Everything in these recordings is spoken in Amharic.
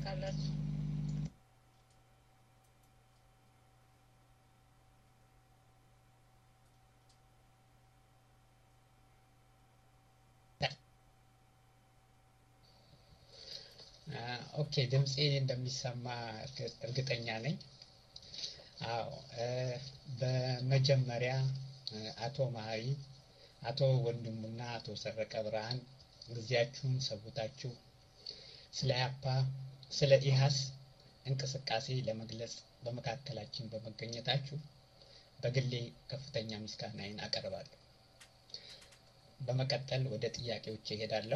ካላችሁ ኦኬ ድምፄ እንደሚሰማ እርግጠኛ ነኝ። አዎ በመጀመሪያ አቶ መሀሪ፣ አቶ ወንድሙና አቶ ሰረቀ ብርሃን ጊዜያችሁን ሰውታችሁ ስለ ያፓ ስለ ኢሃስ እንቅስቃሴ ለመግለጽ በመካከላችን በመገኘታችሁ በግሌ ከፍተኛ ምስጋናዬን አቀርባለሁ። በመቀጠል ወደ ጥያቄዎች እሄዳለሁ።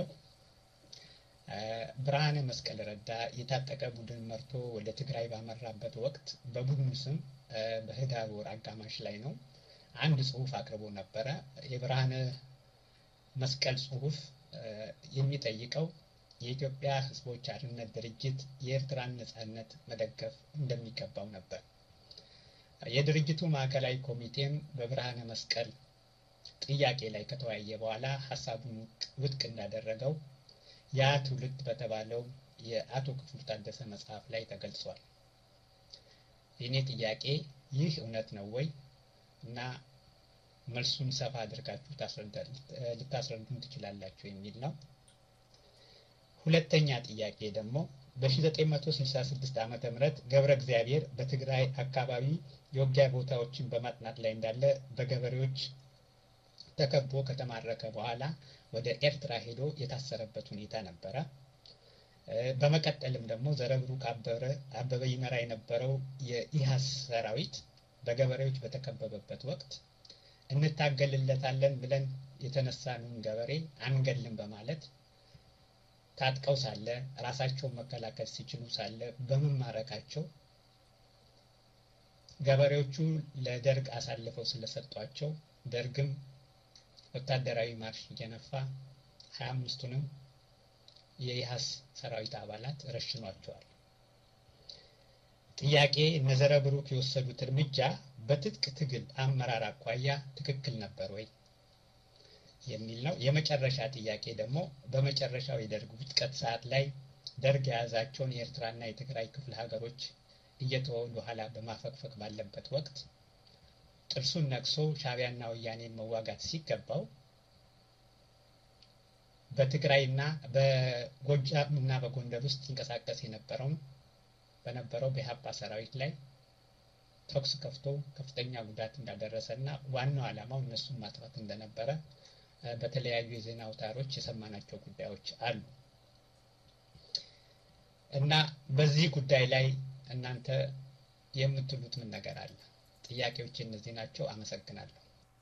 ብርሃነ መስቀል ረዳ የታጠቀ ቡድን መርቶ ወደ ትግራይ ባመራበት ወቅት በቡድኑ ስም በህዳር ወር አጋማሽ ላይ ነው አንድ ጽሁፍ አቅርቦ ነበረ። የብርሃነ መስቀል ጽሁፍ የሚጠይቀው የኢትዮጵያ ሕዝቦች አርነት ድርጅት የኤርትራን ነጻነት መደገፍ እንደሚገባው ነበር። የድርጅቱ ማዕከላዊ ኮሚቴም በብርሃነ መስቀል ጥያቄ ላይ ከተወያየ በኋላ ሀሳቡን ውድቅ እንዳደረገው ያ ትውልድ በተባለው የአቶ ክፍሉ ታደሰ መጽሐፍ ላይ ተገልጿል። የእኔ ጥያቄ ይህ እውነት ነው ወይ እና መልሱን ሰፋ አድርጋችሁ ልታስረዱን ትችላላችሁ የሚል ነው። ሁለተኛ ጥያቄ ደግሞ በ1966 ዓ ም ገብረ እግዚአብሔር በትግራይ አካባቢ የውጊያ ቦታዎችን በማጥናት ላይ እንዳለ በገበሬዎች ተከቦ ከተማረከ በኋላ ወደ ኤርትራ ሄዶ የታሰረበት ሁኔታ ነበረ። በመቀጠልም ደግሞ ዘረብሩክ አበበ ይመራ የነበረው የኢሃስ ሰራዊት በገበሬዎች በተከበበበት ወቅት እንታገልለታለን ብለን የተነሳነውን ገበሬ አንገልም በማለት ታጥቀው ሳለ ራሳቸውን መከላከል ሲችሉ ሳለ በመማረካቸው ገበሬዎቹ ለደርግ አሳልፈው ስለሰጧቸው ደርግም ወታደራዊ ማርሽ እየነፋ ሀያ አምስቱንም የኢሃስ ሰራዊት አባላት ረሽኗቸዋል። ጥያቄ እነዘረ ብሩክ የወሰዱት እርምጃ በትጥቅ ትግል አመራር አኳያ ትክክል ነበር ወይ የሚል ነው። የመጨረሻ ጥያቄ ደግሞ በመጨረሻው የደርግ ውድቀት ሰዓት ላይ ደርግ የያዛቸውን የኤርትራና የትግራይ ክፍለ ሀገሮች እየተወ ወደኋላ በማፈግፈግ ባለበት ወቅት ጥርሱን ነቅሶ ሻቢያና ወያኔን መዋጋት ሲገባው በትግራይና በጎጃም እና በጎንደር ውስጥ ይንቀሳቀስ የነበረውን በነበረው በኢህአፓ ሰራዊት ላይ ተኩስ ከፍቶ ከፍተኛ ጉዳት እንዳደረሰ እና ዋናው ዓላማው እነሱን ማጥፋት እንደነበረ በተለያዩ የዜና አውታሮች የሰማናቸው ጉዳዮች አሉ እና በዚህ ጉዳይ ላይ እናንተ የምትሉት ምን ነገር አለ? ጥያቄዎች እነዚህ ናቸው። አመሰግናለሁ።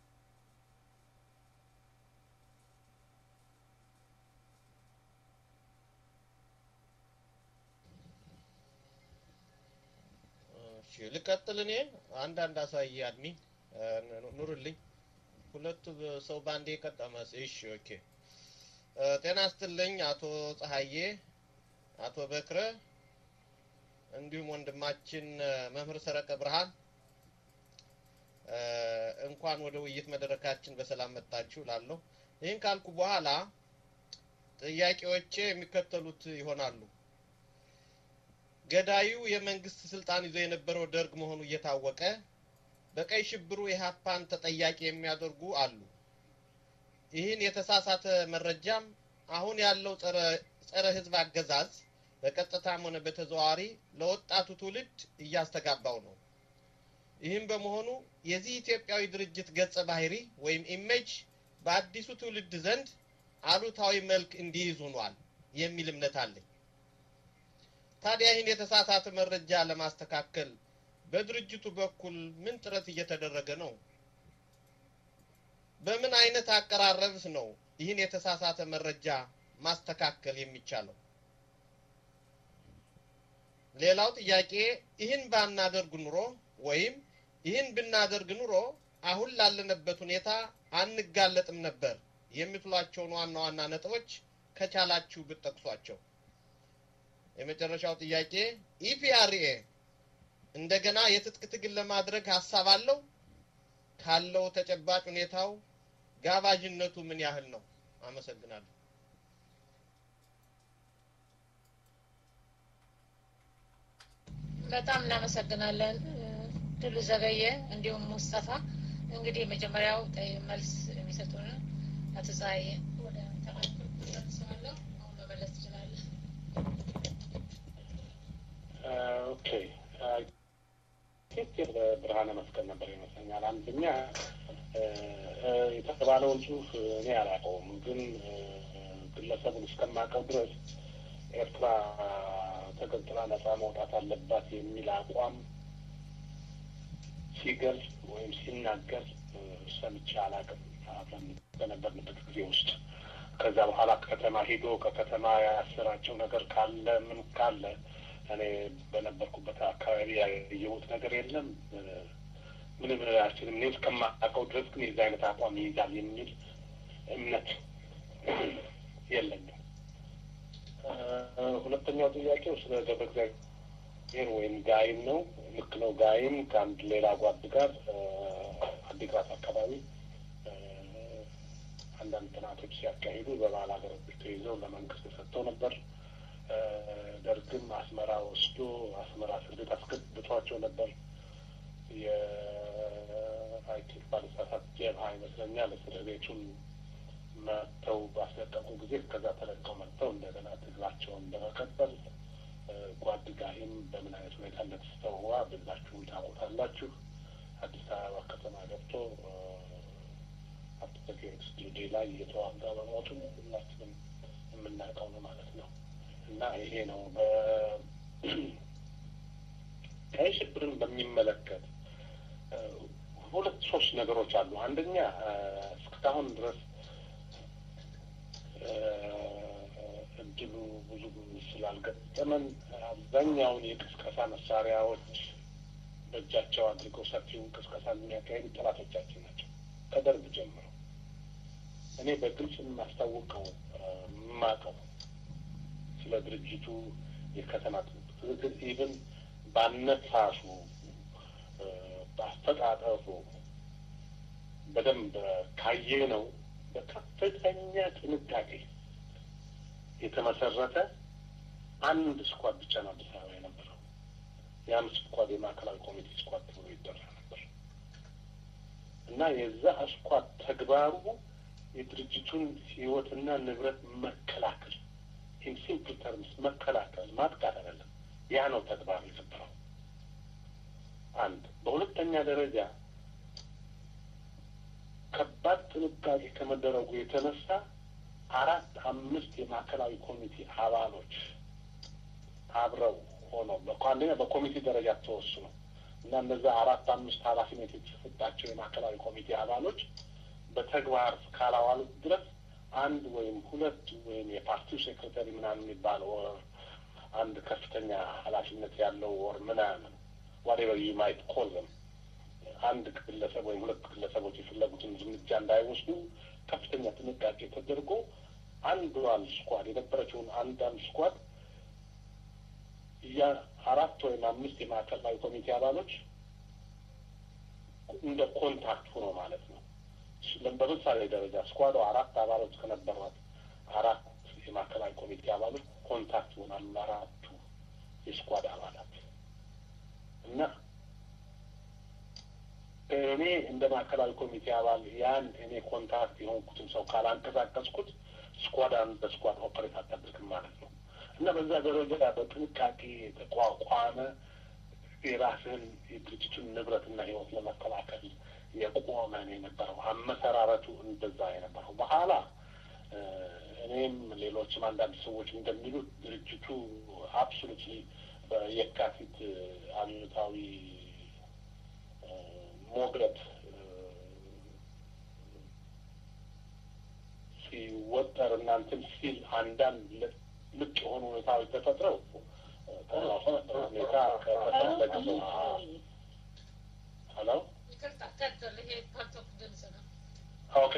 ልቀጥል። እኔ አንዳንድ አሳይ አድሚን ኑርልኝ። ሁለቱ ሰው በአንዴ የቀጠመስ። እሺ ኦኬ። ጤና ስትልኝ አቶ ፀሐዬ፣ አቶ በክረ እንዲሁም ወንድማችን መምህር ሰረቀ ብርሃን እንኳን ወደ ውይይት መድረካችን በሰላም መጣችሁ ላለሁ። ይህን ካልኩ በኋላ ጥያቄዎቼ የሚከተሉት ይሆናሉ። ገዳዩ የመንግስት ስልጣን ይዞ የነበረው ደርግ መሆኑ እየታወቀ በቀይ ሽብሩ የሀፓን ተጠያቂ የሚያደርጉ አሉ። ይህን የተሳሳተ መረጃም አሁን ያለው ጸረ ጸረ ህዝብ አገዛዝ በቀጥታም ሆነ በተዘዋዋሪ ለወጣቱ ትውልድ እያስተጋባው ነው። ይህም በመሆኑ የዚህ ኢትዮጵያዊ ድርጅት ገጸ ባህሪ ወይም ኢሜጅ በአዲሱ ትውልድ ዘንድ አሉታዊ መልክ እንዲይዝ ሆኗል የሚል እምነት አለኝ። ታዲያ ይህን የተሳሳተ መረጃ ለማስተካከል በድርጅቱ በኩል ምን ጥረት እየተደረገ ነው? በምን አይነት አቀራረብስ ነው ይህን የተሳሳተ መረጃ ማስተካከል የሚቻለው? ሌላው ጥያቄ ይህን ባናደርግ ኑሮ ወይም ይህን ብናደርግ ኑሮ አሁን ላለንበት ሁኔታ አንጋለጥም ነበር የምትሏቸውን ዋና ዋና ነጥቦች ከቻላችሁ ብትጠቅሷቸው። የመጨረሻው ጥያቄ ኢፒአርኤ እንደገና የትጥቅ ትግል ለማድረግ ሀሳብ አለው? ካለው ተጨባጭ ሁኔታው ጋባዥነቱ ምን ያህል ነው? አመሰግናለሁ። በጣም እናመሰግናለን ድሉ ዘገየ እንዲሁም ሙስጠፋ። እንግዲህ የመጀመሪያው መልስ የሚሰጡን አቶ ፀሐዬ ወደ ተመልሰዋለሁ። አሁን መመለስ ትችላለህ። ኦኬ ሴት ብርሃነ መስቀል ነበር ይመስለኛል። አንደኛ የተባለውን ጽሁፍ እኔ አላውቀውም፣ ግን ግለሰቡን እስከማውቀው ድረስ ኤርትራ ተገንጥላ ነጻ መውጣት አለባት የሚል አቋም ሲገልጽ ወይም ሲናገር ሰምቼ አላውቅም አብረን በነበርንበት ጊዜ ውስጥ። ከዛ በኋላ ከተማ ሂዶ ከከተማ ያሰራቸው ነገር ካለ ምን ካለ እኔ በነበርኩበት አካባቢ ያየሁት ነገር የለም። ምንም አልችልም። እኔ እስከማውቀው ድረስ ግን የዚህ አይነት አቋም ይይዛል የሚል እምነት የለኝም። ሁለተኛው ጥያቄው ስለ ገብረ እግዚአብሔር ወይም ጋይም ነው። ልክ ነው። ጋይም ከአንድ ሌላ ጓድ ጋር አዲግራት አካባቢ አንዳንድ ጥናቶች ሲያካሂዱ በባህል ሀገሮች ተይዘው ለመንግስት ሰጥተው ነበር። ደርግም አስመራ ወስዶ አስመራ እስር ቤት አስገብቷቸው ነበር። የአይቲክ ባለስሳት ጀብሃ ይመስለኛል እስር ቤቱን መጥተው ባስለቀቁ ጊዜ ከዛ ተለቀው መጥተው እንደገና ትግላቸውን በመቀጠል ጓድ ጋሂም በምን አይነት ሁኔታ እንደተስተዋ ብላችሁም ታውቁታላችሁ። አዲስ አበባ ከተማ ገብቶ አቶ ጊዮርጊስ ድልድይ ላይ እየተዋጋ በሞቱ ሁላችንም የምናውቀው ነው ማለት ነው። እና ይሄ ነው ቀይ ሽብርን በሚመለከት ሁለት ሶስት ነገሮች አሉ። አንደኛ እስካሁን ድረስ እድሉ ብዙ ስላልገጠመን አብዛኛውን የቅስቀሳ መሳሪያዎች በእጃቸው አድርገው ሰፊውን ቅስቀሳ የሚያካሄዱ ጠላቶቻችን ናቸው ከደርግ ጀምሮ። እኔ በግልጽ የማስታውቀው የማውቀው ስለ ድርጅቱ የከተማ ትግል ኢቭን ባነሳሱ በአስተጣጠፉ በደንብ ካየ ነው በከፍተኛ ጥንቃቄ የተመሰረተ አንድ ስኳድ ብቻ ነው አዲስ አበባ የነበረው። ያም ስኳድ የማዕከላዊ ኮሚቴ ስኳድ ተብሎ ይጠራ ነበር እና የዛ ስኳድ ተግባሩ የድርጅቱን ሕይወትና ንብረት መከላከል ኢን ሲምፕል ተርምስ መከላከል፣ ማጥቃት አይደለም። ያ ነው ተግባር የነበረው። አንድ በሁለተኛ ደረጃ ከባድ ጥንቃቄ ከመደረጉ የተነሳ አራት አምስት የማዕከላዊ ኮሚቴ አባሎች አብረው ሆነው አንደኛ በኮሚቴ ደረጃ ተወስኖ እና እነዛ አራት አምስት ኃላፊነት የተሰጣቸው የማዕከላዊ ኮሚቴ አባሎች በተግባር እስካላዋሉት ድረስ አንድ ወይም ሁለት ወይም የፓርቲው ሴክሬታሪ ምናምን የሚባለው ወር አንድ ከፍተኛ ኃላፊነት ያለው ወር ምናምን ዋቴቨር ዩ ማይት ኮል ዘም አንድ ግለሰብ ወይም ሁለት ግለሰቦች የፈለጉትን እርምጃ እንዳይወስዱ ከፍተኛ ጥንቃቄ ተደርጎ አንዷን ስኳድ የነበረችውን አንዳንድ ስኳድ አራት ወይም አምስት የማዕከላዊ ኮሚቴ አባሎች እንደ ኮንታክት ሆኖ ማለት ነው። በምሳሌ ደረጃ ስኳዱ አራት አባሎች ከነበሯት አራት የማዕከላዊ ኮሚቴ አባሎች ኮንታክት ይሆናሉ አራቱ የስኳድ አባላት እና እኔ እንደ ማዕከላዊ ኮሚቴ አባል ያን እኔ ኮንታክት የሆንኩትን ሰው ካላንቀሳቀስኩት ስኳድ አንድ በስኳድ ኦፐሬት አታደርግም ማለት ነው እና በዛ ደረጃ በጥንቃቄ የተቋቋመ የራስህን የድርጅቱን ንብረትና ሕይወት ለመከላከል የቆመ ነው የነበረው። አመሰራረቱ እንደዛ የነበረው በኋላ እኔም ሌሎችም አንዳንድ ሰዎች እንደሚሉት ድርጅቱ አብሶሉትሊ በየካቲት አብዮታዊ ሞገድ ሲወጠር እናንትን ሲል አንዳንድ ልቅ የሆኑ ሁኔታዎች ተፈጥረው ሁኔታ ከተፈለገ ሄሎ ኦኬ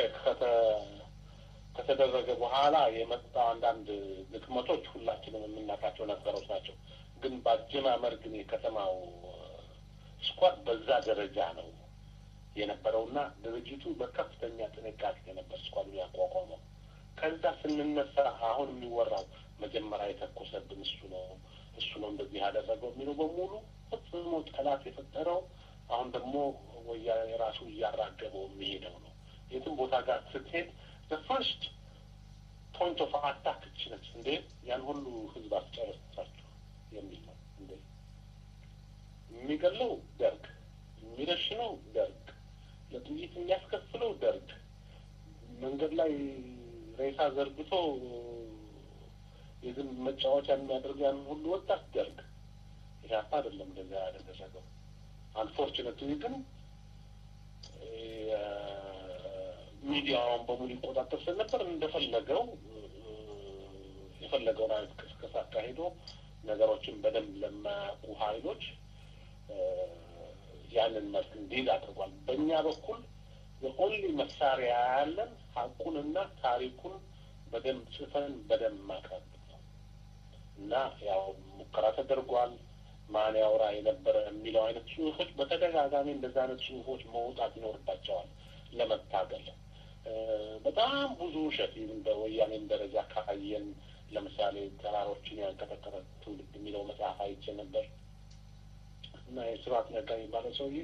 ከተደረገ በኋላ የመጣው አንዳንድ ድክመቶች ሁላችንም የምናውቃቸው ነገሮች ናቸው። ግን በአጀማመር ግን የከተማው ስኳድ በዛ ደረጃ ነው የነበረውና ድርጅቱ በከፍተኛ ጥንቃቄ ነበር ስኳዱ ያቋቋመው። ከዛ ስንነሳ አሁን የሚወራው መጀመሪያ የተኮሰብን እሱ ነው እሱ ነው እንደዚህ ያደረገው የሚለው በሙሉ ፈጽሞ ጠላት የፈጠረው አሁን ደግሞ ወያኔ ራሱ እያራገበው የሚሄደው ነው። የትም ቦታ ጋር ስትሄድ ፈርስት ፖይንት ኦፍ አታክ እች ነች። እንዴ ያን ሁሉ ህዝብ አስጨረሳችሁ የሚል ነው። እንዴ የሚገለው ደርግ፣ የሚረሽነው ደርግ፣ ለጥይት የሚያስከፍለው ደርግ፣ መንገድ ላይ ሬሳ ዘርግቶ የዝም መጫወቻ የሚያደርግ ያን ሁሉ ወጣት ደርግ። ኢህአፓ አይደለም እንደዚያ ያደረገው። አንፎርቹኔትሊ ግን ሚዲያውን በሙሉ ይቆጣጠር ስለነበር እንደፈለገው የፈለገውን አይነት ቅስቀሳ አካሂዶ ነገሮችን በደንብ ለማያውቁ ኃይሎች ያንን መልክ እንዲይዝ አድርጓል። በእኛ በኩል የኦንሊ መሳሪያ ያለን ሀቁንና ታሪኩን በደንብ ጽፈን በደንብ ማቅረብ ነው እና ያው ሙከራ ተደርጓል። ማን ያውራ የነበረ የሚለው አይነት ጽሁፎች በተደጋጋሚ እንደዛ አይነት ጽሁፎች መውጣት ይኖርባቸዋል ለመታገል። በጣም ብዙ ውሸት በወያኔም ደረጃ ካየን ለምሳሌ ተራሮችን ያንቀጠቀጠ ትውልድ የሚለው መጽሐፍ አይቼ ነበር እና የስርዓት ነጋ የሚባለው ሰውዬ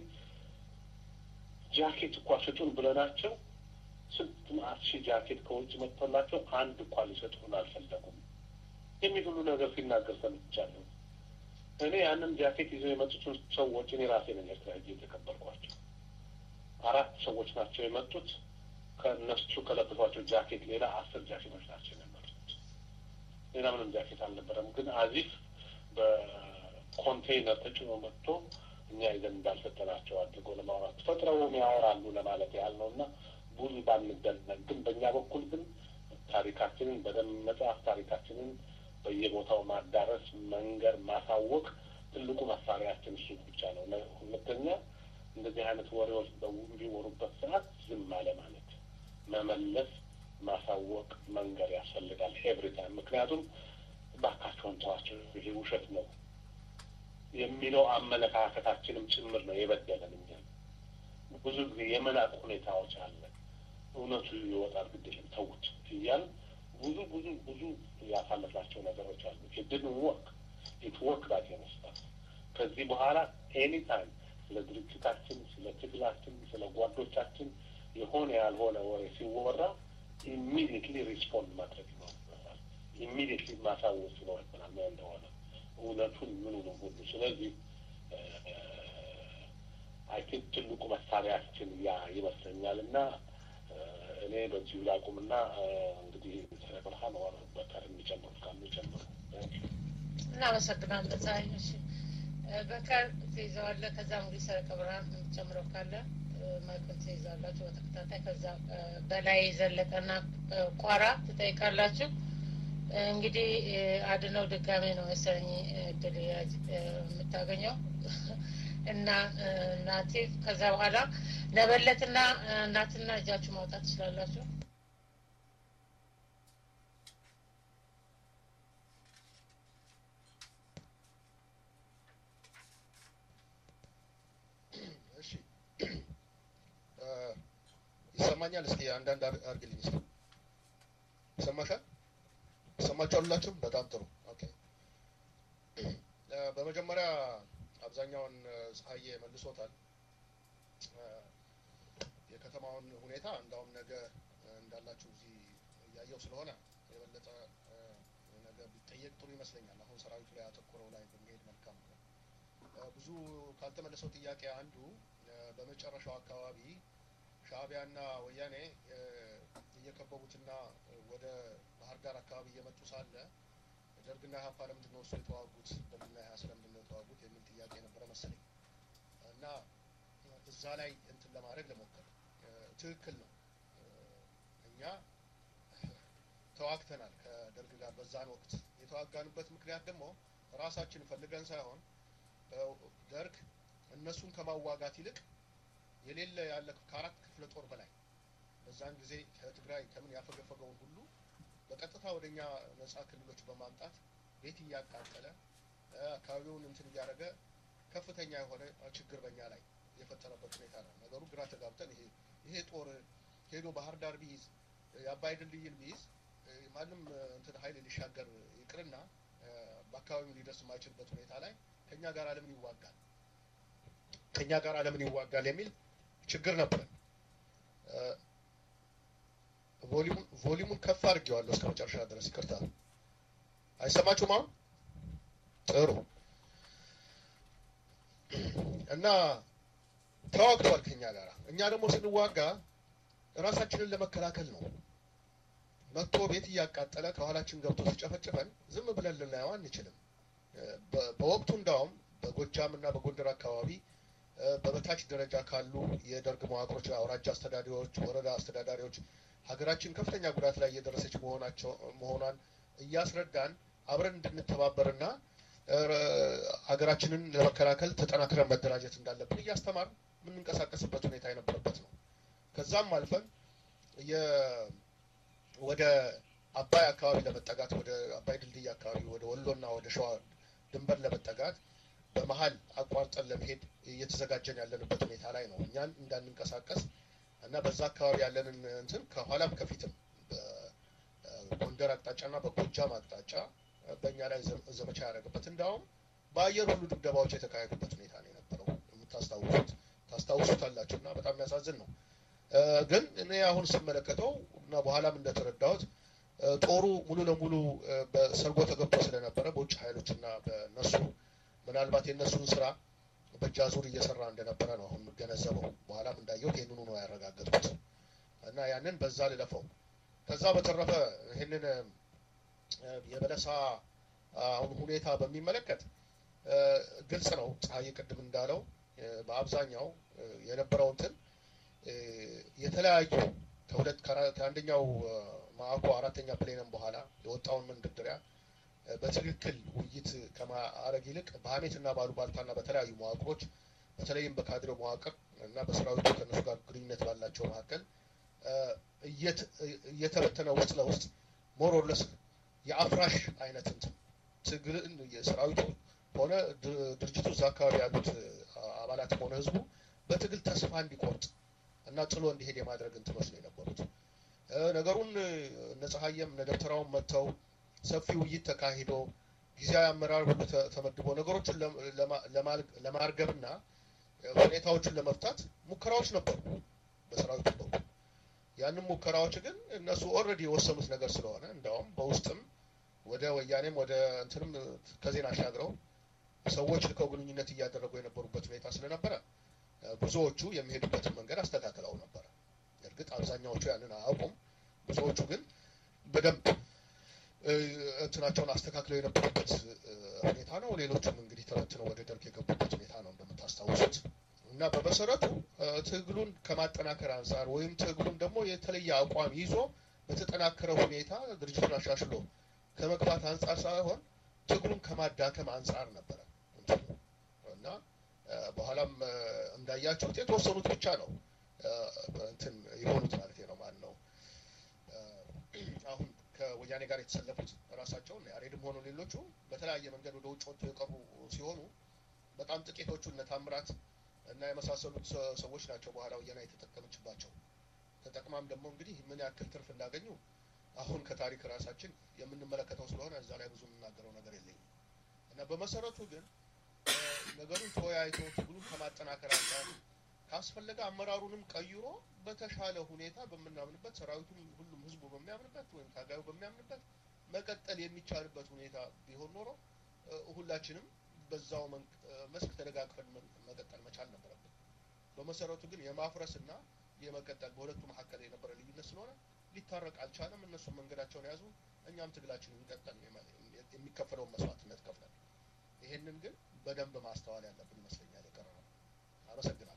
ጃኬት እኳ ስጡን ብለናቸው ስንት መዓት ሺህ ጃኬት ከውጭ መጥቶላቸው አንድ እኳ ሊሰጡን አልፈለጉም የሚል ሁሉ ነገር ሲናገር ሰምቻለሁ። እኔ ያንን ጃኬት ይዘው የመጡትን ሰዎች እኔ ራሴ ነኝ ኤርትራ ሄጄ የተቀበልኳቸው። አራት ሰዎች ናቸው የመጡት። ከእነሱ ከለበሷቸው ጃኬት ሌላ አስር ጃኬቶች ናቸው የነበሩት። ሌላ ምንም ጃኬት አልነበረም። ግን አዚፍ በኮንቴይነር ተጭኖ መጥቶ እኛ ይዘን እንዳልሰጠናቸው አድርጎ ለማውራት ፈጥረውም ያወራሉ ለማለት ያህል ነው እና ብዙ ባንደነቅ፣ ግን በእኛ በኩል ግን ታሪካችንን በደንብ መጽሐፍ ታሪካችንን በየቦታው ማዳረስ፣ መንገር፣ ማሳወቅ ትልቁ መሳሪያችን እሱ ብቻ ነው። ሁለተኛ እንደዚህ አይነት ወሬዎች በሚወሩበት ሰዓት ዝም አለ ማለት መመለስ፣ ማሳወቅ፣ መንገር ያስፈልጋል ኤቭሪ ታይም። ምክንያቱም እባካቸውን ተዋቸው ይሄ ውሸት ነው የሚለው አመለካከታችንም ጭምር ነው የበደለን እኛን። ብዙ ጊዜ የመናቅ ሁኔታዎች አለ። እውነቱ ይወጣል፣ ግድ የለም ተውት እያል ብዙ ብዙ ብዙ ያሳለፍናቸው ነገሮች አሉ። ኢድን ወርክ ኢት ወርክ ዳት የመስጣት ከዚህ በኋላ ኤኒ ታይም ስለ ድርጅታችን፣ ስለ ትግላችን፣ ስለ ጓዶቻችን የሆነ ያልሆነ ወሬ ሲወራ ኢሚዲየትሊ ሪስፖንድ ማድረግ ይኖርበታል። ኢሚዲየትሊ ማሳወቅ ይኖርብናል ምን እንደሆነ እውነቱን ምኑ ነው ሁሉ። ስለዚህ አይ ቲንክ ትልቁ መሳሪያችን ያ ይመስለኛል እና እኔ በዚሁ ላቁምና እንግዲህ ስለ ብርሃን ወር በከር የሚጨምሩት ካሉ ይጨምሩ። እናመሰግናለን። ፀሐይ እሺ፣ በከር ትይዘዋለህ። ከዛ እንግዲህ ሰረቀ ብርሃን የምትጨምረው ካለ ማይክል ትይዛላችሁ በተከታታይ። ከዛ በላይ ዘለቀና ቋራ ትጠይቃላችሁ። እንግዲህ አድነው ድጋሜ ነው መሰለኝ እድል የምታገኘው እና እናቴ ከዛ በኋላ ለበለትና እናትና እጃችሁ ማውጣት ትችላላችሁ። እሺ ይሰማኛል። እስኪ አንዳንድ አርግልኝ እስኪ ይሰማሻል? ይሰማችኋል ሁላችሁም? በጣም ጥሩ ኦኬ። በመጀመሪያ አብዛኛውን ፀሐዬ መልሶታል። የከተማውን ሁኔታ እንዳውም ነገ እንዳላችሁ እዚህ እያየው ስለሆነ የበለጠ ነገ ቢጠየቅ ጥሩ ይመስለኛል። አሁን ሰራዊቱ ላይ አተኩረው ላይ ብንሄድ መልካም ነው። ብዙ ካልተመለሰው ጥያቄ አንዱ በመጨረሻው አካባቢ ሻዕቢያና ወያኔ እየከበቡትና ወደ ባህር ዳር አካባቢ እየመጡ ሳለ ደርግና ኢህአፓ ለምንድን ነው እሱ የተዋጉት? ደርግና ኢህአፓ ስለምንድን ነው የተዋጉት የሚል ጥያቄ ነበረ መሰለኝ እና እዛ ላይ እንትን ለማድረግ ለሞከር ትክክል ነው። እኛ ተዋግተናል ከደርግ ጋር በዛን ወቅት የተዋጋንበት ምክንያት ደግሞ ራሳችን ፈልገን ሳይሆን ደርግ እነሱን ከማዋጋት ይልቅ የሌለ ያለ ከአራት ክፍለ ጦር በላይ በዛን ጊዜ ከትግራይ ከምን ያፈገፈገውን ሁሉ በቀጥታ ወደ እኛ ነጻ ክልሎች በማምጣት ቤት እያቃጠለ አካባቢውን እንትን እያደረገ ከፍተኛ የሆነ ችግር በእኛ ላይ የፈጠረበት ሁኔታ ነው። ነገሩ ግራ ተጋብተን ይሄ ይሄ ጦር ሄዶ ባህር ዳር ቢይዝ የአባይ ድልድይን ቢይዝ ማንም እንትን ኃይል ሊሻገር ይቅርና በአካባቢው ሊደርስ የማይችልበት ሁኔታ ላይ ከኛ ጋር ለምን ይዋጋል ከኛ ጋር ለምን ይዋጋል የሚል ችግር ነበረን። ቮሊዩሙን ቮሊዩሙን ከፍ አድርጌዋለሁ እስከ መጨረሻ ድረስ ይቅርታ። አይሰማችሁም አሁን? ጥሩ እና ተዋግተዋል ከኛ ጋር። እኛ ደግሞ ስንዋጋ ራሳችንን ለመከላከል ነው። መጥቶ ቤት እያቃጠለ ከኋላችን ገብቶ ሲጨፈጭፈን ዝም ብለን ልናየው አንችልም። በወቅቱ እንዳውም በጎጃም እና በጎንደር አካባቢ በበታች ደረጃ ካሉ የደርግ መዋቅሮች፣ አውራጃ አስተዳዳሪዎች፣ ወረዳ አስተዳዳሪዎች ሀገራችን ከፍተኛ ጉዳት ላይ እየደረሰች መሆናቸው መሆኗን እያስረዳን አብረን እንድንተባበርና ሀገራችንን ለመከላከል ተጠናክረን መደራጀት እንዳለብን እያስተማር የምንንቀሳቀስበት ሁኔታ የነበረበት ነው። ከዛም አልፈን ወደ አባይ አካባቢ ለመጠጋት ወደ አባይ ድልድይ አካባቢ ወደ ወሎና ወደ ሸዋ ድንበር ለመጠጋት በመሀል አቋርጠን ለመሄድ እየተዘጋጀን ያለንበት ሁኔታ ላይ ነው። እኛን እንዳንንቀሳቀስ እና በዛ አካባቢ ያለንን እንትን ከኋላም ከፊትም በጎንደር አቅጣጫና በጎጃም አቅጣጫ በእኛ ላይ ዘመቻ ያደረገበት እንዳውም በአየር ሁሉ ድብደባዎች የተካሄዱበት ሁኔታ ነው የነበረው። የምታስታውሱት ታስታውሱታላችሁ እና በጣም የሚያሳዝን ነው። ግን እኔ አሁን ስመለከተው እና በኋላም እንደተረዳሁት ጦሩ ሙሉ ለሙሉ በሰርጎ ተገብቶ ስለነበረ በውጭ ኃይሎች እና በነሱ ምናልባት የእነሱን ስራ በእጅ አዙር እየሰራ እንደነበረ ነው አሁን የምገነዘበው። በኋላም እንዳየሁት ይህንኑ ነው ያረጋገጥኩት እና ያንን በዛ ልለፈው። ከዛ በተረፈ ይህንን የበለሳ አሁን ሁኔታ በሚመለከት ግልጽ ነው። ፀሐይ ቅድም እንዳለው በአብዛኛው የነበረው እንትን የተለያዩ ከሁለት ከአንደኛው ማዕኮ አራተኛ ፕሌንም በኋላ የወጣውን መንደርደሪያ በትክክል ውይይት ከማድረግ ይልቅ በሀሜትና ባሉባልታና በተለያዩ መዋቅሮች በተለይም በካድሬው መዋቅር እና በሰራዊቱ ከእነሱ ጋር ግንኙነት ባላቸው መካከል እየተበተነ ውስጥ ለውስጥ ሞር ኦር ለስ የአፍራሽ አይነት እንትን ትግልን የሰራዊቱ ሆነ ድርጅቱ እዛ አካባቢ ያሉት አባላት ሆነ ህዝቡ በትግል ተስፋ እንዲቆርጥ እና ጥሎ እንዲሄድ የማድረግ እንትኖች ነው የነበሩት። ነገሩን እነ ፀሐየም እነ ደብተራውን መጥተው ሰፊ ውይይት ተካሂዶ ጊዜያዊ አመራር ሁሉ ተመድቦ ነገሮችን ለማርገብና ሁኔታዎችን ለመፍታት ሙከራዎች ነበሩ በሰራዊቱ በኩል። ያንን ሙከራዎች ግን እነሱ ኦልሬዲ የወሰኑት ነገር ስለሆነ እንዳውም በውስጥም ወደ ወያኔም ወደ እንትንም ከዜና አሻግረው ሰዎች ልከው ግንኙነት እያደረጉ የነበሩበት ሁኔታ ስለነበረ ብዙዎቹ የሚሄዱበትን መንገድ አስተካክለው ነበረ። እርግጥ አብዛኛዎቹ ያንን አያውቁም። ብዙዎቹ ግን በደንብ እንትናቸውን አስተካክለው የነበሩበት ሁኔታ ነው። ሌሎቹም እንግዲህ ተበትነው ወደ ደርግ የገቡበት ሁኔታ ነው እንደምታስታውሱት። እና በመሰረቱ ትግሉን ከማጠናከር አንጻር ወይም ትግሉን ደግሞ የተለየ አቋም ይዞ በተጠናከረ ሁኔታ ድርጅቱን አሻሽሎ ከመግባት አንጻር ሳይሆን ትግሉን ከማዳከም አንጻር ነበረ እና በኋላም እንዳያችሁት የተወሰኑት ብቻ ነው እንትን የሆኑት ማለት ነው። ማን ነው አሁን ከወያኔ ጋር የተሰለፉት ራሳቸውን ያሬድም ሆኑ ሌሎቹ በተለያየ መንገድ ወደ ውጭ ወጥቶ የቀሩ ሲሆኑ በጣም ጥቂቶቹ እነ ታምራት እና የመሳሰሉት ሰዎች ናቸው በኋላ ወያኔ የተጠቀመችባቸው። ተጠቅማም ደግሞ እንግዲህ ምን ያክል ትርፍ እንዳገኙ አሁን ከታሪክ ራሳችን የምንመለከተው ስለሆነ እዛ ላይ ብዙ የምናገረው ነገር የለኝም እና በመሰረቱ ግን ነገሩን ተወያይቶ ትግሉን ከማጠናከር አንጻር ካስፈለገ አመራሩንም ቀይሮ በተሻለ ሁኔታ በምናምንበት ሰራዊቱም ሁሉም ህዝቡ በሚያምንበት ወይም ታጋዩ በሚያምንበት መቀጠል የሚቻልበት ሁኔታ ቢሆን ኖሮ ሁላችንም በዛው መስክ ተደጋግፈን መቀጠል መቻል ነበረብን። በመሰረቱ ግን የማፍረስ እና የመቀጠል በሁለቱ መካከል የነበረ ልዩነት ስለሆነ ሊታረቅ አልቻለም። እነሱም መንገዳቸውን ያዙ፣ እኛም ትግላችንን እንቀጠል። የሚከፈለውን መስዋዕትነት ከፍለን ይሄንን ግን በደንብ ማስተዋል ያለብን ይመስለኛል። የቀረ ነው። አመሰግናለሁ።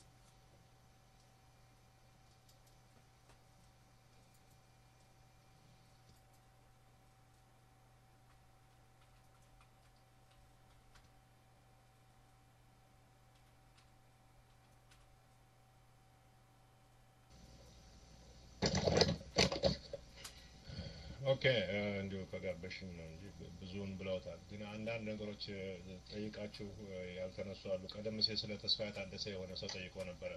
ኦኬ እንዲሁ ከጋበሽኝ ነው እንጂ ብዙውን ብለውታል። ግን አንዳንድ ነገሮች ጠይቃችሁ ያልተነሱ አሉ። ቀደም ሲል ስለ ተስፋዬ ታደሰ የሆነ ሰው ጠይቆ ነበረ።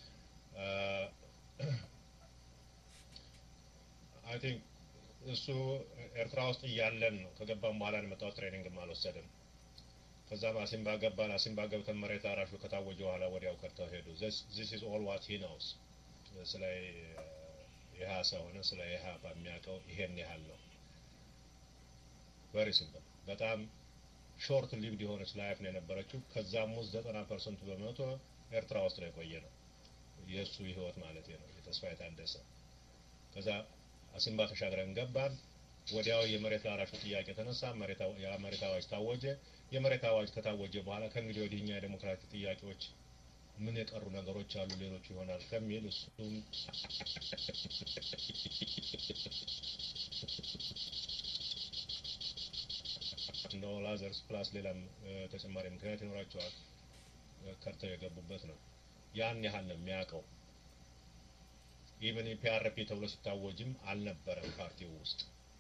አይ ቲንክ እሱ ኤርትራ ውስጥ እያለን ነው ከገባም በኋላ የመጣው ትሬኒንግም አልወሰድም። ከዛም አሲምባ ገባን። አሲምባ ገብተን መሬት አራሹ ከታወጀ በኋላ ወዲያው ከርተው ሄዱ። ዚስ ኢዝ ኦል ዋት ሂ ኖውስ ስለ ኢህአሳ ሆነ ስለ ኢህአፓ የሚያውቀው ይሄን ያህል ነው። ቨሪ ሲምፕል። በጣም ሾርት ሊቭድ የሆነች ላይፍ ነው የነበረችው። ከዛም ውስጥ ዘጠና ፐርሰንቱ በመቶ ኤርትራ ውስጥ ነው የቆየ ነው የእሱ ህይወት ማለት ነው። የተስፋዬ ታደሰ ከዛ አሲምባ ተሻግረን ገባን። ወዲያው የመሬት ላራሹ ጥያቄ ተነሳ። የመሬት አዋጅ ታወጀ። የመሬት አዋጅ ከታወጀ በኋላ ከእንግዲህ ወዲህ እኛ የዴሞክራቲክ ጥያቄዎች ምን የቀሩ ነገሮች አሉ ሌሎቹ ይሆናል ከሚል እሱም እንደ ኦል አዘርስ ፕላስ ሌላም ተጨማሪ ምክንያት ይኖራቸዋል ከርተው የገቡበት ነው። ያን ያህል ነው የሚያውቀው። ኢቨን ፒአርፒ ተብሎ ሲታወጅም አልነበረም ፓርቲው ውስጥ።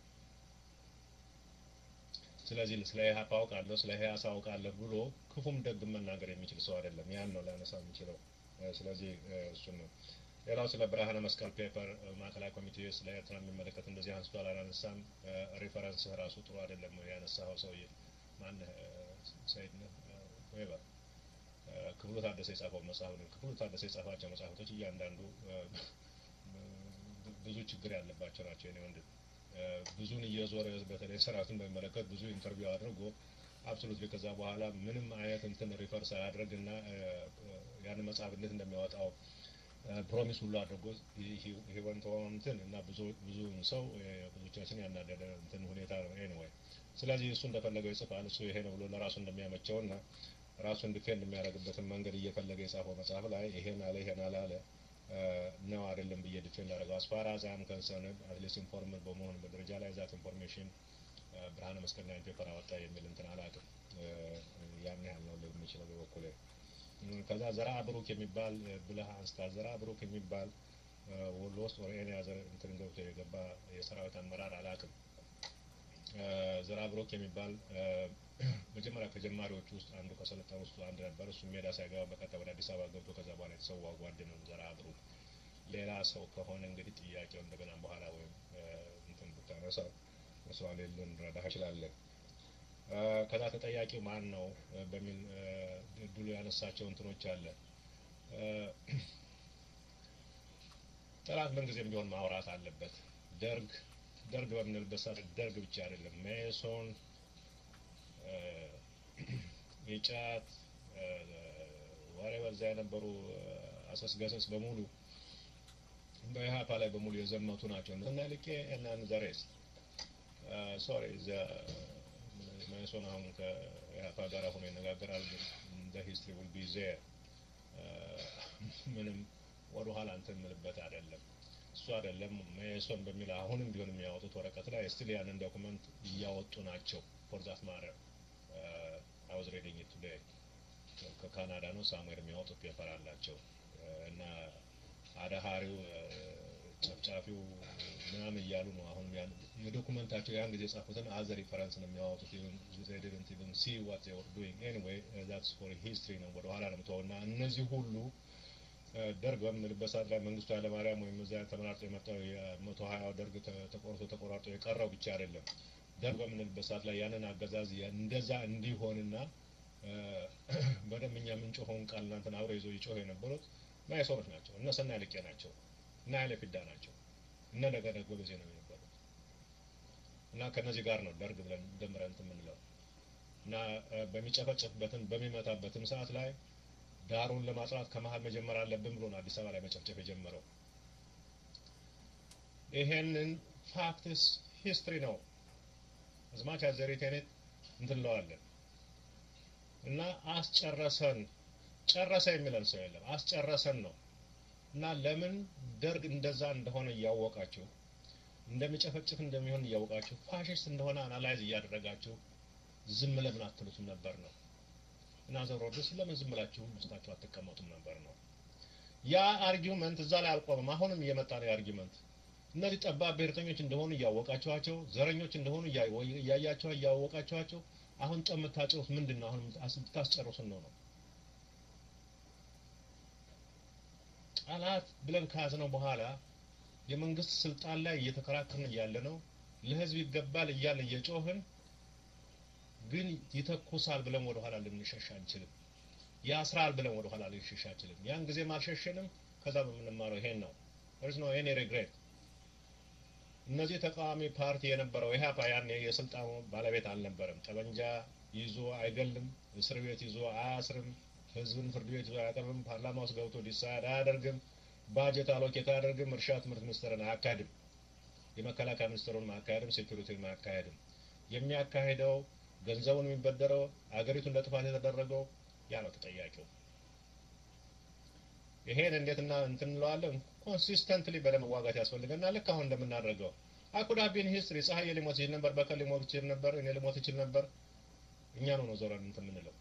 ስለዚህ ስለ ኢህአፓ አውቃለሁ ስለ ኢህአሳ አውቃለሁ ብሎ ክፉም ደግም መናገር የሚችል ሰው አይደለም። ያን ነው ሊያነሳ የሚችለው። ስለዚህ እሱን ነው። ሌላው ስለ ብርሃነ መስቀል ፔፐር ማዕከላዊ ኮሚቴ ስለ ኤርትራ የሚመለከት እንደዚህ አንስቷል አላነሳም። ሪፈረንስህ ራሱ ጥሩ አይደለም ያነሳኸው ሰውዬ ማነህ? ሰይድ ነህ ወይበር ክፍሉ ታደሰ የጻፈው መጽሐፍ ነው። ክፍሉ ታደሰ የጻፋቸው መጽሐፎች እያንዳንዱ ብዙ ችግር ያለባቸው ናቸው። እኔ ወንድም ብዙን እየዞረ በተለይ ሰራዊቱን በሚመለከት ብዙ ኢንተርቪው አድርጎ አብሶሉትሊ ከዛ በኋላ ምንም አይነት እንትን ሪፈር ሳያደርግ እና ያን መጽሐፍ እንዴት እንደሚያወጣው ፕሮሚስ ሁሉ አድርጎ ሂወን እንትን እና ብዙ ብዙ ሰው ብዙዎቻችን ያናደደ እንትን ሁኔታ ነው። ኤኒዌይ ስለዚህ እሱ እንደፈለገው ይጽፋል። እሱ ይሄ ነው ብሎ ለራሱ እንደሚያመቸው እና ራሱን ዲፌንድ የሚያደርግበትን መንገድ እየፈለገ የጻፈው መጽሐፍ ላይ ይሄን አለ ይሄን አላለ ነው አይደለም ብዬ ዲፌንድ አደረገው። አስፋር አዛም ከንሰርን አትሊስት ኢንፎርምድ በመሆን በደረጃ ላይ ዛት ኢንፎርሜሽን ብርሃነ መስቀል ላይ ፔፐር አወጣ የሚል እንትን አላውቅም። ያን ያህል ነው ልል የምችለው በበኩሌ። ከዛ ዘራ ብሩክ የሚባል ብለህ አንስታ ዘራ ብሩክ የሚባል ወሎ ውስጥ ወደ ኤን ያዘ እንትን ገብቶ የገባ የሰራዊት አመራር አላውቅም። ዘራ ብሩክ የሚባል መጀመሪያ ከጀማሪዎቹ ውስጥ አንዱ ከሰለጠኑ ውስጥ አንድ ነበር። እሱ ሜዳ ሳይገባ በቀጥታ ወደ አዲስ አበባ ገብቶ ከዛ በኋላ የተሰዋ ጓድ ነው ዘራ ብሩክ። ሌላ ሰው ከሆነ እንግዲህ ጥያቄው እንደገና በኋላ ወይም እንትን ብታነሳ መስዋዕት ልንረዳህ እችላለን። ከዛ ተጠያቂው ማን ነው በሚል ድሉ ያነሳቸው እንትኖች አለ። ጠላት ምንጊዜም ቢሆን ማውራት አለበት። ደርግ ደርግ በምንልበት ሰዓት ደርግ ብቻ አይደለም ሜሶን የጫት ወሬ በዛ የነበሩ አሰስገሰስ በሙሉ በኢህአፓ ላይ በሙሉ የዘመቱ ናቸው እና ልቄ እናን ዘሬስ ሶሪ ሜሶን አሁን ከኢህአፓ ጋር ሆኖ ይነጋገራል ግን ሂስትሪ ውል ቢ ዜር ምንም ወደ ኋላ እንትን ምልበት አይደለም እሱ አይደለም ሜሶን በሚል አሁንም ቢሆን የሚያወጡት ወረቀት ላይ ስቲል ያንን ዶኩመንት እያወጡ ናቸው ፎር ዛት ማረር አይ ዋዝ ሪዲንግ ኢት ቱዴይ ከካናዳ ነው ሳሙኤል የሚያወጡት ፔፐር አላቸው እና አዳሃሪው ጨፍጫፊው ምናምን እያሉ ነው አሁን የዶኩመንታቸው ያን ጊዜ የጻፉትን አዘ ሪፈረንስ ነው የሚያወጡት ዲድንት ኢቨን ሲ ዋት ዜይ ወር ዱይንግ ኤኒዌይ ዛትስ ፎር ሂስትሪ ነው ወደ ኋላ ነው የምትሆው እና እነዚህ ሁሉ ደርግ በምንልበት ሰዓት ላይ መንግስቱ ኃይለማርያም ወይም እዛ ተመራርጦ የመጣው የመቶ ሀያው ደርግ ተቆርጦ ተቆራርጦ የቀረው ብቻ አይደለም። ደርግ በምንልበት ሰዓት ላይ ያንን አገዛዝ እንደዛ እንዲሆንና በደንብ እኛ የምንጮኸውን ቃል እናንተን አብረው ይዘው ይጮሁ የነበሩት ማይሶኖች ናቸው። እነ ሰናይ ልቄ ናቸው። እነ ኃይለ ፊዳ ናቸው። እነ ነገደ ጎበዜ ነው የነበሩት እና ከነዚህ ጋር ነው ደርግ ብለን ደምረን እንትን የምንለው እና በሚጨፈጨፍበትን በሚመታበትም ሰዓት ላይ ዳሩን ለማጥራት ከመሀል መጀመር አለብን ብሎ ነው አዲስ አበባ ላይ መጨፍጨፍ የጀመረው። ይሄንን ፋክትስ ሂስትሪ ነው አዝማች አዘሪቴኔት እንትንለዋለን እና አስጨረሰን ጨረሰ የሚለን ሰው የለም። አስጨረሰን ነው እና ለምን ደርግ እንደዛ እንደሆነ እያወቃችሁ እንደሚጨፈጭፍ እንደሚሆን እያወቃችሁ ፋሽስት እንደሆነ አናላይዝ እያደረጋችሁ ዝም ለምን አትሉትም ነበር ነው እና ዘሮድስ ለምን ዝም ብላችሁ ውስጣችሁ አትቀመጡም ነበር ነው። ያ አርጊውመንት እዛ ላይ አልቆመም። አሁንም እየመጣ ነው የአርጊውመንት እነዚህ ጠባብ ብሔርተኞች እንደሆኑ እያወቃችኋቸው፣ ዘረኞች እንደሆኑ እያያቸው እያወቃችኋቸው፣ አሁን ጠብ የምታጭሩት ምንድን ነው? አሁን ብታስጨርሱን ነው ነው ጠላት ብለን ከያዝነው በኋላ የመንግስት ስልጣን ላይ እየተከራከርን እያለ ነው ለህዝብ ይገባል እያለ እየጮህን ግን ይተኩሳል ብለን ወደኋላ ልንሸሽ አንችልም። ያስራል ብለን ወደኋላ ልንሸሽ አንችልም። ያን ጊዜም አልሸሸንም። ከዛ በምንማረው ይሄን ነው። there's no any regret እነዚህ ተቃዋሚ ፓርቲ የነበረው ኢህአፓ ያኔ የስልጣኑ ባለቤት አልነበረም። ጠመንጃ ይዞ አይገልም፣ እስር ቤት ይዞ አያስርም፣ ህዝብን ፍርድ ቤት ይዞ አያቀርብም፣ ፓርላማ ውስጥ ገብቶ ዲሳይድ አያደርግም፣ ባጀት አሎኬት አያደርግም፣ እርሻ ትምህርት ሚኒስቴርን አያካሂድም፣ የመከላከያ ሚኒስቴሩን ማካሄድም፣ ሴኩሪቲን ማካሄድም። የሚያካሂደው ገንዘቡን የሚበደረው አገሪቱን ለጥፋት የተደረገው ያ ነው ተጠያቂው። ይሄን እንዴትና እንትን እንለዋለን ኮንሲስተንትሊ በለመዋጋት ያስፈልገናል። ልክ አሁን እንደምናደርገው አኩዳቢን ሂስትሪ ፀሐይ ሊሞት ይችል ነበር፣ በቀል ሊሞት ይችል ነበር፣ እኔ ሊሞት ይችል ነበር። እኛ ነው ነው ዞረን እንትን የምንለው።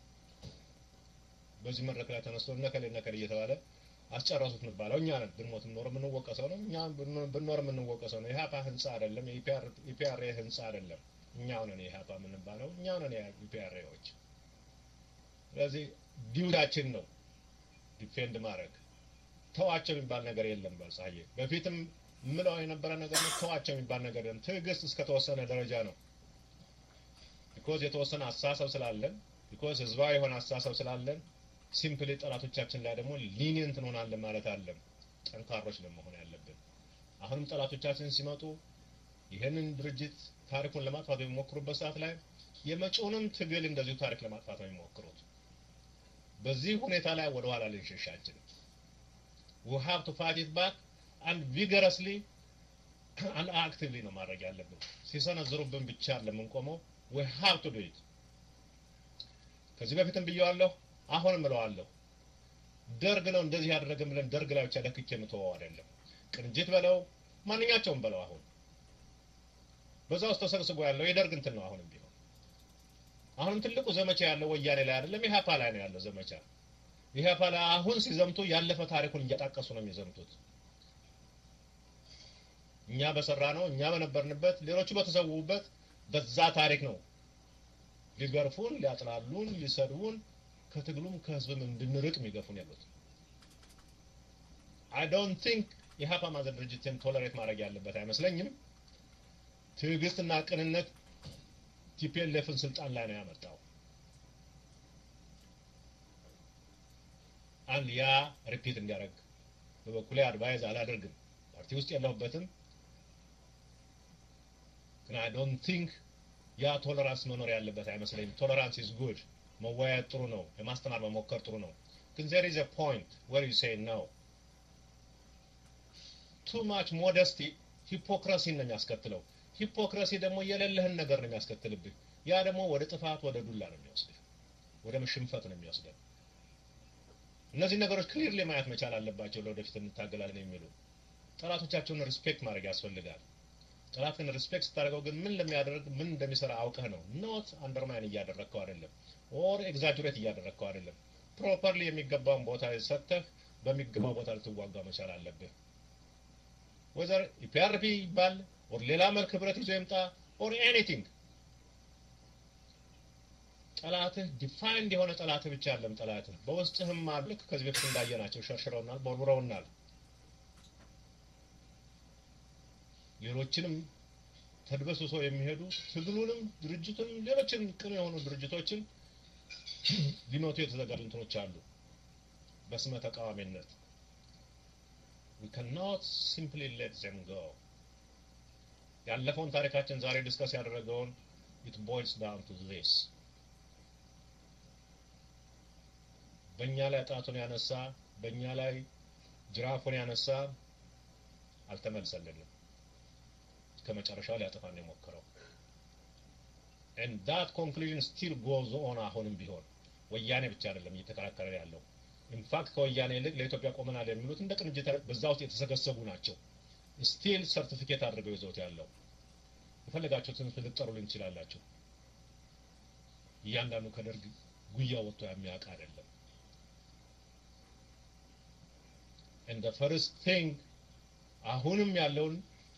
በዚህ መድረክ ላይ ተነስቶ እነከሌ እነከሌ እየተባለ አስጨረሱት የሚባለው እኛ ነን። ብንሞት ኖር የምንወቀሰው ነው። እኛ ብንኖር የምንወቀሰው ነው። የኢህአፓ ህንፃ አይደለም፣ የኢፒአርኤ ህንፃ አይደለም። እኛው ነን የኢህአፓ የምንባለው፣ እኛው ነን የኢፒአርኤዎች። ስለዚህ ዲውዳችን ነው ዲፌንድ ማድረግ ተዋቸው የሚባል ነገር የለም። በፀሐዬ በፊትም ምለው የነበረ ነገር ነው። ተዋቸው የሚባል ነገር የለም። ትዕግስት እስከተወሰነ ደረጃ ነው። ቢኮዝ የተወሰነ አስተሳሰብ ስላለን፣ ቢኮዝ ህዝባዊ የሆነ አስተሳሰብ ስላለን ሲምፕሊ ጠላቶቻችን ላይ ደግሞ ሊኒየንት እንሆናለን ማለት አለም። ጠንካሮች ለመሆን ያለብን አሁንም ጠላቶቻችን ሲመጡ ይህንን ድርጅት ታሪኩን ለማጥፋት በሚሞክሩበት ሰዓት ላይ የመጪውንም ትግል እንደዚሁ ታሪክ ለማጥፋት ነው የሚሞክሩት። በዚህ ሁኔታ ላይ ወደ ኋላ ልንሸሽ አንችልም። we have to fight it back and vigorously and actively ነው ማድረግ ያለብን። ሲሰነዝሩብን ብቻ ለምንቆመው we have to do it። ከዚህ በፊትም ብየዋለሁ፣ አሁንም እለዋለሁ። ደርግ ነው እንደዚህ ያደረገን ብለን ደርግ ላይ ብቻ ለክቼ የምትወው አይደለም። ቅንጅት በለው ማንኛቸውም በለው አሁን በዛ ውስጥ ተሰግስጎ ያለው የደርግ እንትን ነው። አሁንም ቢሆን አሁንም ትልቁ ዘመቻ ያለው ወያኔ ላይ አይደለም፣ ኢህአፓ ላይ ነው ያለው ዘመቻ። ኢህአፓ ላይ አሁን ሲዘምቱ ያለፈ ታሪኩን እየጠቀሱ ነው የሚዘምቱት። እኛ በሰራ ነው እኛ በነበርንበት ሌሎቹ በተሰዉበት በዛ ታሪክ ነው ሊገርፉን፣ ሊያጥላሉን፣ ሊሰድቡን ከትግሉም ከህዝብም እንድንርቅ የሚገፉን ያሉት። አይ ዶንት ቲንክ ኢህአፓ ማዘር ድርጅትን ቶለሬት ማድረግ ያለበት አይመስለኝም። ትዕግስትና ቅንነት ቲፒኤልኤፍን ስልጣን ላይ ነው ያመጣው። አንድ ያ ሪፒት እንዲያደርግ በበኩሌ አድቫይዝ አላደርግም። ፓርቲ ውስጥ የለሁበትም፣ ግን አይ ዶንት ቲንክ ያ ቶለራንስ መኖር ያለበት አይመስለኝም። ቶለራንስ ኢዝ ጉድ፣ መወያየት ጥሩ ነው፣ ለማስተማር መሞከር ጥሩ ነው። ግን ዜር ኢዝ አ ፖይንት ዌር ዩ ሴይ ነው ቱ ማች ሞደስቲ ሂፖክራሲን ነው የሚያስከትለው። ሂፖክራሲ ደግሞ የሌለህን ነገር ነው የሚያስከትልብህ። ያ ደግሞ ወደ ጥፋት፣ ወደ ዱላ ነው የሚወስድህ፣ ወደ ሽንፈት ነው የሚወስደህ። እነዚህ ነገሮች ክሊርሊ ማየት መቻል አለባቸው። ለወደፊት እንታገላለን የሚሉ ጠላቶቻቸውን ሪስፔክት ማድረግ ያስፈልጋል። ጠላትን ሪስፔክት ስታደርገው ግን ምን ለሚያደርግ ምን እንደሚሰራ አውቀህ ነው። ኖት አንደርማይን እያደረግከው አይደለም፣ ኦር ኤግዛጅሬት እያደረግከው አይደለም። ፕሮፐርሊ የሚገባውን ቦታ ሰጥተህ በሚገባው ቦታ ልትዋጋ መቻል አለብህ። ወዘር ኢፒአርፒ ይባል ኦር ሌላ መልክ ህብረት ይዞ ይምጣ ኦር ኤኒቲንግ ጠላትህ ዲፋይንድ የሆነ ጠላትህ ብቻ አለም ጠላትህ በውስጥህም አሉ። ልክ ከዚህ በፊት እንዳየናቸው ሸርሽረውናል፣ ቦርቡረውናል። ሌሎችንም ተድበስብሰው የሚሄዱ ትግሉንም ድርጅቱንም ሌሎችንም ቅን የሆኑ ድርጅቶችን ሊመቱ የተዘጋጁ እንትኖች አሉ በስመ ተቃዋሚነት we cannot simply let them go ያለፈውን ታሪካችን ዛሬ ዲስከስ ያደረገውን it boils down to this በእኛ ላይ ጣቱን ያነሳ በእኛ ላይ ጅራፉን ያነሳ አልተመልሰልንም ከመጨረሻው ሊያጠፋን የሞከረው and that conclusion still goes on አሁንም ቢሆን ወያኔ ብቻ አይደለም እየተከራከረ ያለው ኢንፋክት ከወያኔ ይልቅ ለኢትዮጵያ ቆመናል የሚሉት እንደ ቅንጅት በዛ ውስጥ የተሰገሰጉ ናቸው። ስቲል ሰርቲፊኬት አድርገው ይዘውት ያለው የፈለጋችሁትን ልትጠሩልኝ ትችላላችሁ። እያንዳንዱ ከደርግ ጉያ ወጥቶ የሚያውቅ አይደለም። እንደ ፈርስት ቲንግ አሁንም ያለውን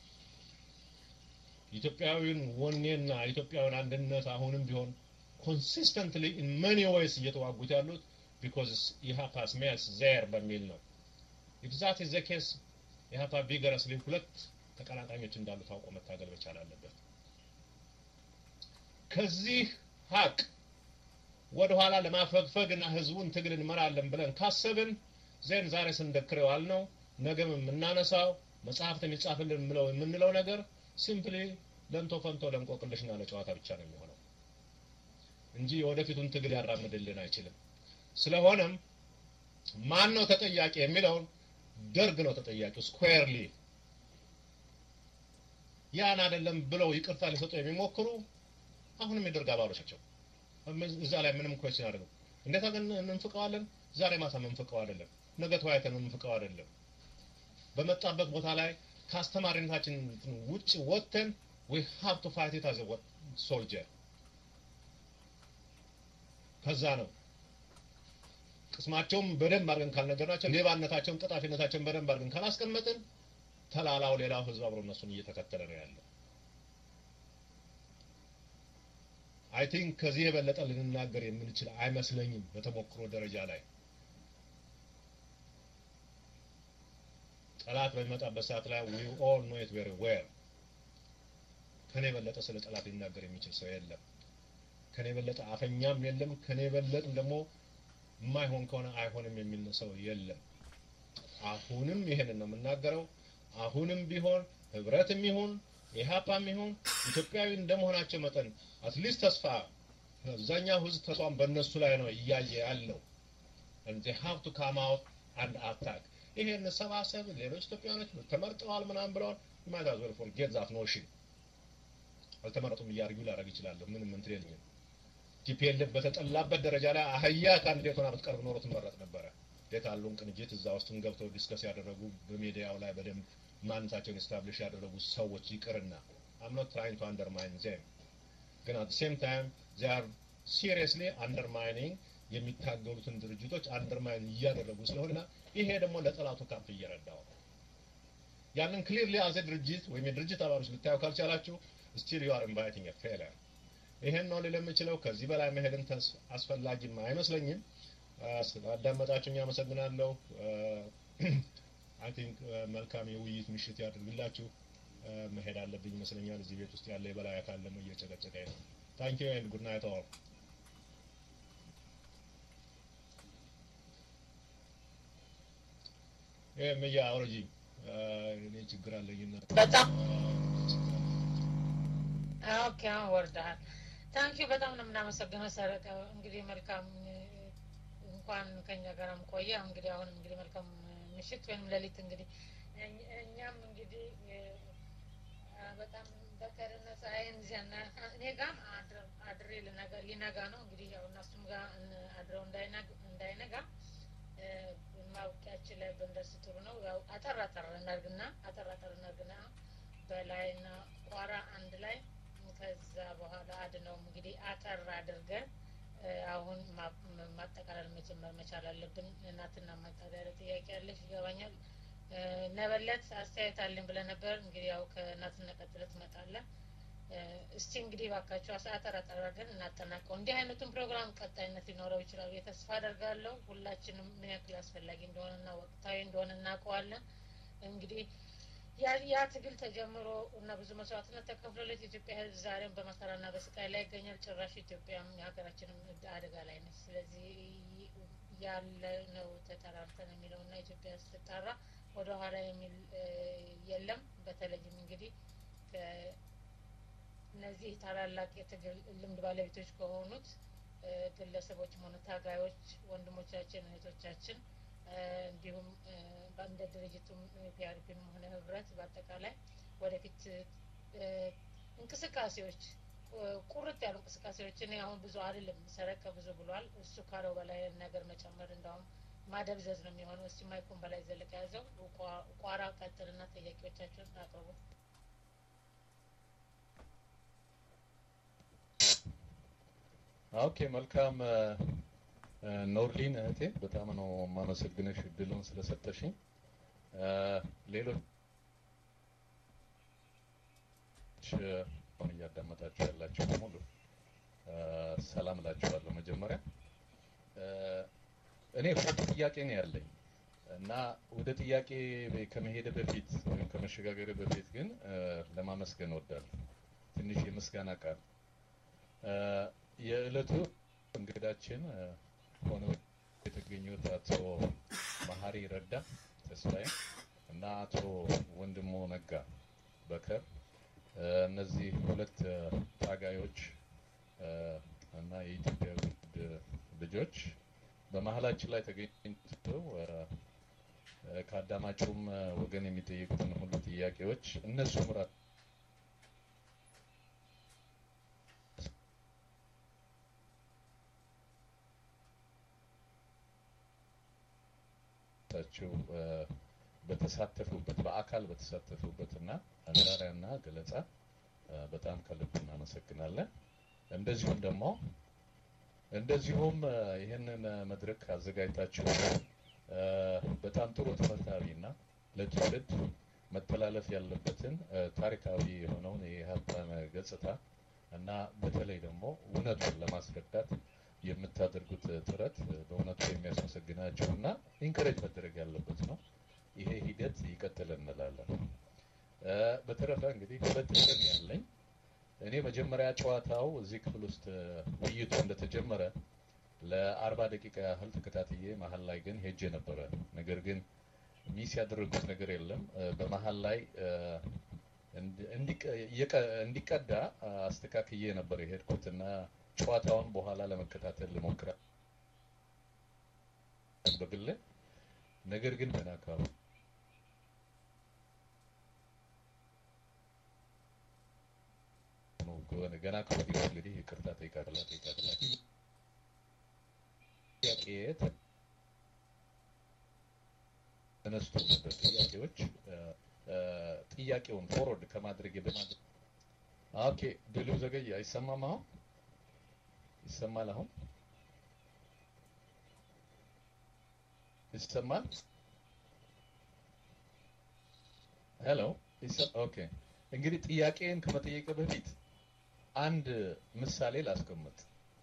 ኢትዮጵያዊን ወኔና ኢትዮጵያዊን አንድነት አሁንም ቢሆን ኮንሲስተንትሊ ኢን መኒ ዌይስ እየተዋጉት ያሉት ቢኮዝ ኢሃፓ ስሜልስ ዜር በሚል ነው። ኢፍ ዛት ኢዝ ዘ ኬስ ኢሃፓ ቪገረስሊ ሁለት ተቀናቃኞች እንዳሉ ታውቆ መታገል መቻል አለበት። ከዚህ ሀቅ ወደኋላ ለማፈግፈግ እና ህዝቡን ትግል እንመራለን ብለን ካሰብን ዜን ዛሬ ስንደክረው አልነው ነገም የምናነሳው መጽሐፍት የሚጻፍልን ምለው የምንለው ነገር ሲምፕሊ ለንቶ ፈንቶ ለእንቆቅልሽና ለጨዋታ ብቻ ነው የሚሆነው እንጂ የወደፊቱን ትግል ያራምድልን አይችልም። ስለሆነም ማን ነው ተጠያቂ የሚለውን ደርግ ነው ተጠያቂው ስኩዌርሊ ያን አይደለም ብለው ይቅርታ ሊሰጡ የሚሞክሩ አሁንም የደርግ አባሎች ናቸው። እዛ ላይ ምንም ኮስችን አደረገው እንዴት አገን እንፍቀዋለን? ዛሬ ማታ መንፍቀው አይደለም፣ ነገ ተወያይተን መንፍቀው አይደለም። በመጣበት ቦታ ላይ ከአስተማሪነታችን ውጭ ወጥተን we have to fight it as a soldier ከዛ ነው ቅስማቸውን በደንብ አድርገን ካልነገርናቸው ሌባነታቸውን ቀጣፊነታቸውን በደንብ አድርገን ካላስቀመጥን ተላላው ሌላው ህዝብ አብሮ እነሱን እየተከተለ ነው ያለው። አይ ቲንክ ከዚህ የበለጠ ልንናገር የምንችል አይመስለኝም በተሞክሮ ደረጃ ላይ ጠላት በሚመጣበት ሰዓት ላይ we all know it very well ከኔ የበለጠ ስለ ጠላት ሊናገር የሚችል ሰው የለም። ከኔ የበለጠ አፈኛም የለም። ከኔ የበለጥም ደግሞ የማይሆን ከሆነ አይሆንም የሚል ሰው የለም። አሁንም ይሄንን ነው የምናገረው። አሁንም ቢሆን ህብረትም ይሁን ኢህአፓም ይሁን ኢትዮጵያዊ እንደመሆናቸው መጠን አትሊስት ተስፋ አብዛኛው ህዝብ ተስፋን በእነሱ ላይ ነው እያየ ያለው and they have to come out and attack ይሄ እንሰባሰብ ሌሎች ኢትዮጵያውያኖች ተመርጠዋል ምናምን ብለዋል might as well forget that notion አልተመረጡም እያርጉ ላደርግ ይችላለሁ ምንም እንትን የለኝም ቲፒኤልኤፍ በተጠላበት ደረጃ ላይ አህያ ከአንድ ዴቶና ብትቀርብ ኖሮ ትመረጥ ነበረ ዴት አሉን ቅንጅት እዛ ውስጥም ገብተው ዲስከስ ያደረጉ በሚዲያው ላይ በደንብ ማንነታቸውን ኤስታብሊሽ ያደረጉ ሰዎች ይቅርና አም ኖት ትራይንግ ቱ አንደርማይን ዜም ግን አት ሴም ታይም ዜ አር ሲሪየስሊ አንደርማይኒንግ የሚታገሉትን ድርጅቶች አንደርማይን እያደረጉ ስለሆነና ይሄ ደግሞ ለጠላቱ ካምፕ እየረዳው ነው። ያንን ክሊርሊ አዘ ድርጅት ወይም የድርጅት አባሎች ልታዩ ካልቻላችሁ ስቲል ዩ አር ኢንቫይቲንግ ፌለር። ይሄን ነው ልል የምችለው። ከዚህ በላይ መሄድን አስፈላጊም አይመስለኝም። ስላዳመጣችሁኝ አመሰግናለሁ። አይ ቲንክ መልካም የውይይት ምሽት ያድርግላችሁ። መሄድ አለብኝ ይመስለኛል። እዚህ ቤት ውስጥ ያለ የበላይ አካል ደግሞ እየጨቀጨቀኝ ነው። ታንክ ዩ ኤንድ ጉድ ናይት ኦል። ይሄ ምያ አውረጂ እኔ ችግር አለኝና በጣም ኦኬ፣ አሁን ወርደሃል። ታንኪ በጣም ነው የምናመሰግነው ሰረቀ። እንግዲህ መልካም እንኳን ከኛ ጋርም ቆየ። እንግዲህ አሁን እንግዲህ መልካም ምሽት ወይም ሌሊት እንግዲህ እኛም እንግዲህ በጣም በቀርነ ፀሐይን ዚያና እኔ ጋም አድሬ ሊነጋ ነው እንግዲህ ያው እነሱም ጋር አድረው እንዳይነጋ ማውቂያችን ላይ ብንደርስ ጥሩ ነው። ያው አጠር አጠር እናርግና አጠር አጠር እናርግና በላይና ቋራ አንድ ላይ ከዛ በኋላ አድነውም እንግዲህ አጠር አድርገን አሁን ማጠቃለል መጀመር መቻል አለብን። እናትና ማጣሪያ ጥያቄ ያለሽ ይገባኛል። ነበለት አስተያየት አለኝ ብለህ ነበር። እንግዲህ ያው ከእናትና ቀጥለ ትመጣለህ። እስቲ እንግዲህ ባካችሁ አጠር አጠር አድርገን እናጠናቀው። እንዲህ አይነቱን ፕሮግራም ቀጣይነት ሊኖረው ይችላል ብዬ ተስፋ አደርጋለሁ። ሁላችንም ምን ያክል አስፈላጊ እንደሆነና ወቅታዊ እንደሆነ እናውቀዋለን። እንግዲህ ያ ትግል ተጀምሮ እና ብዙ መስዋዕትነት ተከፍሎለት የኢትዮጵያ ሕዝብ ዛሬም በመከራና በስቃይ ላይ ይገኛል። ጭራሽ ኢትዮጵያም የሀገራችንም አደጋ ላይ ነች። ስለዚህ ያለ ነው ተጠራርተን የሚለው እና ኢትዮጵያ ስትጣራ ወደ ኋላ የሚል የለም። በተለይም እንግዲህ እነዚህ ታላላቅ የትግል ልምድ ባለቤቶች ከሆኑት ግለሰቦችም ሆነ ታጋዮች ወንድሞቻችን፣ እህቶቻችን እንዲሁም እንደ ድርጅቱም ፒአርፒም ሆነ ህብረት በአጠቃላይ ወደፊት እንቅስቃሴዎች ቁርጥ ያሉ እንቅስቃሴዎች እኔ አሁን ብዙ አይደለም ሰረቀ ብዙ ብሏል። እሱ ካለው በላይ ነገር መጨመር እንዳውም ማደብዘዝ ነው የሚሆነው። እስቲ ማይኩን በላይ ዘለቀ ያዘው ቋራ ቀጥልና ጥያቄዎቻቸውን አቅርቡ። ኦኬ መልካም ኖርሊን እህቴ በጣም ነው የማመሰግንሽ እድሉን ስለሰጠሽኝ። ሌሎች አሁን እያዳመጣችሁ ያላችሁ በሙሉ ሰላም እላችኋለሁ። መጀመሪያ እኔ ሁለት ጥያቄ ነው ያለኝ እና ወደ ጥያቄ ከመሄደ በፊት ወይም ከመሸጋገር በፊት ግን ለማመስገን እወዳለሁ። ትንሽ የምስጋና ቃል የዕለቱ እንግዳችን ሆነው የተገኙት አቶ መሀሪ ረዳ ተስፋዬ እና አቶ ወንድሙ ነጋ በከር እነዚህ ሁለት ታጋዮች እና የኢትዮጵያ ውድ ልጆች በመሀላችን ላይ ተገኝተው ከአዳማጩም ወገን የሚጠየቁትን ሁሉ ጥያቄዎች እነሱም ራሳቸው በተሳተፉበት በአካል በተሳተፉበት እና ማብራሪያና ገለጻ በጣም ከልብ እናመሰግናለን። እንደዚሁም ደግሞ እንደዚሁም ይህንን መድረክ አዘጋጅታችሁ በጣም ጥሩ ትምህርታዊና ለትውልድ መተላለፍ ያለበትን ታሪካዊ የሆነውን የኢህአፓን ገጽታ እና በተለይ ደግሞ እውነቱን ለማስረዳት የምታደርጉት ጥረት በእውነቱ የሚያስመሰግናችሁ እና ኢንከሬጅ መደረግ ያለበት ነው። ይሄ ሂደት ይቀጥል እንላለን። በተረፈ እንግዲህ ሁለት ቀን ያለኝ እኔ መጀመሪያ ጨዋታው እዚህ ክፍል ውስጥ ውይይቱ እንደተጀመረ ለአርባ ደቂቃ ያህል ተከታትዬ መሀል ላይ ግን ሄጄ ነበረ። ነገር ግን ሚስ ያደረጉት ነገር የለም። በመሀል ላይ እንዲቀዳ አስተካክዬ ነበር የሄድኩት እና ጨዋታውን በኋላ ለመከታተል ልሞክራ በግል ነገር ግን ገና አካባቢ ገና ከወዲሁ እንግዲህ ይቅርታ ጠይቃለሁ ጠይቃለሁ ጥያቄ ተነስቶ ነበር ጥያቄዎች ጥያቄውን ፎርወርድ ከማድረግ በማድረግ ኦኬ ድሉ ዘገየ አይሰማም አሁን ይሰማል አሁን ይሰማል ሄሎ ኦኬ እንግዲህ ጥያቄን ከመጠየቅ በፊት አንድ ምሳሌ ላስቀምጥ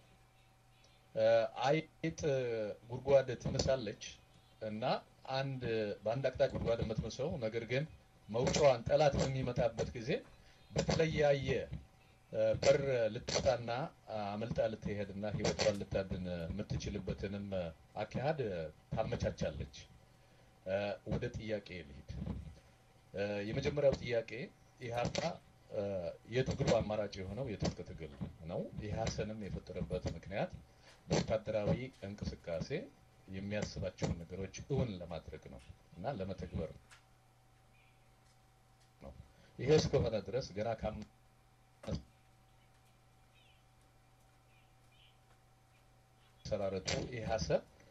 አይጥ ጉድጓድ ትምሳለች እና አንድ በአንድ አቅጣጫ ጉድጓድ የምትምሰው ነገር ግን መውጫዋን ጠላት በሚመጣበት ጊዜ በተለያየ በር ልትወጣና አመልጣ ልትሄድና ህይወቷን ልታድን የምትችልበትንም አካሄድ ታመቻቻለች። ወደ ጥያቄ ልሂድ። የመጀመሪያው ጥያቄ ኢህአፓ የትግሉ አማራጭ የሆነው የትጥቅ ትግል ነው። ኢህአሰንም የፈጠረበት ምክንያት በወታደራዊ እንቅስቃሴ የሚያስባቸውን ነገሮች እውን ለማድረግ ነው እና ለመተግበር ነው። ይሄ እስከሆነ ድረስ ገና ከመሰራረቱ ኢህአሰ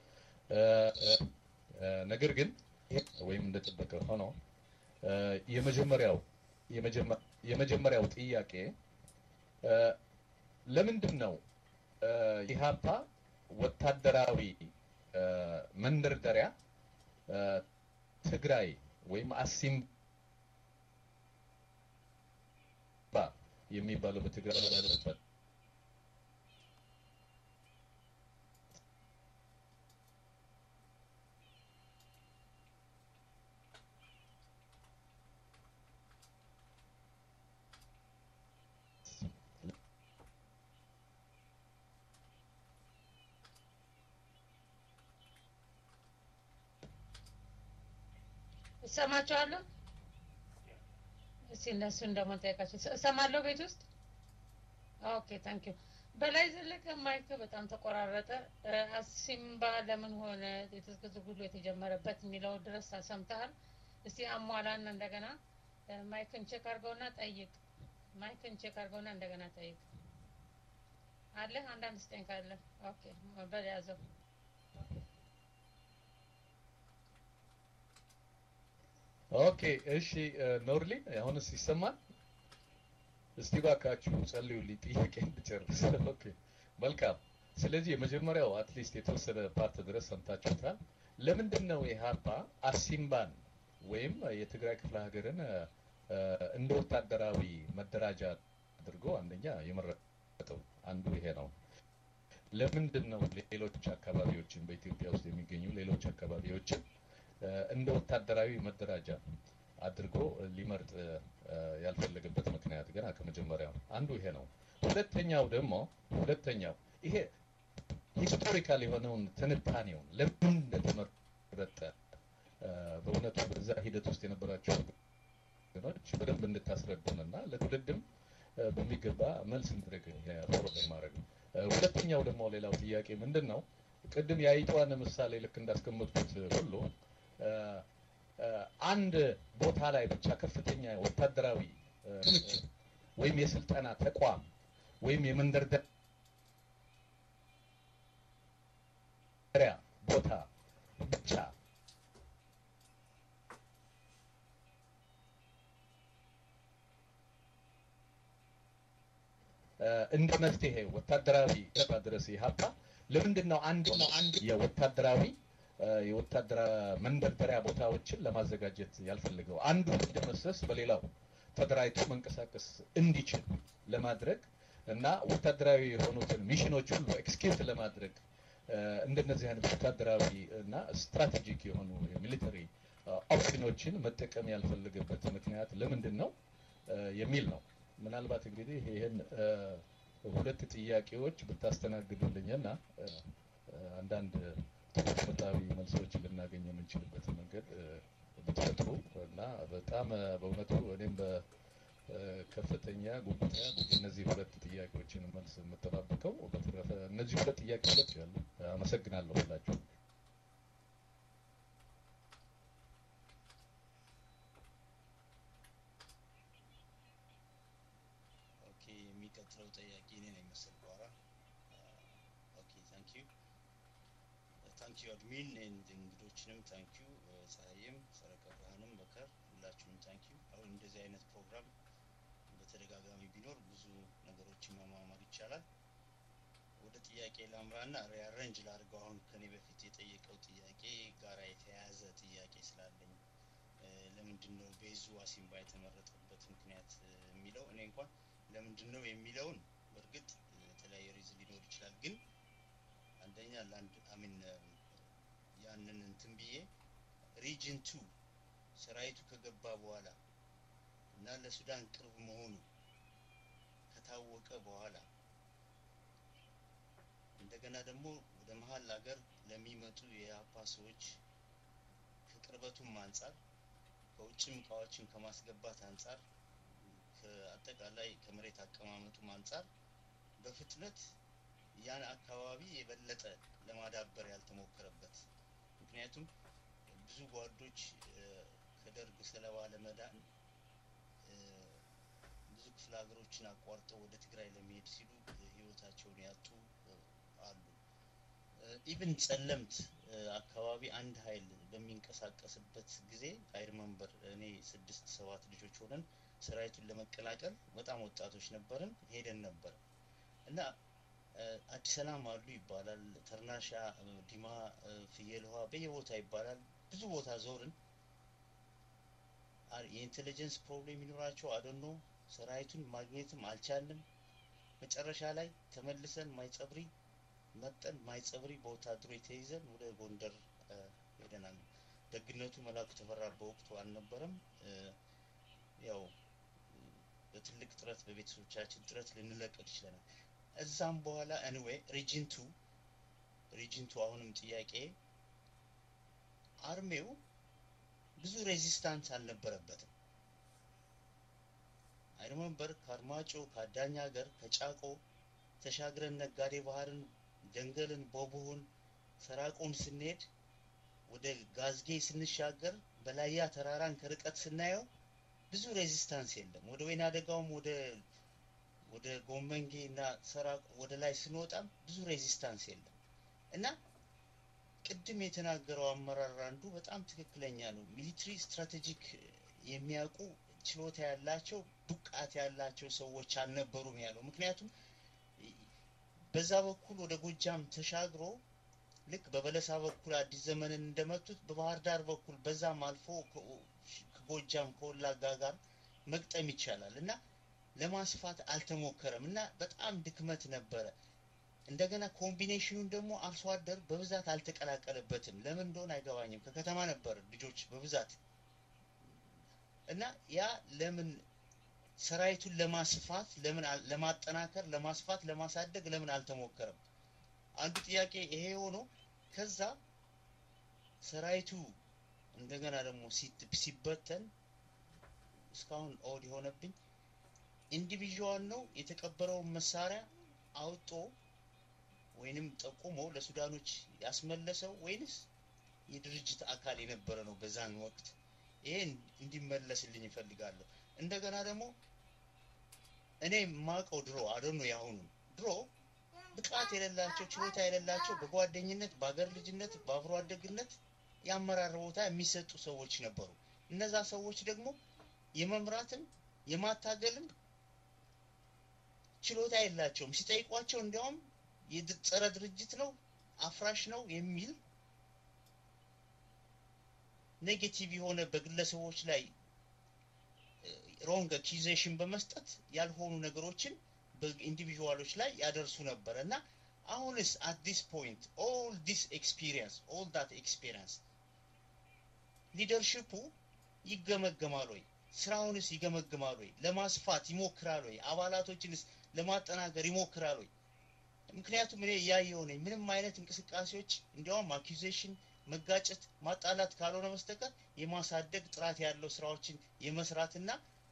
ነገር ግን ወይም እንደጠበቀ ሆኖ የመጀመሪያው የመጀመሪያው ጥያቄ ለምንድን ነው ኢህአፓ ወታደራዊ መንደርደሪያ ትግራይ ወይም አሲምባ የሚባለው በትግራይ ያለበት እሰማቸዋለሁ። እስኪ እነሱን ደግሞ ጠይቃቸው። እሰማለሁ ቤት ውስጥ ኦኬ ታንክ ዩ። በላይ ዘለቀ ማይክ በጣም ተቆራረጠ። አሲምባ ለምን ሆነ የትጥቅ ትግሉ የተጀመረበት የሚለው ድረስ ሰምተሃል? እስቲ አሟላና እንደገና ማይክን ቼክ አድርገውና ጠይቅ። ማይክን ቼክ አድርገውና እንደገና ጠይቅ። አለ አንዳንድ ስጠኝ ካለ ኦኬ በያዘው ኦኬ እሺ ኖርሊን አሁንስ ይሰማል? እስቲ ባካችሁ ጸልዩልኝ ጥያቄ እንድጨርስ። ኦኬ መልካም። ስለዚህ የመጀመሪያው አትሊስት የተወሰነ ፓርት ድረስ ሰምታችሁታል። ለምንድን ነው ኢህአፓ አሲምባን ወይም የትግራይ ክፍለ ሀገርን እንደ ወታደራዊ መደራጃ አድርጎ አንደኛ የመረጠው አንዱ ይሄ ነው። ለምንድን ነው ሌሎች አካባቢዎችን በኢትዮጵያ ውስጥ የሚገኙ ሌሎች አካባቢዎችን እንደ ወታደራዊ መደራጃ አድርጎ ሊመርጥ ያልፈለገበት ምክንያት ገና ከመጀመሪያው አንዱ ይሄ ነው። ሁለተኛው ደግሞ ሁለተኛው ይሄ ሂስቶሪካል የሆነውን ትንታኔውን ለምን እንደተመረጠ በእውነቱ በዛ ሂደት ውስጥ የነበራቸው ወገኖች በደንብ እንድታስረዱንና ለትውልድም በሚገባ መልስ እንድረግ ፎርወርድ ማድረግ ነው። ሁለተኛው ደግሞ ሌላው ጥያቄ ምንድን ነው? ቅድም የአይጧን ምሳሌ ልክ እንዳስቀመጥኩት ሁሉ አንድ ቦታ ላይ ብቻ ከፍተኛ ወታደራዊ ክምችት ወይም የስልጠና ተቋም ወይም የመንደርደሪያ ቦታ ብቻ እንደ መፍትሄ ወታደራዊ ድረስ ኢህአፓ ለምንድን ነው አንድ ነው አንድ የወታደራዊ የወታደራዊ መንደርደሪያ ቦታዎችን ለማዘጋጀት ያልፈልገው አንዱ እንዲደመሰስ በሌላው ተደራጅቶ መንቀሳቀስ እንዲችል ለማድረግ እና ወታደራዊ የሆኑትን ሚሽኖች ሁሉ ኤክስኪዩት ለማድረግ እንደነዚህ አይነት ወታደራዊ እና ስትራቴጂክ የሆኑ የሚሊተሪ ኦፕሽኖችን መጠቀም ያልፈለገበት ምክንያት ለምንድን ነው የሚል ነው። ምናልባት እንግዲህ ይህን ሁለት ጥያቄዎች ብታስተናግዱልኝና አንዳንድ ትምህርታዊ መልሶች ልናገኝ የምንችልበት መንገድ ብትፈጥሩ እና በጣም በእውነቱ እኔም በከፍተኛ ጉጉት እነዚህ ሁለት ጥያቄዎችን መልስ የምጠባበቀው። በተረፈ እነዚህ ሁለት ጥያቄዎች ያሉ አመሰግናለሁ ሁላችሁ። ኦኬ የሚቀጥለው ጥያቄ እኔ ነኝ መሰል በኋላ ኦኬ ታንክ ዩ ታንክ ዩ አድሚን ኤንድ እንግዶችንም ታንክ ዩ ፀሐይም ሰረቀ ብርሃንም በከር ሁላችሁም ታንክ ዩ አሁን እንደዚህ አይነት ፕሮግራም በተደጋጋሚ ቢኖር ብዙ ነገሮችን መማማር ይቻላል ወደ ጥያቄ ላምራና ሪያረንጅ ላድርገው አሁን ከኔ በፊት የጠየቀው ጥያቄ ጋራ የተያያዘ ጥያቄ ስላለኝ ለምንድን ነው ቤዙ አሲምባ የተመረጠበት ምክንያት የሚለው እኔ እንኳን ለምንድን ነው የሚለውን በእርግጥ የተለያየ ሪዝን ሊኖር ይችላል ግን አንደኛ ለአንድ አሚን ያንን እንትን ብዬ ሪጅን ቱ ሰራዊቱ ከገባ በኋላ እና ለሱዳን ቅርብ መሆኑ ከታወቀ በኋላ እንደገና ደግሞ ወደ መሀል ሀገር ለሚመጡ የአፓ ሰዎች ከቅርበቱም አንጻር ከውጭም እቃዎችን ከማስገባት አንጻር ከአጠቃላይ ከመሬት አቀማመጡም አንጻር በፍጥነት ያን አካባቢ የበለጠ ለማዳበር ያልተሞከረበት ምክንያቱም ብዙ ጓዶች ከደርግ ሰለባ ለመዳን ብዙ ክፍለ ሀገሮችን አቋርጠው ወደ ትግራይ ለመሄድ ሲሉ ህይወታቸውን ያጡ አሉ። ኢቭን ጸለምት አካባቢ አንድ ኃይል በሚንቀሳቀስበት ጊዜ አይሪመንበር እኔ ስድስት ሰባት ልጆች ሆነን ሰራዊቱን ለመቀላቀል በጣም ወጣቶች ነበርን፣ ሄደን ነበር እና አዲስ ሰላም አሉ ይባላል፣ ተርናሻ፣ ዲማ፣ ፍየል ውሃ በየቦታ ይባላል። ብዙ ቦታ ዞርን። የኢንቴሊጀንስ ፕሮብሌም ይኖራቸው አደኖ ሰራዊቱን ማግኘትም አልቻልንም። መጨረሻ ላይ ተመልሰን ማይጸብሪ መጠን ማይጸብሪ በወታደሮች ተይዘን ወደ ጎንደር ሄደናል። ደግነቱ መላኩ ተፈራ በወቅቱ አልነበረም። ያው በትልቅ ጥረት በቤተሰቦቻችን ጥረት ልንለቀቅ ይችለናል። እዛም በኋላ አንዌይ ሪጅን ቱ ሪጅን ቱ አሁንም ጥያቄ አርሜው ብዙ ሬዚስታንስ አልነበረበትም። አይሪመንበር ከአርማጮ ከአዳኝ ሀገር ከጫቆ ተሻግረን ነጋዴ ባህርን ደንገልን ቦቦውን ሰራቆን ስንሄድ ወደ ጋዝጌ ስንሻገር በላያ ተራራን ከርቀት ስናየው ብዙ ሬዚስታንስ የለም። ወደ ወይና አደጋውም ወደ ወደ ጎመንጌ እና ሰራ ወደ ላይ ስንወጣም ብዙ ሬዚስታንስ የለም እና ቅድም የተናገረው አመራር አንዱ በጣም ትክክለኛ ነው። ሚሊትሪ ስትራቴጂክ የሚያውቁ ችሎታ ያላቸው ብቃት ያላቸው ሰዎች አልነበሩም ያለው። ምክንያቱም በዛ በኩል ወደ ጎጃም ተሻግሮ ልክ በበለሳ በኩል አዲስ ዘመንን እንደመቱት በባህር ዳር በኩል በዛም አልፎ ከጎጃም ከወላጋ ጋር መግጠም ይቻላል እና ለማስፋት አልተሞከረም እና በጣም ድክመት ነበረ። እንደገና ኮምቢኔሽኑን ደግሞ አርሶ አደር በብዛት አልተቀላቀለበትም። ለምን እንደሆነ አይገባኝም። ከከተማ ነበር ልጆች በብዛት እና ያ ለምን ሰራዊቱን ለማስፋት ለምን አል- ለማጠናከር፣ ለማስፋት፣ ለማሳደግ ለምን አልተሞከረም? አንዱ ጥያቄ ይሄ ሆኖ ከዛ ሰራዊቱ እንደገና ደግሞ ሲት- ሲበተን እስካሁን ኦድ የሆነብኝ ኢንዲቪዥዋል ነው የተቀበረውን መሳሪያ አውጦ ወይንም ጠቁሞ ለሱዳኖች ያስመለሰው ወይንስ የድርጅት አካል የነበረ ነው በዛን ወቅት? ይሄ እንዲመለስልኝ ይፈልጋለሁ። እንደገና ደግሞ እኔ ማቀው ድሮ አደኖ ያሁኑ ድሮ ብቃት የሌላቸው ችሎታ የሌላቸው በጓደኝነት በአገር ልጅነት በአብሮ አደግነት የአመራር ቦታ የሚሰጡ ሰዎች ነበሩ። እነዛ ሰዎች ደግሞ የመምራትም የማታገልም ችሎታ የላቸውም። ሲጠይቋቸው እንዲያውም የድ- ጸረ ድርጅት ነው አፍራሽ ነው የሚል ኔጌቲቭ የሆነ በግለሰቦች ላይ ሮንግ አኪዜሽን በመስጠት ያልሆኑ ነገሮችን በኢንዲቪዥዋሎች ላይ ያደርሱ ነበረ እና አሁንስ አት ዲስ ፖይንት ኦል ዲስ ኤክስፒሪየንስ ኦል ዳት ኤክስፒሪየንስ ሊደርሽፑ ይገመገማል ወይ? ስራውንስ ይገመግማል ወይ? ለማስፋት ይሞክራል ወይ? አባላቶችንስ ለማጠናከር ይሞክራል ወይ? ምክንያቱም እኔ እያየሁ ነኝ ምንም አይነት እንቅስቃሴዎች እንዲያውም አኪዜሽን መጋጨት ማጣላት ካልሆነ በስተቀር የማሳደግ ጥራት ያለው ስራዎችን የመስራትና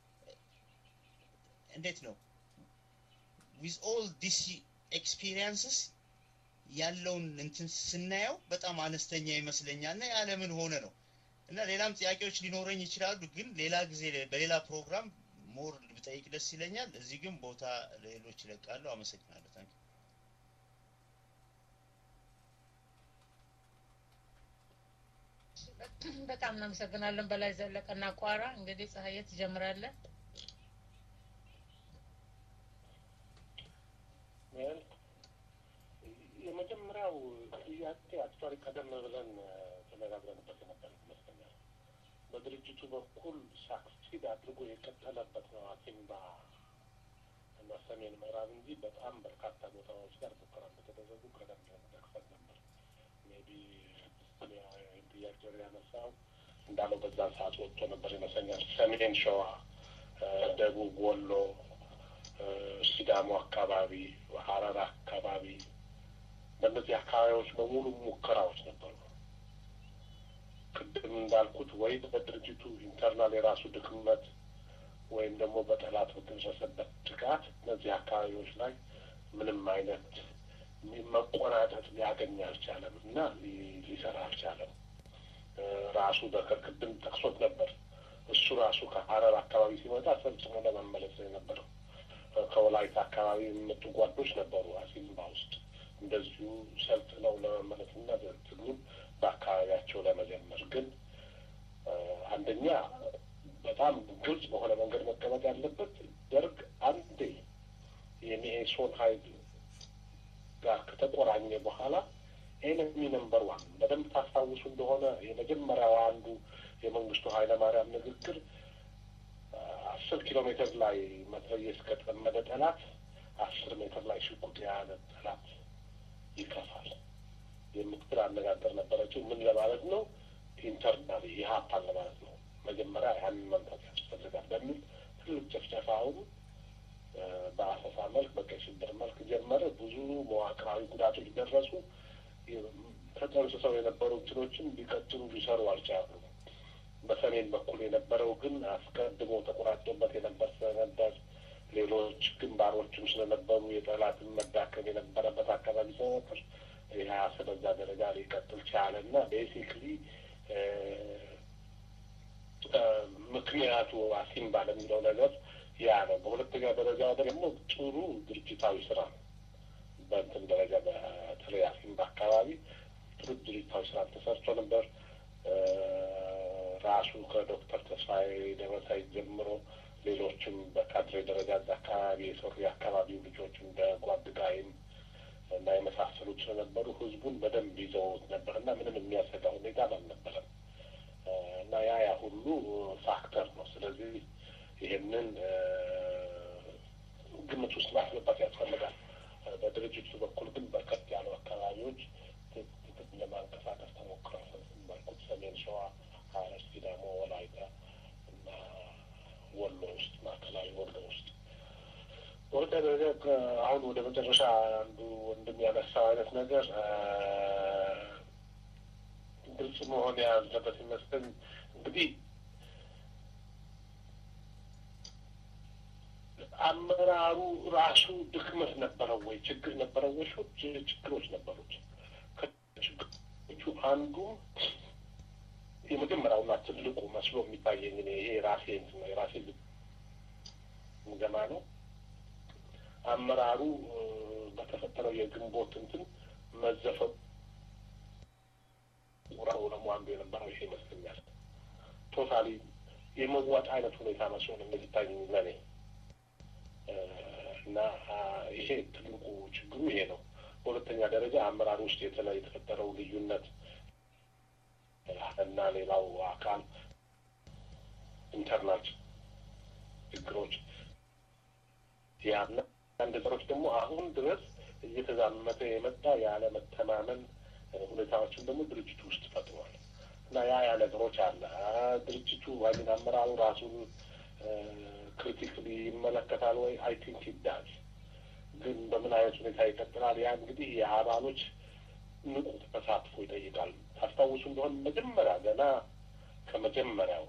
እንዴት ነው ዊዝ ኦል ዲስ ኤክስፒሪየንስስ ያለውን እንትን ስናየው በጣም አነስተኛ ይመስለኛል እና ያለምን ሆነ ነው እና ሌላም ጥያቄዎች ሊኖረኝ ይችላሉ ግን ሌላ ጊዜ በሌላ ፕሮግራም ሞር ብጠይቅ ደስ ይለኛል እዚህ ግን ቦታ ሌሎች ይለቃሉ አመሰግናለሁ ታንክ በጣም እናመሰግናለን። በላይ ዘለቀና ቋራ እንግዲህ ፀሐዬ ትጀምራለህ። ዌል የመጀመሪያው ጥያቄ አክቹዋሊ ቀደም ብለን ተነጋግረንበት የነበር ይመስለኛል። በድርጅቱ በኩል ሳክሲድ አድርጎ የቀጠለበት ነው አሲምባ እና ሰሜን ምዕራብ እንጂ በጣም በርካታ ቦታዎች ጋር ሙከራ እንደተደረጉ ቀደም ብለን ጠቅሰን ነበር። ሜቢ ጥያቄ ያነሳው እንዳለው በዛን ሰዓት ወጥቶ ነበር ይመስለኛል። ሰሜን ሸዋ፣ ደቡብ ወሎ፣ ሲዳሞ አካባቢ፣ ሀረር አካባቢ በእነዚህ አካባቢዎች በሙሉ ሙከራዎች ነበሩ። ቅድም እንዳልኩት ወይ በድርጅቱ ኢንተርናል የራሱ ድክመት ወይም ደግሞ በጠላት በደረሰበት ጥቃት እነዚህ አካባቢዎች ላይ ምንም አይነት መቆናጠጥ ሊያገኝ አልቻለም እና ሊሰራ አልቻለም። ራሱ በከር ቅድም ጠቅሶት ነበር። እሱ ራሱ ከሀረር አካባቢ ሲመጣ ሰልጥኖ ለመመለስ ነው የነበረው። ከወላይታ አካባቢ የሚመጡ ጓዶች ነበሩ አሲምባ ውስጥ እንደዚሁ ሰልጥነው ለመመለስ እና ትግሉን በአካባቢያቸው ለመጀመር ግን አንደኛ በጣም ግልጽ በሆነ መንገድ መቀመጥ ያለበት ደርግ አንዴ የሚኤሶን ሀይል ጋር ከተቆራኘ በኋላ ኤነሚ ነምበር ዋን በደንብ ታስታውሱ እንደሆነ የመጀመሪያው አንዱ የመንግስቱ ኃይለማርያም ንግግር አስር ኪሎ ሜትር ላይ መትረየስ ከጠመደ ጠላት አስር ሜትር ላይ ሽጉጥ የያዘ ጠላት ይከፋል የምትል አነጋገር ነበረችው። ምን ለማለት ነው? ኢንተርናሊ ኢህአፓን ለማለት ነው። መጀመሪያ ያንን መምታት ያስፈልጋል በሚል ትልቅ ጭፍጨፋውን በአሰሳ መልክ በቀይ ሽብር መልክ ጀመረ። ብዙ መዋቅራዊ ጉዳቶች ደረሱ። ተጠንስሰው የነበሩ እንትኖችን ሊቀጥሉ ሊሰሩ አልቻሉም። በሰሜን በኩል የነበረው ግን አስቀድሞ ተቆራጦበት የነበር ስለነበር ሌሎች ግንባሮችም ስለነበሩ የጠላትን መዳከም የነበረበት አካባቢ ስለነበር ይህ በዛ ደረጃ ሊቀጥል ቻለ እና ቤሲክሊ ምክንያቱ አሲምባ ለሚለው ነገር ያ ነው። በሁለተኛ ደረጃ ደግሞ ጥሩ ድርጅታዊ ስራ ነው። በእንትን ደረጃ በተለይ አሲምባ አካባቢ ጥሩ ድርጅታዊ ስራ ተሰርቶ ነበር። ራሱ ከዶክተር ተስፋዬ ደበሳይ ጀምሮ ሌሎችም በካድሬ ደረጃ እዛ አካባቢ የሰሩ የአካባቢው ልጆች እንደ ጓድጋይም እና የመሳሰሉት ስለነበሩ ህዝቡን በደንብ ይዘውት ነበር እና ምንም የሚያሰጋ ሁኔታ አልነበረም እና ያ ያ ሁሉ ፋክተር ነው። ስለዚህ ይሄንን ግምት ውስጥ ማስገባት ያስፈልጋል። በድርጅቱ በኩል ግን በርከት ያሉ አካባቢዎች ትግል ለማንቀሳቀስ ተሞክሯል። እንዳልኩት ሰሜን ሸዋ፣ ሀረር፣ ሲዳሞ፣ ወላይታ እና ወሎ ውስጥ ማዕከላዊ ወሎ ውስጥ ወደ አሁን ወደ መጨረሻ አንዱ ወንድም ያነሳው አይነት ነገር ግልጽ መሆን ያለበት ይመስለኝ እንግዲህ አመራሩ ራሱ ድክመት ነበረው ወይ ችግር ነበረው ወይ? ችግሮች ነበሩት። ከችግሮቹ አንዱ የመጀመሪያውና ትልቁ መስሎ የሚታየኝ እኔ ይሄ ራሴ እንትን ነው የራሴ ግምገማ ነው። አመራሩ በተፈጠረው የግንቦት እንትን መዘፈቁ ቁራው ደግሞ አንዱ የነበረው ይሄ ይመስለኛል። ቶታሊ የመዋጥ አይነት ሁኔታ መስሎ ነው የሚታየኝ ለኔ እና ይሄ ትልቁ ችግሩ ይሄ ነው። በሁለተኛ ደረጃ አመራር ውስጥ የተለይ የተፈጠረው ልዩነት እና ሌላው አካል ኢንተርናል ችግሮች ያለ አንድ ነገሮች ደግሞ አሁን ድረስ እየተዛመተ የመጣ ያለ መተማመን ሁኔታዎችን ደግሞ ድርጅቱ ውስጥ ፈጥሯል እና ያ ያ ነገሮች አለ ድርጅቱ ወይም አመራሩ ራሱን ክሪቲክሊ ይመለከታል ወይ? አይ ቲንክ ይዳል። ግን በምን አይነት ሁኔታ ይቀጥላል? ያ እንግዲህ የአባሎች ንቁ ተሳትፎ ይጠይቃል። ታስታውሱ እንደሆን መጀመሪያ ገና ከመጀመሪያው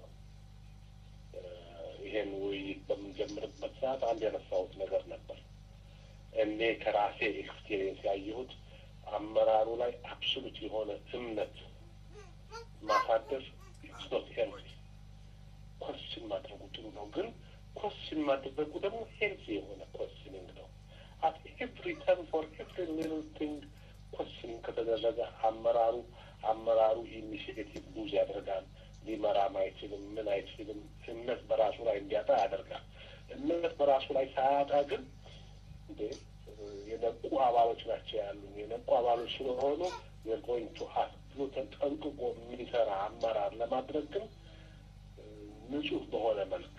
ይሄን ውይይት በምንጀምርበት ሰዓት አንድ ያነሳሁት ነገር ነበር። እኔ ከራሴ ኤክስፒሪየንስ ያየሁት አመራሩ ላይ አብሶሉት የሆነ እምነት ማሳደር ኢትስ ኖት ሄልዚ ኮስችን ማድረጉ ጥሩ ነው ግን ኮስችን ማድረጉ ደግሞ ሄልዚ የሆነ ኮስችኒንግ ነው። አት ኤቭሪ ተርም ፎር ኤቭሪ ሊትል ቲንግ ኮስችኒንግ ከተደረገ አመራሩ አመራሩ ኢኒሽቲቭ ሉዝ ያደርጋል። ሊመራም አይችልም። ምን አይችልም። እምነት በራሱ ላይ እንዲያጣ ያደርጋል። እምነት በራሱ ላይ ሳያጣ ግን እንዴ የነቁ አባሎች ናቸው ያሉን የነቁ አባሎች ስለሆኑ የጎይንግ ቱ ሀት ብሎ ተጠንቅቆ የሚሰራ አመራር ለማድረግ ግን ንጹህ በሆነ መልክ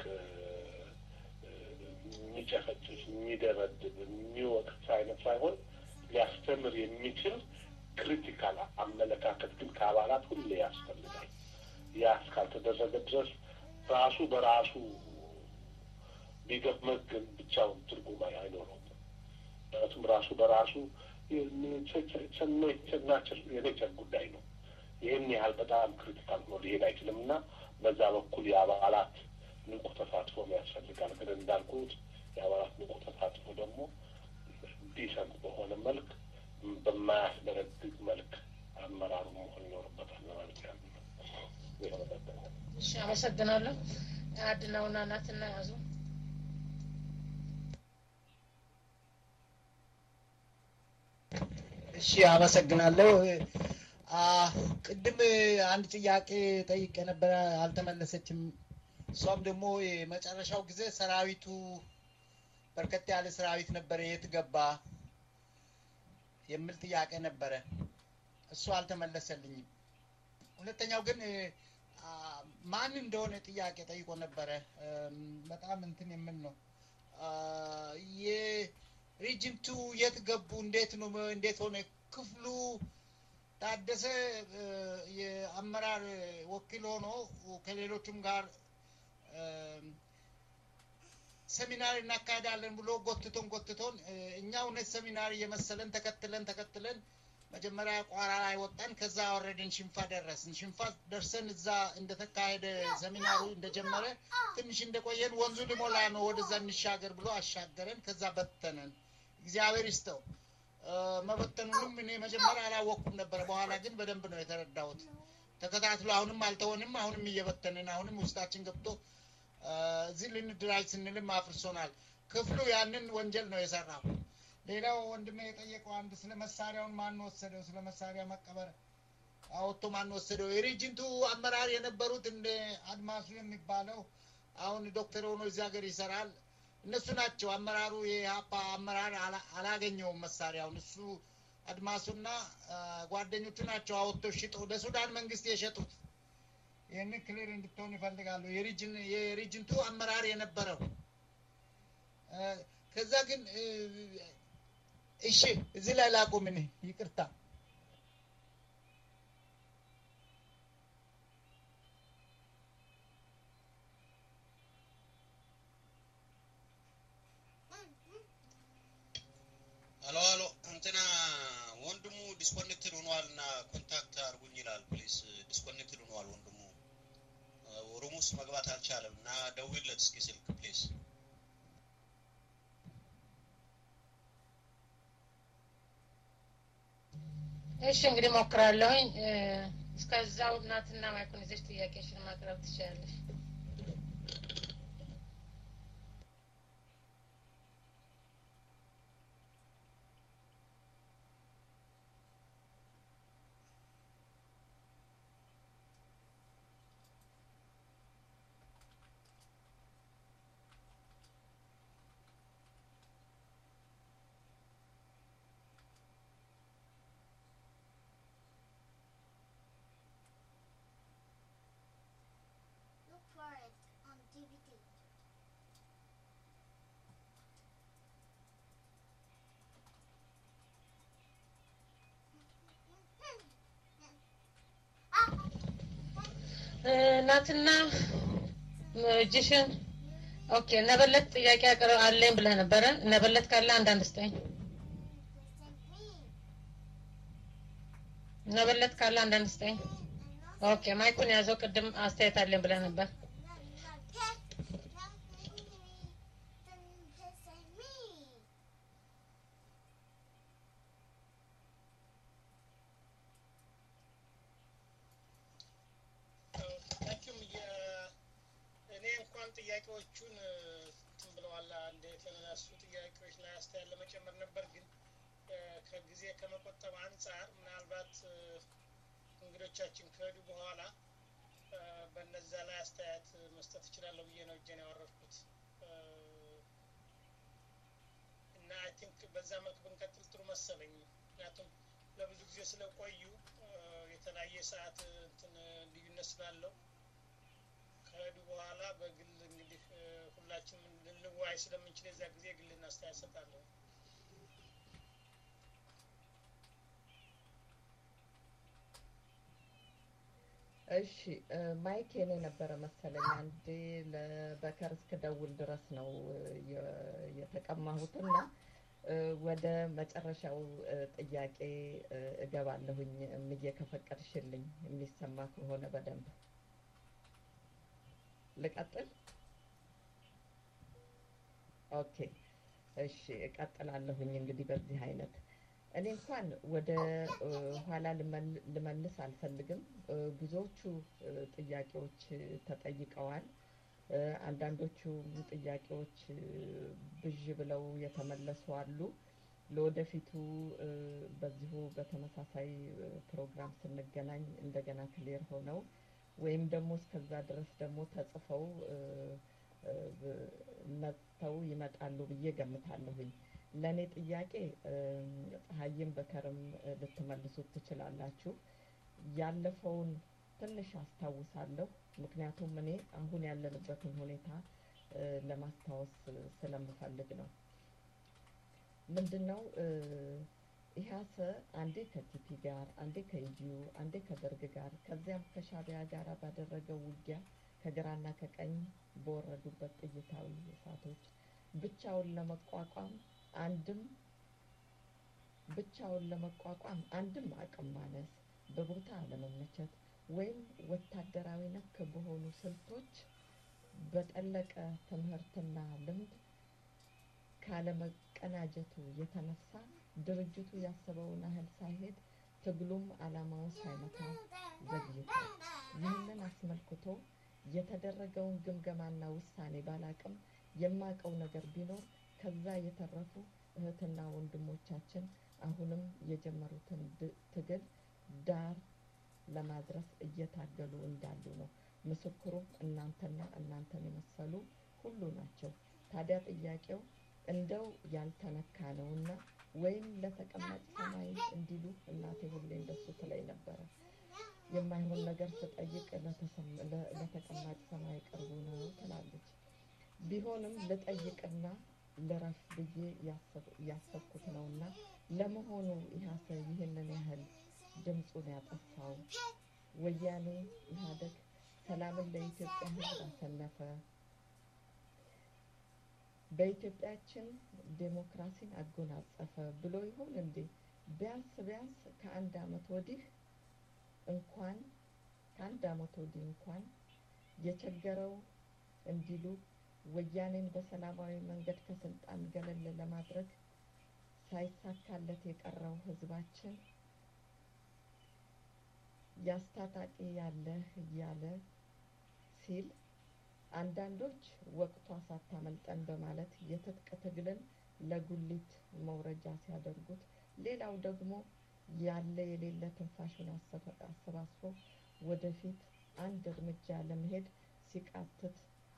የሚጨፈጭፍ፣ የሚደበድብ፣ የሚወቅት አይነት ሳይሆን ሊያስተምር የሚችል ክሪቲካል አመለካከት ግን ከአባላት ሁሌ ያስፈልጋል። ያ እስካልተደረገ ድረስ ራሱ በራሱ ቢገመግም ብቻውን ትርጉም አይኖረውም። ምክንያቱም ራሱ በራሱ የኔቸር ጉዳይ ነው። ይህን ያህል በጣም ክሪቲካል ሆኖ ሊሄድ አይችልም እና በዛ በኩል የአባላት ንቁ ተሳትፎ ያስፈልጋል። ግን እንዳልኩት የአባላት ንቁ ተሳትፎ ደግሞ ዲሰንት በሆነ መልክ በማያስደረግግ መልክ አመራሩ መሆን ይኖርበታል ለማለት ያሉ እሺ፣ አመሰግናለሁ። አድናውና እናትና ያዙ እሺ፣ አመሰግናለሁ። ቅድም አንድ ጥያቄ ጠይቄ ነበረ፣ አልተመለሰችም። እሷም ደግሞ የመጨረሻው ጊዜ ሰራዊቱ በርከት ያለ ሰራዊት ነበረ፣ የት ገባ የሚል ጥያቄ ነበረ። እሱ አልተመለሰልኝም። ሁለተኛው ግን ማን እንደሆነ ጥያቄ ጠይቆ ነበረ። በጣም እንትን የምን ነው የሪጅንቱ የት ገቡ? እንዴት ነው? እንዴት ሆነ? ክፍሉ ታደሰ የአመራር ወኪል ሆኖ ከሌሎቹም ጋር ሰሚናር እናካሄዳለን ብሎ ጎትቶን ጎትቶን እኛ እውነት ሰሚናር እየመሰለን ተከትለን ተከትለን መጀመሪያ ቋራ ላይ ወጣን። ከዛ ወረድን ሽንፋ ደረስን። ሽንፋ ደርሰን እዛ እንደተካሄደ ሰሚናሩ እንደጀመረ ትንሽ እንደቆየን ወንዙ ሊሞላ ነው ወደዛ እንሻገር ብሎ አሻገረን። ከዛ በተነን። እግዚአብሔር ይስጠው። መበተኑንም እኔ መጀመሪያ አላወቅኩም ነበረ። በኋላ ግን በደንብ ነው የተረዳሁት። ተከታትሎ አሁንም አልተሆንም። አሁንም እየበተንን አሁንም ውስጣችን ገብቶ እዚህ ልንድራጅ ስንልም አፍርሶናል። ክፍሉ ያንን ወንጀል ነው የሰራው። ሌላው ወንድሜ የጠየቀው አንድ ስለ መሳሪያውን ማን ወሰደው? ስለ መሳሪያ መቀበር አወጥቶ ማን ወሰደው? የሬጅንቱ አመራር የነበሩት እንደ አድማሱ የሚባለው አሁን ዶክተር ሆኖ እዚህ ሀገር ይሰራል። እነሱ ናቸው አመራሩ። የሀፓ አመራር አላገኘውም መሳሪያውን። እሱ አድማሱና ጓደኞቹ ናቸው አወጥቶ ሽጠው ለሱዳን መንግስት የሸጡት። ይህንን ክሊር እንድትሆን ይፈልጋሉ። የሪጅንቱ አመራር የነበረው ከዛ ግን እሺ፣ እዚህ ላይ ላቁም። እኔ ይቅርታ። ዲስኮኔክትድ ሆኗል እና ኮንታክት አድርጉኝ ይላል። ፕሊስ ዲስኮኔክትድ ሆኗል ወንድሙ ሩም ውስጥ መግባት አልቻለም እና ደውይለት እስኪ ስልክ ፕሊስ። እሺ እንግዲህ ሞክራለሁኝ። እስከዛው እናትና ማይኩን ይዘሽ ጥያቄሽን ማቅረብ ትችላለሽ። Look for it on DVD. እናትና እጅሽን ኦኬ። ነበለት ጥያቄ አቅርብ አለኝ ብለህ ነበረ። ነበለት ካለ አንዳንድ ስጠኝ። ነበለት ካለ አንዳንድ ስጠኝ። ኦኬ ማይኩን ያዘው። ቅድም አስተያየት አለኝ ብለህ ነበር። ታንኪዩም እኔ እንኳን ጥያቄዎቹን እንትን ብለዋል። አንድ የተነሱ ጥያቄዎች ላይ አስተያየት ለመጨመር ነበር፣ ግን እ፣ ከጊዜ ከመቆጠብ አንጻር ምናልባት እ፣ እንግዶቻችን ከሄዱ በኋላ እ፣ በነዛ ላይ አስተያየት መስጠት እችላለሁ ብዬ ነው እጄን ያወረድኩት እ፣ እና አይ ቲንክ በዛ መልክ ብንቀጥል ጥሩ መሰለኝ። ምክንያቱም ለብዙ ጊዜ ስለቆዩ እ፣ የተለያየ ሰዓት እንትን ልዩነት ስላለው ከሄዱ በኋላ በግል እንግዲህ እ፣ ሁላችንም ልንወያይ ስለምንችል የዛ ጊዜ ግልና አስተያየት ሰጣለሁ። እሺ እ፣ ማይክ የኔ ነበረ መሰለኝ። አንዴ ለበከር እስክደውል ድረስ ነው እ፣ የ- የተቀማሁትና እ፣ ወደ መጨረሻው እ፣ ጥያቄ እ፣ እገባለሁኝ እምዬ ከፈቀድሽልኝ የሚሰማ ከሆነ በደንብ ልቀጥል። ኦኬ እሺ እቀጥላለሁኝ እንግዲህ በዚህ አይነት እኔ እንኳን ወደ እ፣ ኋላ ልመል- ልመልስ አልፈልግም። እ፣ ብዙዎቹ እ፣ ጥያቄዎች እ፣ ተጠይቀዋል። እ፣ አንዳንዶቹ ጥያቄዎች እ፣ ብዥ ብለው የተመለሱ አሉ። ለወደፊቱ እ፣ በዚሁ በተመሳሳይ እ፣ ፕሮግራም ስንገናኝ እንደገና ክሊር ሆነው ወይም ደግሞ እስከዛ ድረስ ደግሞ ተጽፈው እ፣ እ፣ ብ- መጥተው ይመጣሉ ብዬ ገምታለሁኝ። ለእኔ ጥያቄ እም፣ ፀሐይም በከርም እ፣ ልትመልሱት ትችላላችሁ። ያለፈውን ትንሽ አስታውሳለሁ፣ ምክንያቱም እኔ አሁን ያለንበትን ሁኔታ እ፣ ለማስታወስ እ፣ ስለምፈልግ ነው። ምንድን ነው እ፣ ኢህአሰ አንዴ ከቲፒ ጋር፣ አንዴ ከኢዲዩ፣ አንዴ ከደርግ ጋር ከዚያም ከሻቢያ ጋር ባደረገው ውጊያ ከግራና ከቀኝ በወረዱበት ጥይታዊ እሳቶች ብቻውን ለመቋቋም አንድም ብቻውን ለመቋቋም አንድም አቅም ማነስ፣ በቦታ አለመመቸት ወይም ወታደራዊ ነክ በሆኑ ስልቶች በጠለቀ ትምህርትና ልምድ ካለመቀናጀቱ የተነሳ ድርጅቱ ያሰበውን ያህል ሳይሄድ ትግሉም ዓላማውን ሳይመታ ዘግይቷል። ይህንን አስመልክቶ የተደረገውን ግምገማና ውሳኔ ባላቅም የማቀው ነገር ቢኖር ከዛ የተረፉ እህትና ወንድሞቻችን አሁንም የጀመሩትን ድ- ትግል ዳር ለማድረስ እየታገሉ እንዳሉ ነው። ምስክሩም እናንተና እናንተን የመሰሉ ሁሉ ናቸው። ታዲያ ጥያቄው እንደው ያልተነካ ነውና ወይም ለተቀማጭ ሰማይ እንዲሉ እናቴ ሁሌ እንደሱ ትለኝ ነበረ። የማይሆን ነገር ስጠይቅ ለተሰም- ለ- ለተቀማጭ ሰማይ ቅርቡ ነው ትላለች። ቢሆንም ልጠይቅና ልረፍ ብዬ ያሰብ- ያሰብኩት ነውና ለመሆኑ ኢህአሰ ይህንን ያህል ድምፁን ያጠፋው ወያኔ ኢህአዴግ ሰላምን ለኢትዮጵያ ሕዝብ አሰነፈ፣ በኢትዮጵያችን ዴሞክራሲን አጎናጸፈ ብሎ ይሆን እንዴ ቢያንስ ቢያንስ ከአንድ አመት ወዲህ እንኳን ከአንድ አመት ወዲህ እንኳን የቸገረው እንዲሉ ወያኔን በሰላማዊ መንገድ ከስልጣን ገለል ለማድረግ ሳይሳካለት የቀረው ህዝባችን ያስታጣቂ ያለህ እያለ ሲል አንዳንዶች ወቅቷ ሳታመልጠን በማለት የትጥቅ ትግልን ለጉሊት መውረጃ ሲያደርጉት፣ ሌላው ደግሞ ያለ የሌለ ትንፋሹን አሰባስቦ ወደፊት አንድ እርምጃ ለመሄድ ሲቃትት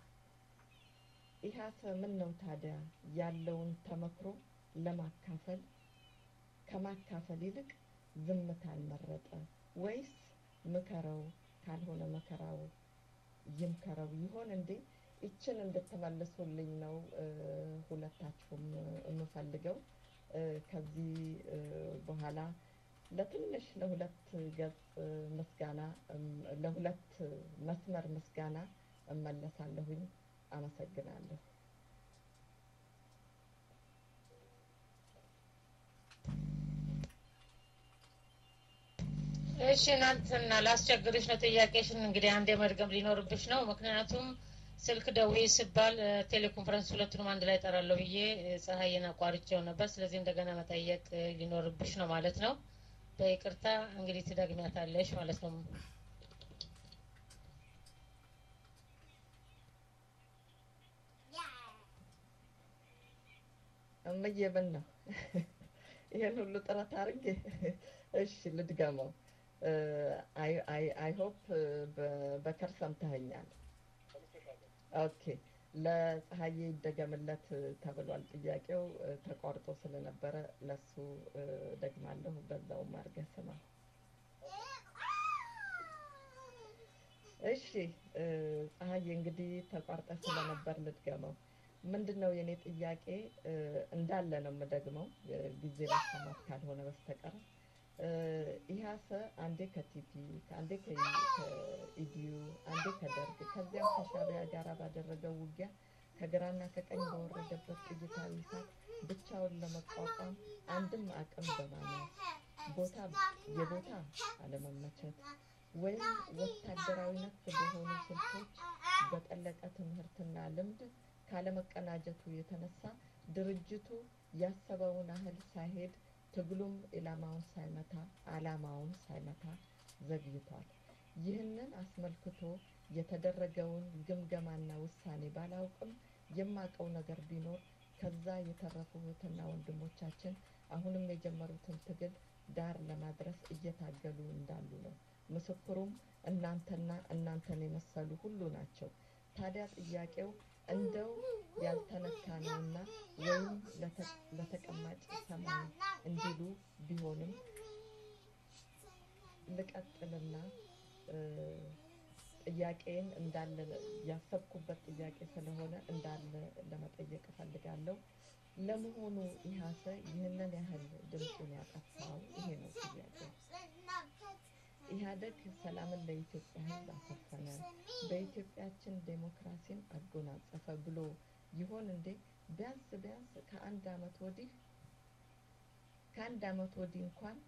ኢህአሰ ምን ነው ታዲያ ያለውን ተመክሮ ለማካፈል ከማካፈል ይልቅ ዝምታን መረጠ ወይስ ምከረው ካልሆነ መከራው ይምከረው ይሆን እንዴ? ይችን እንድትመልሱልኝ ነው ሁለታችሁም የምፈልገው። ከዚህ በኋላ ለትንሽ ለሁለት ገጽ ምስጋና ለሁለት መስመር ምስጋና እመለሳለሁኝ። አመሰግናለሁ። እሺ እናንተና ላስቸግርሽ ነው ጥያቄሽን እንግዲህ አንድ መድገም ሊኖርብሽ ነው። ምክንያቱም ስልክ ደውዬ ስባል ቴሌኮንፈረንስ ሁለቱንም አንድ ላይ ጠራለሁ ብዬ ፀሐይን አቋርጬው ነበር። ስለዚህ እንደገና መጠየቅ ሊኖርብሽ ነው ማለት ነው። በይቅርታ እንግዲህ ትደግሚያታለሽ ማለት ነው። እምዬ ምን ነው ይሄን ሁሉ ጥረት አድርጌ እሺ ልድገመው። አይ ሆፕ በከር ሰምተኸኛል። ኦኬ ለፀሐዬ ይደገምለት ተብሏል። ጥያቄው ተቋርጦ ስለነበረ ለሱ ደግማለሁ። በዛውም አድርገህ ስማ። እሺ ፀሐዬ እንግዲህ ተቋርጠ ስለነበር ልድገመው። ምንድን ነው የኔ ጥያቄ? እንዳለ ነው የምደግመው ጊዜ ማሰማት ካልሆነ በስተቀር ኢህአሰ አንዴ ከቲፒ አንዴ ከኢዲዩ አንዴ ከደርግ ከዚያም ከሻቢያ ጋር ባደረገው ውጊያ ከግራና ከቀኝ በወረደበት ጥይታዊ እሳት ብቻውን ለመቋቋም አንድም አቅም በማነስ ቦታ የቦታ አለመመቸት ወይም ወታደራዊነት በሆኑ ስልቶች በጠለቀ ትምህርትና ልምድ ካለመቀናጀቱ የተነሳ ድርጅቱ ያሰበውን ያህል ሳይሄድ ትግሉም ኢላማውን ሳይመታ አላማውን ሳይመታ ዘግይቷል። ይህንን አስመልክቶ የተደረገውን ግምገማና ውሳኔ ባላውቅም የማውቀው ነገር ቢኖር ከዛ የተረፉ እህትና ወንድሞቻችን አሁንም የጀመሩትን ትግል ዳር ለማድረስ እየታገሉ እንዳሉ ነው። ምስክሩም እናንተና እናንተን የመሰሉ ሁሉ ናቸው። ታዲያ ጥያቄው እንደው ያልተነካ ነውና ወይም ለተቀማጭ ሰማይ እንዲሉ ቢሆንም ልቀጥልና ጥያቄን እንዳለ ያሰብኩበት ጥያቄ ስለሆነ እንዳለ ለመጠየቅ እፈልጋለሁ። ለመሆኑ ኢህአሰ ይህንን ያህል ድምፁን ያጠፋው ይሄ ነው ጥያቄው። ኢህአደግ ሰላምን ለኢትዮጵያ ሕዝብ አሰፈነ፣ በኢትዮጵያችን ዴሞክራሲን አጎናጸፈ ብሎ ይሆን እንዴ? ቢያንስ ቢያንስ ከአንድ አመት ወዲህ ከአንድ አመት ወዲህ እንኳን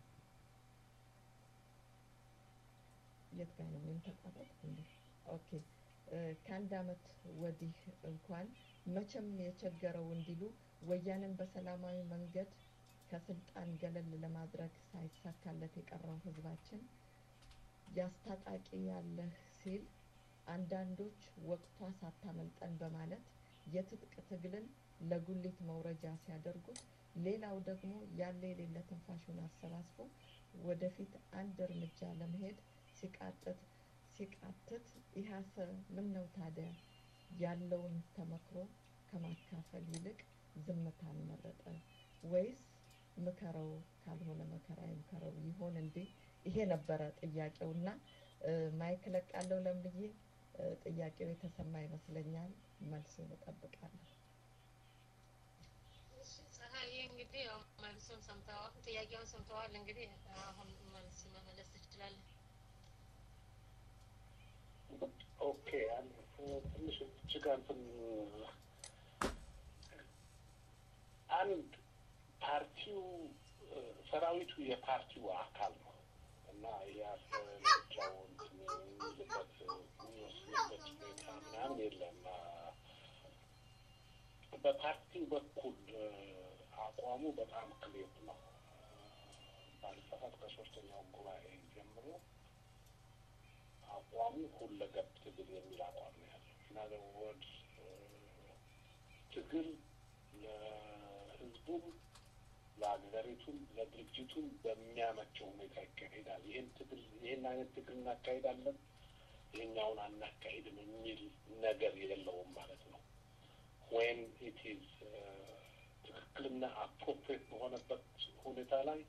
የት ጋር ነው ምን ተቋረጥ እንዴ? ኦኬ ከአንድ አመት ወዲህ እንኳን መቼም የቸገረው እንዲሉ ወያኔን በሰላማዊ መንገድ ከስልጣን ገለል ለማድረግ ሳይሳካለት የቀረው ህዝባችን ያስታጣቂ ያለህ ሲል አንዳንዶች ወቅቷ ሳታመልጠን በማለት የትጥቅ ትግልን ለጉሊት መውረጃ ሲያደርጉት፣ ሌላው ደግሞ ያለ የሌለ ትንፋሹን አሰባስቦ ወደፊት አንድ እርምጃ ለመሄድ ሲቃጥት ሲቃትት ኢህአሰ ምን ነው ታዲያ ያለውን ተመክሮ ከማካፈል ይልቅ ዝምታን መረጠ ወይስ ምከረው ካልሆነ መከራ ይምከረው ይሆን እንዴ? ይሄ ነበረ ጥያቄው እና ማይክ ለቃለው ለምዬ ጥያቄው የተሰማ ይመስለኛል። መልሱን እጠብቃለሁ። ፀሐይ እንግዲህ ያው መልሱን ሰምተዋል፣ ጥያቄውን ሰምተዋል። እንግዲህ አሁን መልስ መመለስ ትችላለህ። ኦኬ ትንሽ እጅግ እንትን አንድ ፓርቲው ሰራዊቱ የፓርቲው አካል ነው እና የምርጫው እንትን የሚልበት የሚወስንበት ሁኔታ ምናምን የለም። በፓርቲው በኩል አቋሙ በጣም ክሌር ነው። ባለፈት ከሶስተኛው ጉባኤ ጀምሮ አቋሙ ሁለገብ ትግል የሚል አቋም ነው ያለው እና ወድ ትግል ለህዝቡም ለሀገሪቱም ለድርጅቱም በሚያመቸው ሁኔታ ይካሄዳል። ይህን ትግል ይህን አይነት ትግል እናካሄዳለን፣ ይህኛውን አናካሄድም የሚል ነገር የለውም ማለት ነው። ወይም ኢት ኢዝ ትክክልና አፕሮፕሬት በሆነበት ሁኔታ ላይ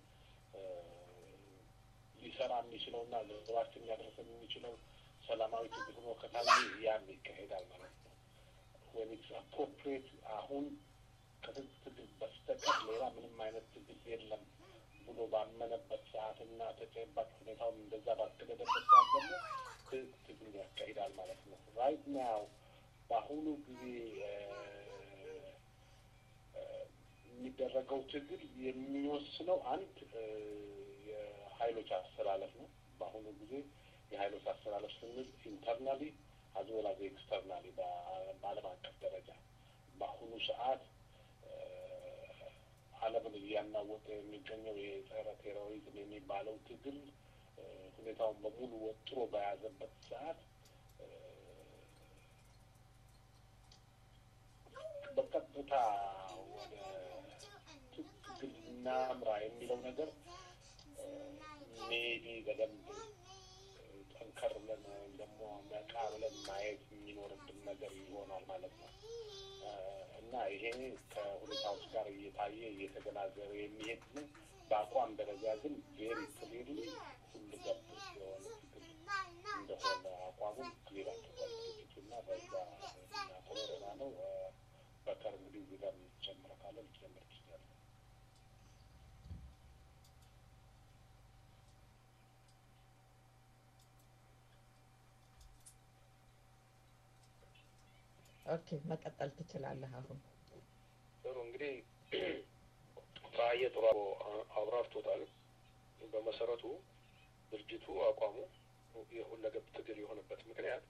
ሊሰራ የሚችለውና ለህዝባችን ሊያደርሰን የሚችለው ሰላማዊ ትግል ሆኖ ከታየ ያን ይካሄዳል ማለት ነው። ወይም ኢትስ አፕሮፕሬት አሁን ከህዝብ ትግል በስተቀር ሌላ ምንም አይነት ትግል የለም ብሎ ባመነበት ሰዓትና ተጨባጭ ሁኔታውን እንደዛ ባስገደደበት ሰዓት ደግሞ ህዝብ ትግል ያካሂዳል ማለት ነው። ራይት ናው በአሁኑ ጊዜ የሚደረገው ትግል የሚወስነው አንድ የሀይሎች አስተላለፍ ነው። በአሁኑ ጊዜ የሀይሎች አስተላለፍ ስንል ኢንተርናሊ አዝወላዚ ኤክስተርናሊ በዓለም አቀፍ ደረጃ በአሁኑ ሰዓት ዓለምን እያናወጠ የሚገኘው የጸረ ቴሮሪዝም የሚባለው ትግል ሁኔታውን በሙሉ ወጥሮ በያዘበት ሰዓት በቀጥታ ወደ ትግል እናምራ የሚለው ነገር ሜቢ በደንብ ጠንከር ብለን ወይም ደግሞ ነቃ ብለን ማየት የሚኖርብን ነገር ይሆናል ማለት ነው እና ይሄ ከሁኔታዎች ጋር እየታየ እየተገናዘበ የሚሄድ ነው። በአቋም ደረጃ ግን ቬሪ ክሊርሊ ሁሉ ገብ የሆነ ትግል እንደሆነ አቋሙን ክሊር አድርጓል ድርጅቱ እና በዛ ናቶሮና ነው። በከር እንግዲህ እዚህ ጋር የሚጨምረ ካለ ሊጨምር ይችላል። ኦኬ መቀጠል ትችላለህ አሁን። ጥሩ እንግዲህ ፀሐዬ ጥሩ አብራርቶታል። በመሰረቱ ድርጅቱ አቋሙ የሁለገብ ትግል የሆነበት ምክንያት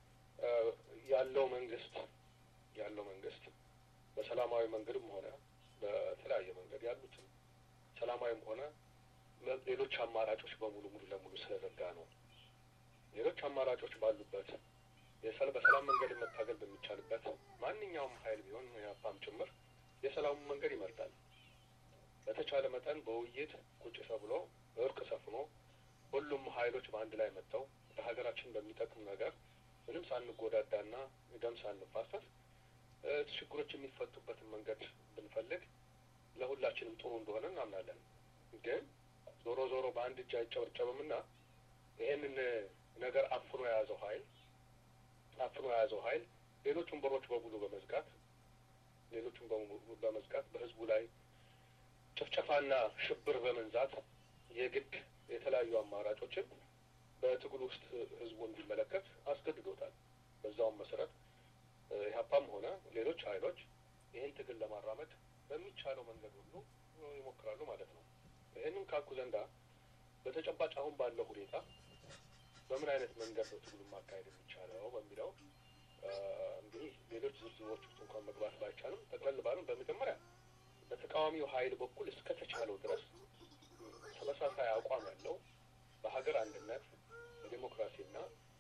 ያለው መንግስት ያለው መንግስት በሰላማዊ መንገድም ሆነ በተለያየ መንገድ ያሉትን ሰላማዊም ሆነ ሌሎች አማራጮች በሙሉ ሙሉ ለሙሉ ስለዘጋ ነው። ሌሎች አማራጮች ባሉበት የሰል በሰላም መንገድ መታገል በሚቻልበት ማንኛውም ሀይል ቢሆን የአፓም ጭምር የሰላሙን መንገድ ይመርጣል። በተቻለ መጠን በውይይት ቁጭ ተብሎ እርቅ ሰፍኖ ሁሉም ሀይሎች በአንድ ላይ መጥተው ለሀገራችን በሚጠቅም ነገር ምንም ሳንጎዳዳና ደም ሳንፋሰስ ችግሮች የሚፈቱበትን መንገድ ብንፈልግ ለሁላችንም ጥሩ እንደሆነ እናምናለን። ግን ዞሮ ዞሮ በአንድ እጅ አይጨበጨብምና ይሄንን ነገር አፍኖ የያዘው ሀይል አፍኖ የያዘው ሀይል ሌሎቹን በሮች በሙሉ በመዝጋት ሌሎቹን በሙሉ በመዝጋት በህዝቡ ላይ ጭፍጨፋና ሽብር በመንዛት የግድ የተለያዩ አማራጮችን በትግል ውስጥ ህዝቡ እንዲመለከት አስገድዶታል። በዛውም መሰረት ኢህአፓም ሆነ ሌሎች ሀይሎች ይህን ትግል ለማራመድ በሚቻለው መንገድ ሁሉ ይሞክራሉ ማለት ነው። ይህንም ካልኩ ዘንዳ በተጨባጭ አሁን ባለው ሁኔታ በምን አይነት መንገድ ነው ትግሉን ማካሄድ የሚቻለው በሚለው እንግዲህ ሌሎች ዝርዝሮች ውስጥ እንኳን መግባት ባይቻልም ጠቅለል ባለም በመጀመሪያ በተቃዋሚው ሀይል በኩል እስከተቻለው ድረስ ተመሳሳይ አቋም ያለው በሀገር አንድነት በዴሞክራሲና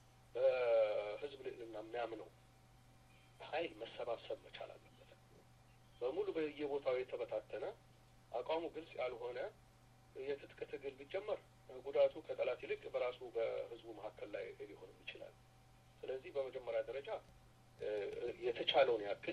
በህዝብ ልዕልና የሚያምነው ሀይል መሰባሰብ መቻል አለበት። በሙሉ በየቦታው የተበታተነ አቋሙ ግልጽ ያልሆነ የትጥቅ ትግል ቢጀመር ጉዳቱ ከጠላት ይልቅ በራሱ በህዝቡ መካከል ላይ ሊሆንም ይችላል። ስለዚህ በመጀመሪያ ደረጃ የተቻለውን ያክል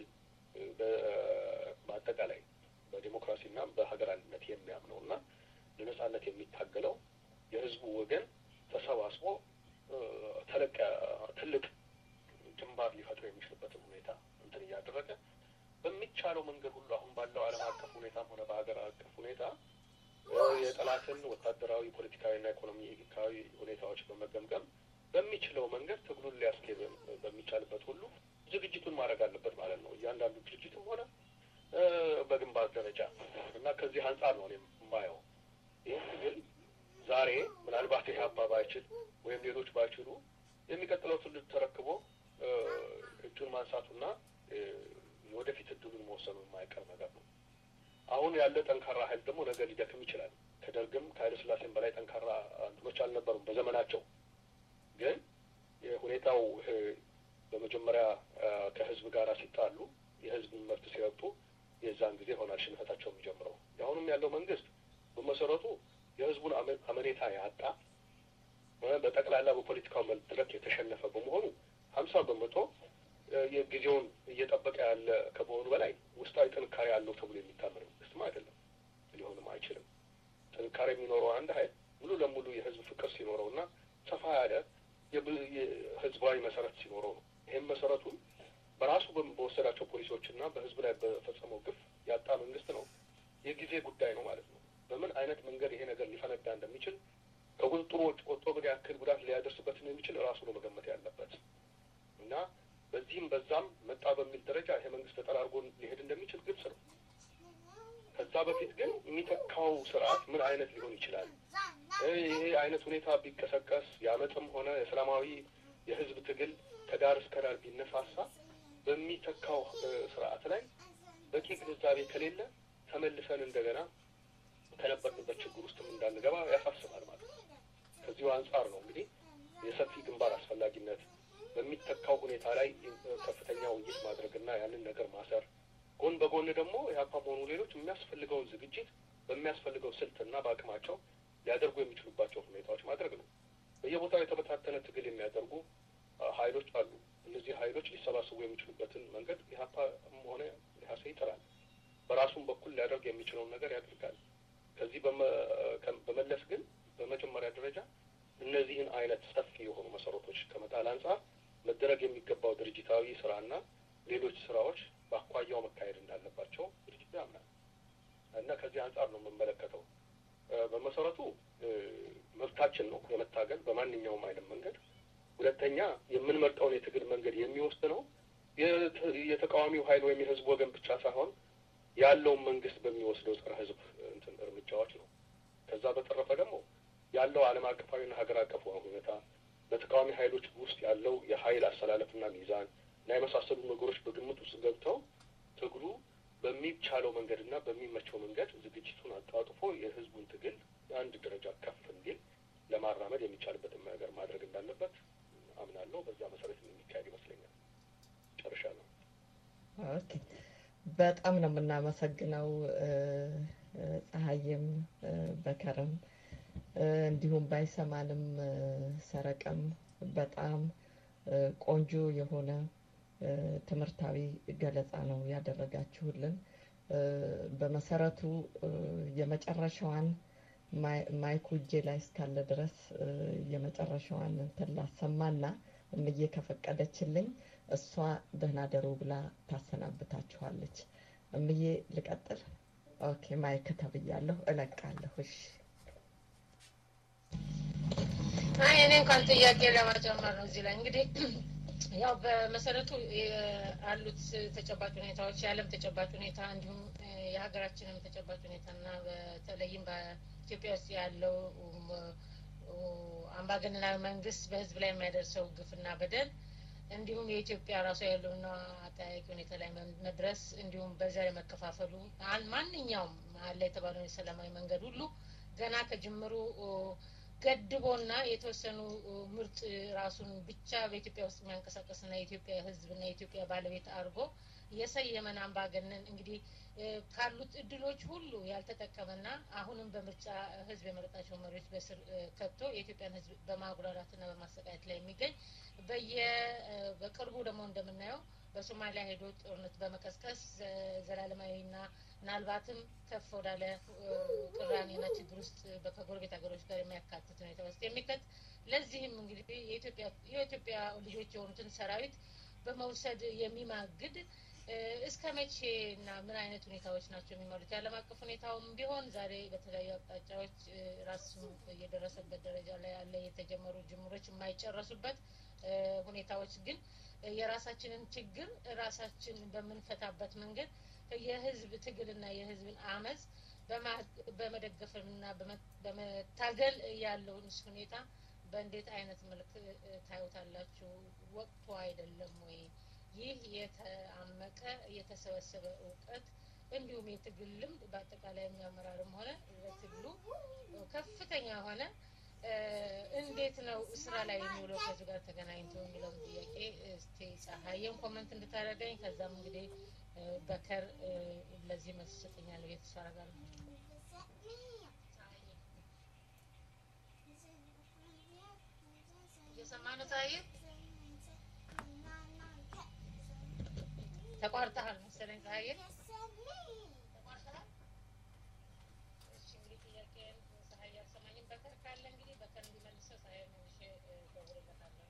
በአጠቃላይ በዲሞክራሲና በሀገር አንድነት የሚያምነው እና ለነጻነት የሚታገለው የህዝቡ ወገን ተሰባስቦ ተለቅ ትልቅ ግንባር ሊፈጥር የሚችልበትን ሁኔታ እንትን እያደረገ በሚቻለው መንገድ ሁሉ አሁን ባለው ዓለም አቀፍ ሁኔታም ሆነ በሀገር አቀፍ ሁኔታ የጠላትን ወታደራዊ፣ ፖለቲካዊና ኢኮኖሚካዊ ሁኔታዎች በመገምገም በሚችለው መንገድ ትግሉን ሊያስኬድ በሚቻልበት ሁሉ ዝግጅቱን ማድረግ አለበት ማለት ነው። እያንዳንዱ ድርጅትም ሆነ በግንባር ደረጃ እና ከዚህ አንጻር ነው እኔ የማየው ይህን ትግል ዛሬ ምናልባት ይህ አባ ባይችል ወይም ሌሎች ባይችሉ የሚቀጥለው ትውልድ ተረክቦ እጁን ማንሳቱና ወደፊት እድሉን መወሰኑ የማይቀር ነገር ነው። አሁን ያለ ጠንካራ ኃይል ደግሞ ነገ ሊደክም ይችላል። ከደርግም ከኃይለ ሥላሴም በላይ ጠንካራ እንትኖች አልነበሩም በዘመናቸው። ግን ሁኔታው በመጀመሪያ ከህዝብ ጋር ሲጣሉ የህዝብን መብት ሲረግጡ የዛን ጊዜ ይሆናል ሽንፈታቸው የሚጀምረው። የአሁኑም ያለው መንግስት በመሰረቱ የህዝቡን አመኔታ ያጣ በጠቅላላ በፖለቲካው መድረክ የተሸነፈ በመሆኑ ሀምሳ በመቶ የጊዜውን እየጠበቀ ያለ ከመሆኑ በላይ ውስጣዊ ጥንካሬ አለው ተብሎ የሚታመን መንግስትም አይደለም፣ ሊሆንም አይችልም። ጥንካሬ የሚኖረው አንድ ኃይል ሙሉ ለሙሉ የህዝብ ፍቅር ሲኖረው እና ሰፋ ያለ የህዝባዊ መሰረት ሲኖረው ነው። ይህም መሰረቱን በራሱ በወሰዳቸው ፖሊሲዎች እና በህዝብ ላይ በፈጸመው ግፍ ያጣ መንግስት ነው። የጊዜ ጉዳይ ነው ማለት ነው። በምን አይነት መንገድ ይሄ ነገር ሊፈነዳ እንደሚችል ከቁጥጥሩ ወጥቶ ምን ያክል ጉዳት ሊያደርስበት የሚችል ራሱ ነው መገመት ያለበት እና በዚህም በዛም መጣ በሚል ደረጃ ይሄ መንግስት ተጠራርጎ ሊሄድ እንደሚችል ግልጽ ነው። ከዛ በፊት ግን የሚተካው ስርዓት ምን አይነት ሊሆን ይችላል? ይሄ አይነት ሁኔታ ቢቀሰቀስ የአመፅም ሆነ የሰላማዊ የህዝብ ትግል ከዳር እስከ ዳር ቢነሳሳ በሚተካው ስርዓት ላይ በቂ ግንዛቤ ከሌለ ተመልሰን እንደገና ከነበርንበት ችግር ውስጥም እንዳንገባ ያሳስባል ማለት ነው። ከዚሁ አንጻር ነው እንግዲህ የሰፊ ግንባር አስፈላጊነት በሚተካው ሁኔታ ላይ ከፍተኛ ውይይት ማድረግና ያንን ነገር ማሰር፣ ጎን በጎን ደግሞ ኢህአፓም ሆኑ ሌሎች የሚያስፈልገውን ዝግጅት በሚያስፈልገው ስልትና በአቅማቸው ሊያደርጉ የሚችሉባቸው ሁኔታዎች ማድረግ ነው። በየቦታው የተበታተነ ትግል የሚያደርጉ ሀይሎች አሉ። እነዚህ ሀይሎች ሊሰባሰቡ የሚችሉበትን መንገድ ኢህአፓም ሆነ ኢህአሴ ይጥራል። በራሱም በኩል ሊያደርግ የሚችለውን ነገር ያደርጋል። ከዚህ በመለስ ግን በመጀመሪያ ደረጃ እነዚህን አይነት ሰፊ የሆኑ መሰረቶች ከመጣል አንጻር መደረግ የሚገባው ድርጅታዊ ስራና ሌሎች ስራዎች በአኳያው መካሄድ እንዳለባቸው ድርጅቱ ያምናል እና ከዚህ አንጻር ነው የምመለከተው። በመሰረቱ መብታችን ነው የመታገል በማንኛውም አይነት መንገድ። ሁለተኛ የምንመርጠውን የትግል መንገድ የሚወስነው የተቃዋሚው ኃይል ወይም የህዝብ ወገን ብቻ ሳይሆን ያለውን መንግስት በሚወስደው ጸረ ህዝብ እንትን እርምጃዎች ነው። ከዛ በተረፈ ደግሞ ያለው ዓለም አቀፋዊና ሀገር አቀፍ ሁኔታ በተቃዋሚ ኃይሎች ውስጥ ያለው የኃይል አሰላለፍና ሚዛን እና የመሳሰሉ ነገሮች በግምት ውስጥ ገብተው ትግሉ በሚቻለው መንገድና በሚመቸው መንገድ ዝግጅቱን አጣጥፎ የህዝቡን ትግል የአንድ ደረጃ ከፍ እንዲል ለማራመድ የሚቻልበትን ነገር ማድረግ እንዳለበት አምናለሁ። በዛ መሰረት የሚካሄድ ይመስለኛል። ጨርሻለሁ። ኦኬ፣ በጣም ነው የምናመሰግነው ፀሐይም በከረም እንዲሁም ባይሰማንም ሰረቀም በጣም ቆንጆ የሆነ ትምህርታዊ ገለጻ ነው ያደረጋችሁልን። በመሰረቱ የመጨረሻዋን ማይኩ እጄ ላይ እስካለ ድረስ የመጨረሻዋን እንትን ላሰማና እምዬ ከፈቀደችልኝ እሷ ደህና ደሩ ብላ ታሰናብታችኋለች። እምዬ ልቀጥል? ኦኬ ማይክ ተብያለሁ፣ እለቃለሁ። እሺ። አይ እኔ እንኳን ጥያቄ ለመጨመር ነው እዚህ ላይ እንግዲህ ያው በመሰረቱ ያሉት ተጨባጭ ሁኔታዎች የዓለም ተጨባጭ ሁኔታ እንዲሁም የሀገራችንም ተጨባጭ ሁኔታ እና በተለይም በኢትዮጵያ ውስጥ ያለው አምባገነናዊ መንግስት በህዝብ ላይ የሚያደርሰው ግፍና በደል እንዲሁም የኢትዮጵያ ራሷ ያለውና አጠያቂ ሁኔታ ላይ መድረስ እንዲሁም በዛ ላይ መከፋፈሉ ማንኛውም አለ የተባለውን የሰላማዊ መንገድ ሁሉ ገና ከጅምሩ ገድቦና የተወሰኑ ምርጥ ራሱን ብቻ በኢትዮጵያ ውስጥ የሚያንቀሳቀስና የኢትዮጵያ ህዝብና የኢትዮጵያ ባለቤት አድርጎ የሰየመን አምባገነን እንግዲህ ካሉት እድሎች ሁሉ ያልተጠቀመና አሁንም በምርጫ ህዝብ የመረጣቸው መሪዎች በስር ከቶ የኢትዮጵያን ህዝብ በማጉላላትና በማሰቃየት ላይ የሚገኝ በየ በቅርቡ ደግሞ እንደምናየው በሶማሊያ ሄዶ ጦርነት በመቀስቀስ ዘላለማዊና ምናልባትም ከፍ ወዳለ ቅራኔና ችግር ውስጥ ከጎረቤት ሀገሮች ጋር የሚያካትት ሁኔታ ውስጥ የሚከት ለዚህም እንግዲህ የኢትዮጵያ ልጆች የሆኑትን ሰራዊት በመውሰድ የሚማግድ እስከ መቼ እና ምን አይነት ሁኔታዎች ናቸው የሚመሩት? የዓለም አቀፍ ሁኔታውም ቢሆን ዛሬ በተለያዩ አቅጣጫዎች ራሱ እየደረሰበት ደረጃ ላይ ያለ የተጀመሩ ጅምሮች የማይጨረሱበት ሁኔታዎች ግን የራሳችንን ችግር ራሳችን በምንፈታበት መንገድ የህዝብ ትግልና የህዝብን አመፅ በመደገፍና በመታገል ያለውን ሁኔታ በእንዴት አይነት መልክ ታዩታላችሁ? ወቅቱ አይደለም ወይ? ይህ የተአመቀ የተሰበሰበ እውቀት እንዲሁም የትግል ልምድ በአጠቃላይ የሚያመራርም ሆነ በትግሉ ከፍተኛ የሆነ እንዴት ነው ስራ ላይ የሚውለው ከዚህ ጋር ተገናኝቶ የሚለውን ጥያቄ እስቲ ፀሐይም ኮመንት እንድታደርገኝ ከዛም እንግዲህ በከር ለዚህ መልስ ይሰጠኛል ብዬ ተስፋ አደርጋለሁ። እየሰማህ ነው ፀሐይ? ተቋርጠሃል መሰለኝ ፀሐይ። ተቋርጠሃል? እሺ እንግዲህ ጥያቄን ፀሐይ አልሰማኝም። በከር ካለ እንግዲህ በከር እንዲመልሰው ፀሐይ መልሼ እደውልለታለሁ።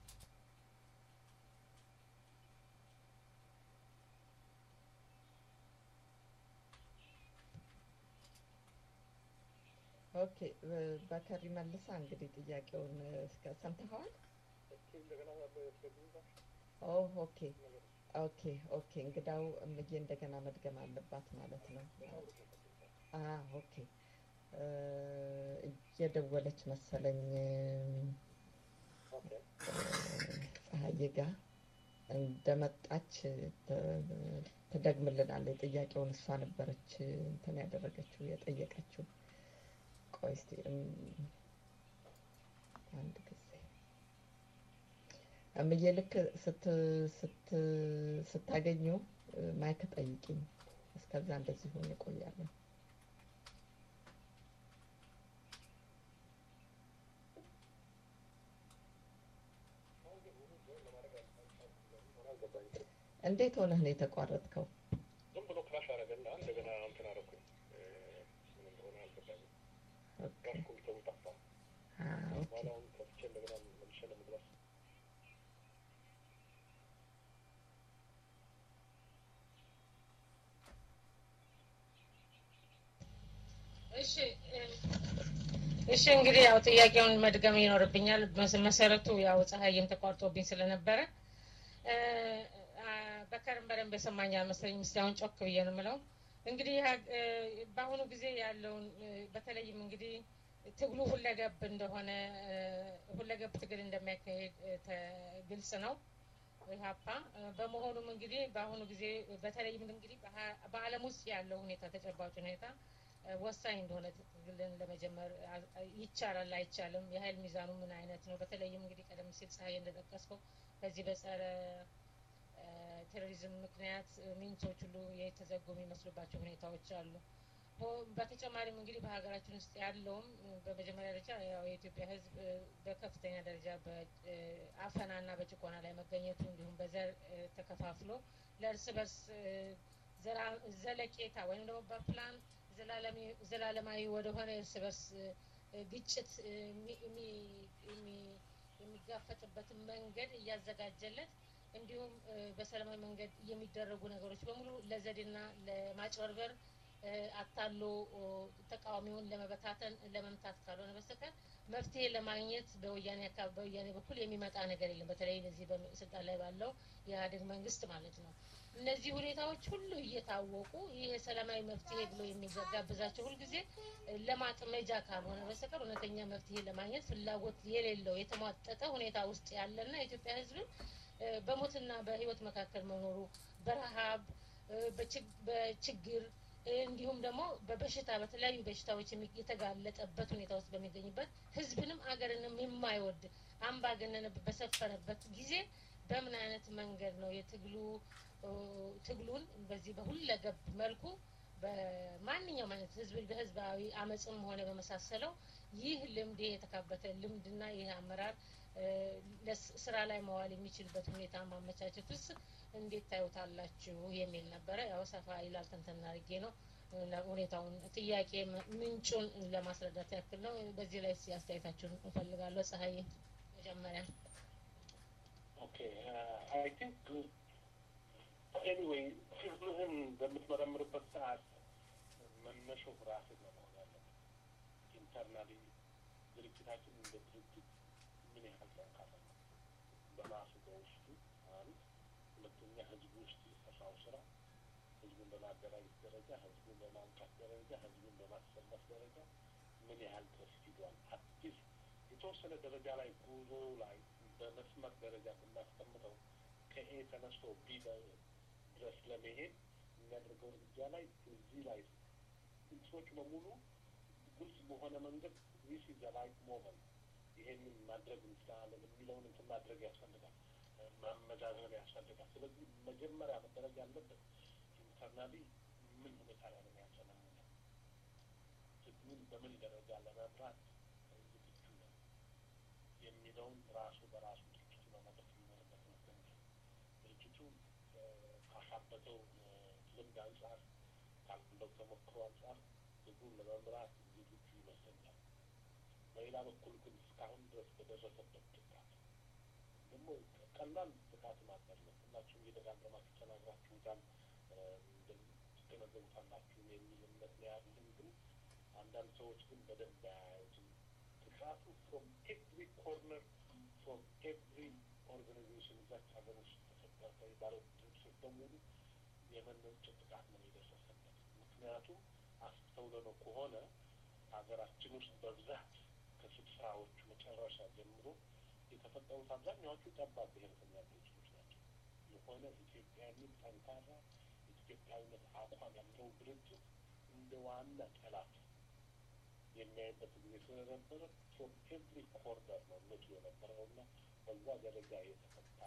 ኦኬ በከር መልሳ እንግዲህ ጥያቄውን እስከ ሰምተኸዋል? ኦ ኦኬ ኦኬ ኦኬ እንግዳው እምዬ እንደገና መድገም አለባት ማለት ነው። አ ኦኬ እየደወለች መሰለኝ ፀሐዬ ጋር እንደመጣች ትደግምልናለች። ጥያቄውን እሷ ነበረች እንትን ያደረገችው የጠየቀችው። ቆይ እስቲ አንድ ጊዜ እምዬ ልክ ስት ስት ስታገኙ ማይክ ጠይቂኝ። እስከዛ እንደዚህ ሆኜ እቆያለሁ። እንዴት ሆነህ ነው የተቋረጥከው? ዝም ብሎ ክራሽ አደረገና እንደገና እንትን አደረኩኝ። ምን እንደሆነ አልገባኝም። ክራሽ ኮምፒውተሩ ጠፋ። በኋላውን ከፍቼ እንደገና መልሼ ለመግባት እሺ እሺ እንግዲህ ያው ጥያቄውን መድገም ይኖርብኛል። መሰረቱ ያው ፀሐይም ተቋርጦብኝ ስለነበረ በከርም በደንብ የሰማኝ አልመሰለኝም። እስቲ አሁን ጮክ ብዬ ነው የምለው። እንግዲህ በአሁኑ ጊዜ ያለውን በተለይም እንግዲህ ትግሉ ሁለገብ እንደሆነ ሁለገብ ትግል እንደሚያካሄድ ግልጽ ነው ኢህአፓ። በመሆኑም እንግዲህ በአሁኑ ጊዜ በተለይም እንግዲህ በዓለም ውስጥ ያለው ሁኔታ ተጨባጭ ሁኔታ ወሳኝ እንደሆነ ትግልን ለመጀመር ይቻላል አይቻልም፣ የሀይል ሚዛኑ ምን አይነት ነው? በተለይም እንግዲህ ቀደም ሲል ፀሐይ እንደጠቀስከው በዚህ በጸረ ቴሮሪዝም ምክንያት ሚንሶች ሁሉ የተዘጉ የሚመስሉባቸው ሁኔታዎች አሉ። በተጨማሪም እንግዲህ በሀገራችን ውስጥ ያለውም በመጀመሪያ ደረጃ ያው የኢትዮጵያ ሕዝብ በከፍተኛ ደረጃ በአፈናና በጭቆና ላይ መገኘቱ እንዲሁም በዘር ተከፋፍሎ ለእርስ በርስ ዘለቄታ ወይም ደግሞ በፕላን ዘላለማዊ ወደሆነ እርስ በርስ ግጭት የሚጋፈጥበትን መንገድ እያዘጋጀለት እንዲሁም በሰላማዊ መንገድ የሚደረጉ ነገሮች በሙሉ ለዘዴና ለማጭበርበር አታሎ ተቃዋሚውን ለመበታተን ለመምታት ካልሆነ በስተቀር መፍትሄ ለማግኘት በወያኔ አካባቢ በወያኔ በኩል የሚመጣ ነገር የለም። በተለይ እዚህ በስልጣን ላይ ባለው የኢህአዴግ መንግስት ማለት ነው። እነዚህ ሁኔታዎች ሁሉ እየታወቁ ይህ የሰላማዊ መፍትሄ ብሎ የሚጋብዛቸው ሁልጊዜ ለማጥመጃ ካልሆነ በስተቀር እውነተኛ መፍትሄ ለማግኘት ፍላጎት የሌለው የተሟጠጠ ሁኔታ ውስጥ ያለና የኢትዮጵያ ህዝብን በሞትና በህይወት መካከል መኖሩ በረሃብ በችግር እንዲሁም ደግሞ በበሽታ በተለያዩ በሽታዎች የተጋለጠበት ሁኔታ ውስጥ በሚገኝበት ህዝብንም አገርንም የማይወድ አምባገነን በሰፈነበት ጊዜ በምን አይነት መንገድ ነው የትግሉ ትግሉን በዚህ በሁለገብ መልኩ በማንኛውም አይነት ህዝብ በህዝባዊ አመፅም ሆነ በመሳሰለው ይህ ልምድ የተካበተ ልምድና ይህ አመራር ስራ ላይ መዋል የሚችልበት ሁኔታ ማመቻቸት ውስጥ እንዴት ታዩታላችሁ የሚል ነበረ። ያው ሰፋ ይላል ተንተና አድርጌ ነው ሁኔታውን ጥያቄ ምንጩን ለማስረዳት ያክል ነው። በዚህ ላይ እስኪ አስተያየታችሁን እፈልጋለሁ። ፀሐይ መጀመሪያ። ኦኬ አይ ቲንክ ኤኒዌይ ህዝብህን በምትመረምርበት ሰዓት መነሻው ራስህ ነው መሆን ያለበት። ኢንተርናሊ ድርጅታችን እንደ ድርጅት ምን ያህል ጠንካራ ነው በራሱ በውስጡ አንድ፣ ሁለተኛ ህዝቡ ውስጥ የሰራው ስራ ህዝቡ ህዝቡን በማደራጀት ደረጃ፣ ህዝቡን በማንቃት ደረጃ፣ ህዝቡን በማሰለፍ ደረጃ ምን ያህል ድረስ ሂዷል? አዲስ የተወሰነ ደረጃ ላይ ጉዞ ላይ በመስመር ደረጃ ብናስቀምጠው ከኤ ተነስቶ ቢ ድረስ ለመሄድ የሚያደርገው እርምጃ ላይ እዚህ ላይ እንትኖች በሙሉ ግልጽ በሆነ መንገድ ዊስ ዘ ራይት ሞመንት ይሄንን ማድረግ እንችላለን የሚለውን እንትን ማድረግ ያስፈልጋል፣ ማመዛዘን ያስፈልጋል። ስለዚህ መጀመሪያ መደረግ ያለበት ኢንተርናሊ ምን ሁኔታ ላይ ነው ያሰናመለ ትግሉን በምን ደረጃ ለመምራት ዝግጁ ነው የሚለውን ራሱ በራሱ ድርጅቱ መመለስ የሚኖርበት ይመስለኛል። ድርጅቱ ካካበተው ልምድ አንጻር ካለው ተሞክሮ አንጻር ትግሉን ለመምራት ዝግጁ ይመስለኛል። በሌላ በኩል ግን እስካሁን ድረስ በደረሰበት ጥቃት ደግሞ ቀላል ጥቃት ማበር ነው። ሁላችሁም እየደጋገማችሁ ተናግራችሁታል፣ ትገነዘቡታላችሁ የሚል እምነት ነው ያለን። ግን አንዳንድ ሰዎች ግን በደንብ አያዩትም። ጥቃቱ ፍሮም ኤቭሪ ኮርነር ፍሮም ኤቭሪ ኦርጋናይዜሽን እዛች ሀገር ውስጥ ተፈጠረ ባለው ድርጅቶች በሙሉ የመነጨ ጥቃት ነው የደረሰበት። ምክንያቱም አስተውለነው ከሆነ ሀገራችን ውስጥ በብዛት ከስልሳዎቹ መጨረሻ ጀምሮ የተፈጠሩት አብዛኛዎቹ ጠባብ ብሔረተኛ ድርጅቶች ናቸው። የሆነ ኢትዮጵያ የሚል ጠንካራ ኢትዮጵያዊነት አቋም ያለው ድርጅት እንደ ዋና ጠላት የሚያይበት ጊዜ ስለነበረ ፍሮም ኤቭሪ ኮርነር ነው ምቱ የነበረው እና በዛ ደረጃ የተፈታ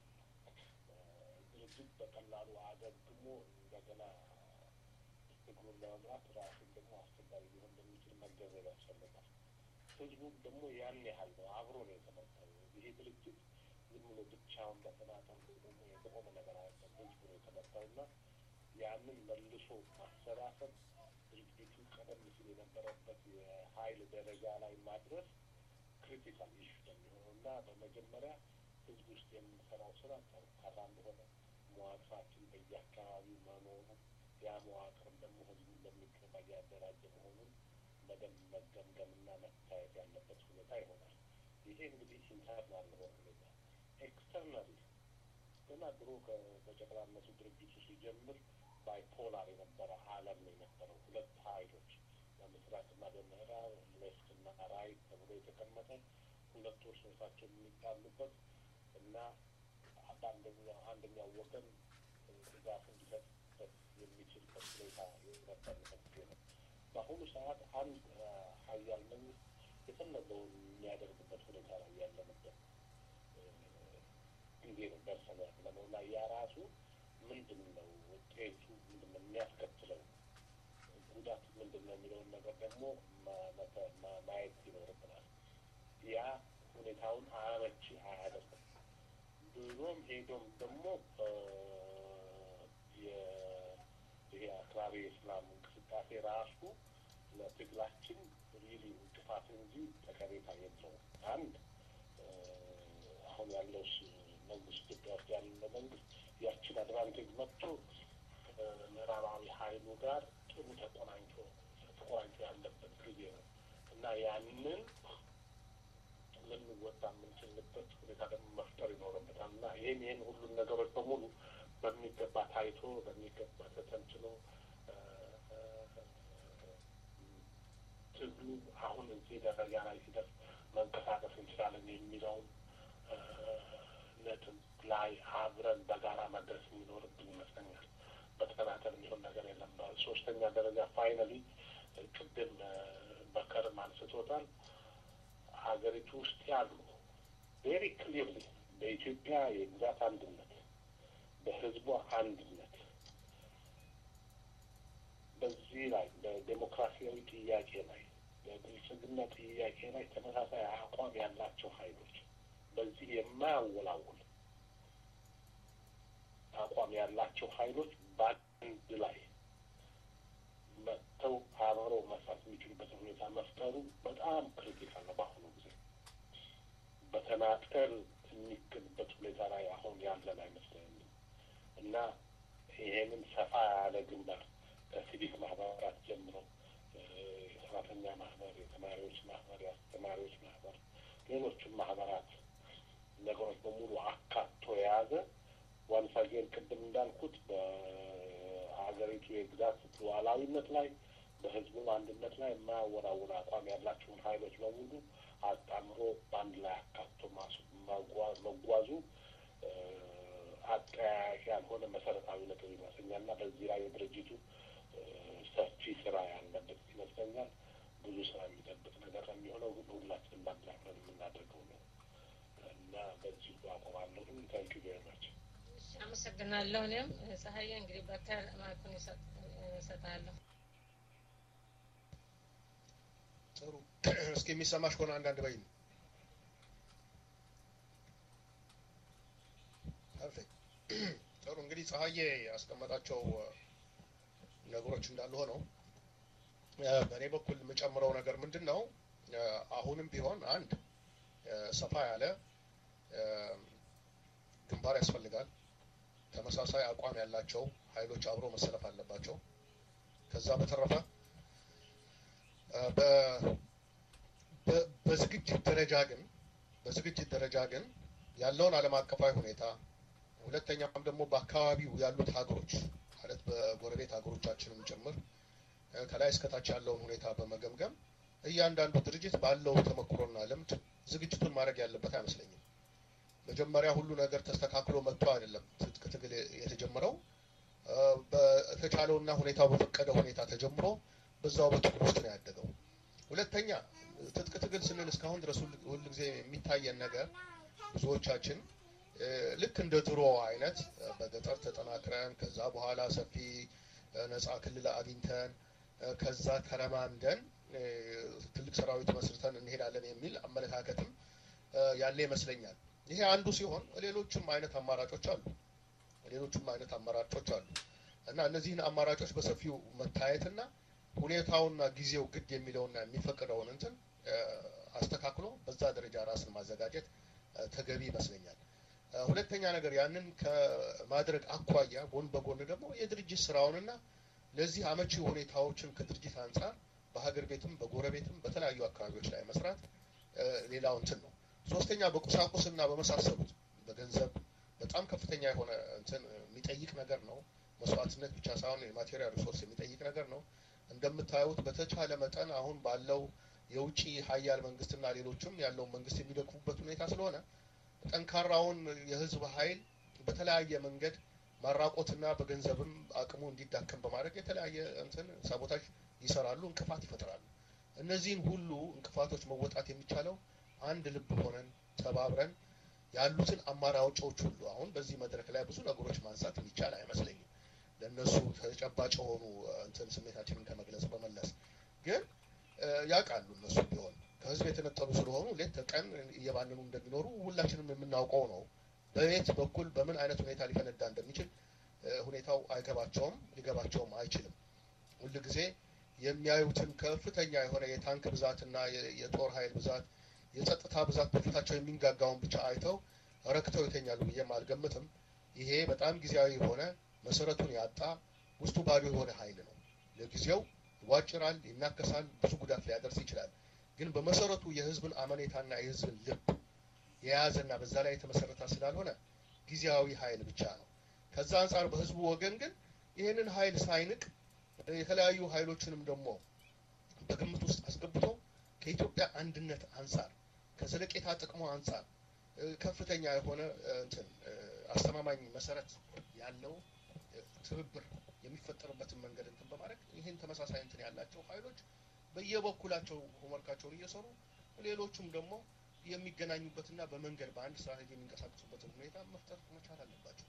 ድርጅት በቀላሉ አገግሞ እንደገና ትግሩን ለመምራት ራሱን ደግሞ አስቸጋሪ ሊሆን እንደሚችል መገንዘብ ያስፈልጋል። ህዝቡም ደግሞ ያን ያህል ነው አብሮ ነው የተመጣው። ይሄ ድርጅት ዝም ብሎ ብቻውን በተናጠል ደግሞ የቆመ ነገር አይደለም። ህዝቡ ነው የተመጣው እና ያንን መልሶ ማሰባሰብ ድርጅቱ ቀደም ሲል የነበረበት የሀይል ደረጃ ላይ ማድረስ ክሪቲካል ኢሹ የሚሆነው እና በመጀመሪያ ህዝብ ውስጥ የምንሰራው ስራ ጠንካራ እንደሆነ መዋቅራችን በየአካባቢው መኖሩ ያ መዋቅርም ደግሞ ህዝቡን በሚገባ እያደራጀ መሆኑን በደንብ መገምገምና መታየት ያለበት ሁኔታ ይሆናል። ይሄ እንግዲህ ኢንተርናል የሆነ ሁኔታ ኤክስተርናሊ ገና ድሮ በጨቅላነቱ ድርጅቱ ሲጀምር ባይፖላር የነበረ ዓለም ነው የነበረው። ሁለት ሀይሎች በምስራቅና በምዕራብ ሌፍትና ራይት ተብሎ የተቀመጠ ሁለት እርስ በርሳቸው የሚጣሉበት እና በአንደኛው አንደኛው ወገን ድጋፍ እንዲሰጥበት የሚችልበት ሁኔታ የነበረበት ጊዜ ነው። በአሁኑ ሰዓት አንድ ሀያል መንግስት የፈለገውን የሚያደርግበት ሁኔታ ላይ ያለንበት ጊዜ ነው ደርሰን ያለ ነው እና ያ ራሱ ምንድን ነው ውጤቱ ምንድን ነው የሚያስከትለው ጉዳት ምንድን ነው የሚለውን ነገር ደግሞ ማየት ይኖርብናል። ያ ሁኔታውን አመቺ አያደርግም። ብሎም ሄዶም ደግሞ ይሄ አክራሪ የእስላም እንቅስቃሴ ራሱ ለትግላችን ሪሊ እንቅፋት እንጂ ጠቀሜታ የለውም። አንድ አሁን ያለው መንግስት ኢትዮጵያ ውስጥ ያለ መንግስት ያችን አድቫንቴጅ መጥቶ ምዕራባዊ ሀይሉ ጋር ጥሩ ተቆናኝቶ ተቆራኝቶ ያለበት ጊዜ ነው እና ያንን ልንወጣ የምንችልበት ሁኔታ ደግሞ መፍጠር ይኖርበታል እና ይህን ይህን ሁሉን ነገሮች በሙሉ በሚገባ ታይቶ በሚገባ ተተንትኖ ትግሉ አሁን እዚህ ደረጃ ላይ ሲደርስ መንቀሳቀስ እንችላለን የሚለውን ነጥብ ላይ አብረን በጋራ መድረስ የሚኖርብን ይመስለኛል። በተከታተል የሚሆን ነገር የለም። ሶስተኛ ደረጃ ፋይናሊ ቅድም በከርም አንስቶታል። ሀገሪቱ ውስጥ ያሉ ቬሪ ክሊርሊ በኢትዮጵያ የግዛት አንድነት፣ በህዝቧ አንድነት በዚህ ላይ በዴሞክራሲያዊ ጥያቄ ላይ በብልጽግና ጥያቄ ላይ ተመሳሳይ አቋም ያላቸው ሀይሎች በዚህ የማያወላውል አቋም ያላቸው ሀይሎች በአንድ ላይ መጥተው አብረው መስራት የሚችሉበትን ሁኔታ መፍጠሩ በጣም ክሪቲካል ነው። በአሁኑ ጊዜ በተናጠል የሚገኝበት ሁኔታ ላይ አሁን ያለን አይመስለኝም እና ይሄንን ሰፋ ያለ ግንባር ከሲቪክ ማህበራት ጀምሮ የሰራተኛ ማህበር፣ የተማሪዎች ማህበር፣ የአስተማሪዎች ማህበር፣ ሌሎችም ማህበራት ነገሮች በሙሉ አካቶ የያዘ ዋንስ አጌን ቅድም እንዳልኩት በሀገሪቱ ሉዓላዊነት ላይ በህዝቡ አንድነት ላይ የማያወራውር አቋም ያላቸውን ሀይሎች በሙሉ አጣምሮ በአንድ ላይ አካቶ መጓዙ አጠያያቂ ያልሆነ መሰረታዊ ነጥብ ይመስለኛል እና በዚህ ላይ የድርጅቱ ሰፊ ስራ ያለበት ይመስለኛል። ብዙ ስራ የሚጠብቅ ነገር ነው የሚሆነው። ግን ሁላችንም በአንድ ላይ ሆነን የምናደርገው ነው እና በዚሁ አቆማለሁ። ታንክ ዩ ቬሪ ማች። አመሰግናለሁ። እኔም ፀሐዬ እንግዲህ በተር ማይኩን እሰጥሃለሁ። ጥሩ እስኪ የሚሰማሽ ከሆነ አንዳንድ በይ ፐርፌክት ጥሩ እንግዲህ ፀሐዬ ያስቀመጣቸው ነገሮች እንዳሉ ሆነው በእኔ በኩል የምጨምረው ነገር ምንድን ነው አሁንም ቢሆን አንድ ሰፋ ያለ ግንባር ያስፈልጋል ተመሳሳይ አቋም ያላቸው ኃይሎች አብሮ መሰለፍ አለባቸው ከዛ በተረፈ በዝግጅት ደረጃ ግን በዝግጅት ደረጃ ግን ያለውን ዓለም አቀፋዊ ሁኔታ ሁለተኛም ደግሞ በአካባቢው ያሉት ሀገሮች ማለት በጎረቤት ሀገሮቻችንም ጭምር ከላይ እስከታች ያለውን ሁኔታ በመገምገም እያንዳንዱ ድርጅት ባለው ተመክሮና ልምድ ዝግጅቱን ማድረግ ያለበት አይመስለኝም። መጀመሪያ ሁሉ ነገር ተስተካክሎ መጥቶ አይደለም ትጥቅ ትግል የተጀመረው። በተቻለውና ሁኔታው በፈቀደ ሁኔታ ተጀምሮ በዛው በትግል ውስጥ ነው ያደገው። ሁለተኛ ትጥቅ ትግል ስንል እስካሁን ድረስ ሁል ጊዜ የሚታየን ነገር ብዙዎቻችን ልክ እንደ ድሮ አይነት በገጠር ተጠናክረን ከዛ በኋላ ሰፊ ነፃ ክልል አግኝተን ከዛ ተረማምደን ትልቅ ሰራዊት መስርተን እንሄዳለን የሚል አመለካከትም ያለ ይመስለኛል። ይሄ አንዱ ሲሆን ሌሎችም አይነት አማራጮች አሉ። ሌሎችም አይነት አማራጮች አሉ እና እነዚህን አማራጮች በሰፊው መታየትና ሁኔታውና ጊዜው ግድ የሚለውና የሚፈቅደውን እንትን አስተካክሎ በዛ ደረጃ ራስን ማዘጋጀት ተገቢ ይመስለኛል። ሁለተኛ ነገር ያንን ከማድረግ አኳያ ጎን በጎን ደግሞ የድርጅት ስራውንና ለዚህ አመቺ ሁኔታዎችን ከድርጅት አንጻር በሀገር ቤትም በጎረቤትም በተለያዩ አካባቢዎች ላይ መስራት ሌላው እንትን ነው። ሶስተኛ በቁሳቁስና በመሳሰሉት በገንዘብ በጣም ከፍተኛ የሆነ እንትን የሚጠይቅ ነገር ነው። መስዋዕትነት ብቻ ሳይሆን የማቴሪያል ሪሶርስ የሚጠይቅ ነገር ነው። እንደምታዩት በተቻለ መጠን አሁን ባለው የውጭ ሀያል መንግስትና ሌሎችም ያለውን መንግስት የሚደግፉበት ሁኔታ ስለሆነ ጠንካራውን የህዝብ ኃይል በተለያየ መንገድ ማራቆትና በገንዘብም አቅሙ እንዲዳከም በማድረግ የተለያየ እንትን ሳቦታጅ ይሰራሉ፣ እንቅፋት ይፈጥራሉ። እነዚህን ሁሉ እንቅፋቶች መወጣት የሚቻለው አንድ ልብ ሆነን ተባብረን ያሉትን አማራጮች ሁሉ አሁን በዚህ መድረክ ላይ ብዙ ነገሮች ማንሳት የሚቻል አይመስለኝም። ለእነሱ ተጨባጭ የሆኑ እንትን ስሜታችንን ከመግለጽ በመለስ ግን ያውቃሉ እነሱ ቢሆን ከህዝብ የተነጠሉ ስለሆኑ ሌት ተቀን እየባንኑ እንደሚኖሩ ሁላችንም የምናውቀው ነው። በየት በኩል በምን አይነት ሁኔታ ሊፈነዳ እንደሚችል ሁኔታው አይገባቸውም፣ ሊገባቸውም አይችልም። ሁል ጊዜ የሚያዩትን ከፍተኛ የሆነ የታንክ ብዛትና የጦር ኃይል ብዛት፣ የጸጥታ ብዛት በፊታቸው የሚንጋጋውን ብቻ አይተው ረክተው ይተኛሉ ብዬም አልገምትም። ይሄ በጣም ጊዜያዊ የሆነ መሰረቱን ያጣ ውስጡ ባዶ የሆነ ኃይል ነው። ለጊዜው ይዋጭራል፣ ይናከሳል፣ ብዙ ጉዳት ሊያደርስ ይችላል። ግን በመሰረቱ የህዝብን አመኔታና የህዝብን ልብ የያዘና በዛ ላይ የተመሰረተ ስላልሆነ ጊዜያዊ ኃይል ብቻ ነው። ከዛ አንጻር በህዝቡ ወገን ግን ይህንን ኃይል ሳይንቅ የተለያዩ ኃይሎችንም ደግሞ በግምት ውስጥ አስገብቶ ከኢትዮጵያ አንድነት አንጻር ከዘለቄታ ጥቅሙ አንጻር ከፍተኛ የሆነ እንትን አስተማማኝ መሰረት ያለው ትብብር የሚፈጠርበትን መንገድ እንትን በማድረግ ይህን ተመሳሳይ እንትን ያላቸው ኃይሎች በየበኩላቸው ሆምወርካቸውን እየሰሩ ሌሎቹም ደግሞ የሚገናኙበትና በመንገድ በአንድ ስትራቴጂ የሚንቀሳቀሱበትን ሁኔታ መፍጠር መቻል አለባቸው።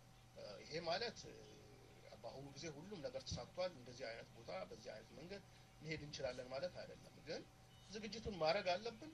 ይሄ ማለት በአሁኑ ጊዜ ሁሉም ነገር ተሳክቷል፣ እንደዚህ አይነት ቦታ በዚህ አይነት መንገድ መሄድ እንችላለን ማለት አይደለም። ግን ዝግጅቱን ማድረግ አለብን።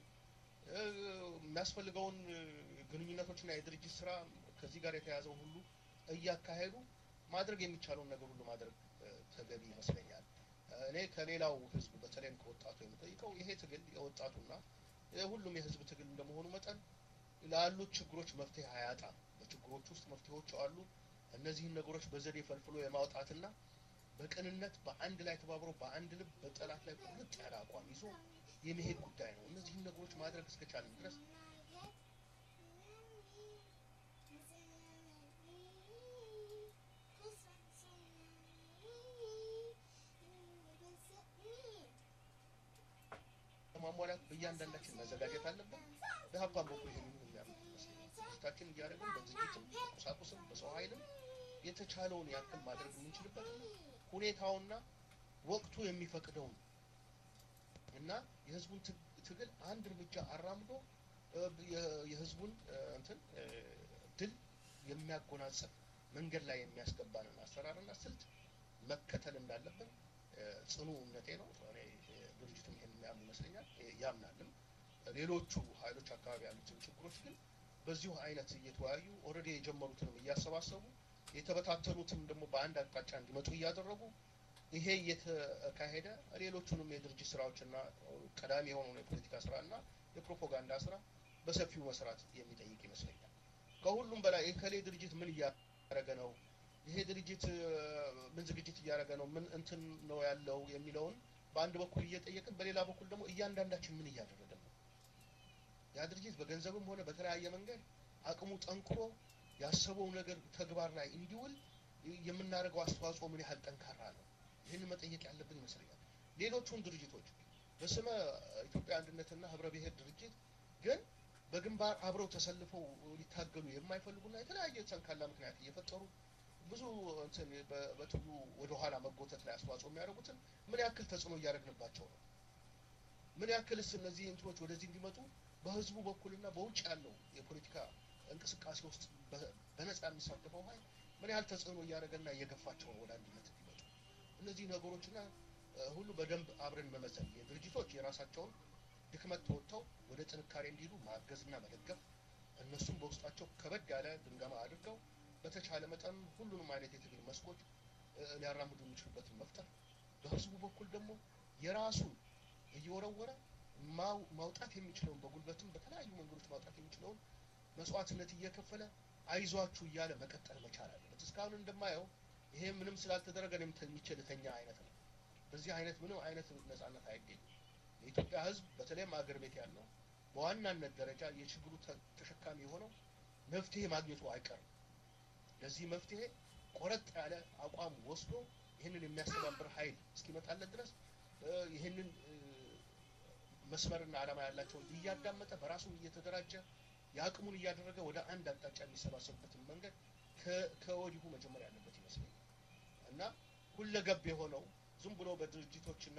የሚያስፈልገውን ግንኙነቶችና የድርጅት ስራ ከዚህ ጋር የተያዘውን ሁሉ እያካሄዱ ማድረግ የሚቻለውን ነገር ሁሉ ማድረግ ተገቢ ይመስለኛል። እኔ ከሌላው ህዝብ በተለይም ከወጣቱ የምጠይቀው ይሄ ትግል የወጣቱና ሁሉም የህዝብ ትግል እንደመሆኑ መጠን ላሉት ችግሮች መፍትሄ አያጣም። በችግሮች ውስጥ መፍትሄዎች አሉ። እነዚህን ነገሮች በዘዴ ፈልፍሎ የማውጣትና በቅንነት በአንድ ላይ ተባብሮ በአንድ ልብ በጠላት ላይ ቁርጥ ያለ አቋም ይዞ የመሄድ ጉዳይ ነው። እነዚህን ነገሮች ማድረግ እስከቻለን ድረስ እያንዳንዳችን መዘጋጀት አለብን። በሀብታም በኩል ይህን የሚያምን ይመስለኛል። ዝግጅታችን እያደረግን በዝግጅትም በቁሳቁስም በሰው ኃይልም የተቻለውን ያክል ማድረግ የምንችልበት ሁኔታውና ወቅቱ የሚፈቅደውን እና የህዝቡን ትግል አንድ እርምጃ አራምዶ የህዝቡን እንትን ድል የሚያጎናጽፍ መንገድ ላይ የሚያስገባንን አሰራርና ስልት መከተል እንዳለብን ጽኑ እምነቴ ነው። እኔ ድርጅቱም ይሄን የሚያምን ይመስለኛል ያምናልም። ሌሎቹ ኃይሎች አካባቢ ያሉትን ችግሮች ግን በዚሁ አይነት እየተወያዩ ኦልሬዲ የጀመሩትንም እያሰባሰቡ የተበታተኑትም ደግሞ በአንድ አቅጣጫ እንዲመጡ እያደረጉ ይሄ እየተካሄደ ሌሎቹንም የድርጅት ስራዎችና ቀዳሚ የሆነውን የፖለቲካ ስራና የፕሮፓጋንዳ ስራ በሰፊው መስራት የሚጠይቅ ይመስለኛል። ከሁሉም በላይ የከሌ ድርጅት ምን እያደረገ ነው፣ ይሄ ድርጅት ምን ዝግጅት እያደረገ ነው፣ ምን እንትን ነው ያለው የሚለውን በአንድ በኩል እየጠየቅን፣ በሌላ በኩል ደግሞ እያንዳንዳችን ምን እያደረግን ነው፣ ያ ድርጅት በገንዘብም ሆነ በተለያየ መንገድ አቅሙ ጠንክሮ ያሰበው ነገር ተግባር ላይ እንዲውል የምናደርገው አስተዋጽኦ ምን ያህል ጠንካራ ነው? ይህን መጠየቅ ያለብን ይመስለኛል። ሌሎቹን ድርጅቶች በስመ ኢትዮጵያ አንድነትና ህብረ ብሔር ድርጅት ግን በግንባር አብረው ተሰልፈው ሊታገሉ የማይፈልጉና የተለያየ ሰንካላ ምክንያት እየፈጠሩ ብዙ እንትን በትሉ ወደኋላ መጎተት ላይ አስተዋጽኦ የሚያደርጉትን ምን ያክል ተጽዕኖ እያደረግንባቸው ነው? ምን ያክልስ እነዚህ እንትኖች ወደዚህ እንዲመጡ በህዝቡ በኩልና በውጭ ያለው የፖለቲካ እንቅስቃሴ ውስጥ በነጻ የሚሳተፈው ኃይል ምን ያህል ተጽዕኖ እያደረገና እየገፋቸው ነው ወደ አንድነት እንዲመጡ? እነዚህ ነገሮችና ሁሉ በደንብ አብረን መመዘን የድርጅቶች የራሳቸውን ድክመት ተወጥተው ወደ ጥንካሬ እንዲሄዱ ማገዝና መደገፍ እነሱም በውስጣቸው ከበድ ያለ ግምገማ አድርገው በተቻለ መጠን ሁሉንም አይነት የትግል መስኮች ሊያራምዱ የሚችሉበትን መፍጠር በህዝቡ በኩል ደግሞ የራሱን እየወረወረ ማውጣት የሚችለውን በጉልበትም በተለያዩ መንገዶች ማውጣት የሚችለውን መስዋዕትነት እየከፈለ አይዟችሁ እያለ መቀጠል መቻል አለበት። እስካሁን እንደማየው ይሄ ምንም ስላልተደረገ እኔም ተኝቼ ልተኛ አይነት ነው። በዚህ አይነት ምንም አይነት ነጻነት አይገኝም። የኢትዮጵያ ህዝብ በተለይም አገር ቤት ያለው በዋናነት ደረጃ የችግሩ ተሸካሚ የሆነው መፍትሄ ማግኘቱ አይቀርም። ለዚህ መፍትሄ ቆረጥ ያለ አቋም ወስዶ ይህንን የሚያስተባብር ኃይል እስኪመጣለት ድረስ ይህንን መስመርና ዓላማ ያላቸውን እያዳመጠ በራሱም እየተደራጀ የአቅሙን እያደረገ ወደ አንድ አቅጣጫ የሚሰባሰቡበትን መንገድ ከወዲሁ መጀመር ያለበት ይመስለኛል እና ሁለገብ የሆነው ዝም ብሎ በድርጅቶች እና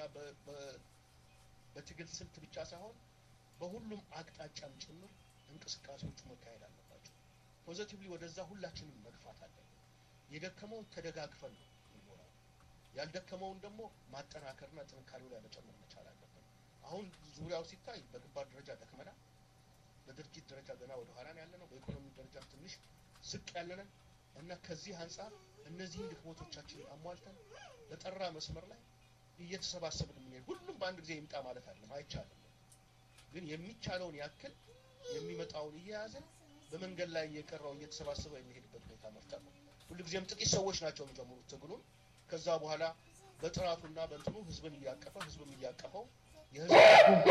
በትግል ስልት ብቻ ሳይሆን በሁሉም አቅጣጫም ጭምር እንቅስቃሴዎቹ መካሄድ አለባቸው። ፖዘቲቭሊ ወደዛ ሁላችንም መግፋት አለብን። የደከመውን ተደጋግፈን ነው የሚኖረው። ያልደከመውን ደግሞ ማጠናከርና ጥንካሬው ላይ መጨመር መቻል አለብን። አሁን ዙሪያው ሲታይ በግንባር ደረጃ ደክመናል። በድርጅት ደረጃ ገና ወደ ኋላ ነው ያለነው። በኢኮኖሚ ደረጃ ትንሽ ዝቅ ያለነን እና ከዚህ አንጻር እነዚህን ድክመቶቻችንን አሟልተን በጠራ መስመር ላይ እየተሰባሰብን የምንሄድ ሁሉም በአንድ ጊዜ ይምጣ ማለት አይደለም፣ አይቻልም። ግን የሚቻለውን ያክል የሚመጣውን እየያዝን በመንገድ ላይ እየቀረው እየተሰባሰበ የሚሄድበት ሁኔታ መፍጠር ነው። ሁልጊዜም ጥቂት ሰዎች ናቸው የሚጀምሩት ትግሉን። ከዛ በኋላ በጥራቱና በእንትኑ ህዝብን እያቀፈ ህዝብም እያቀፈው የህዝብ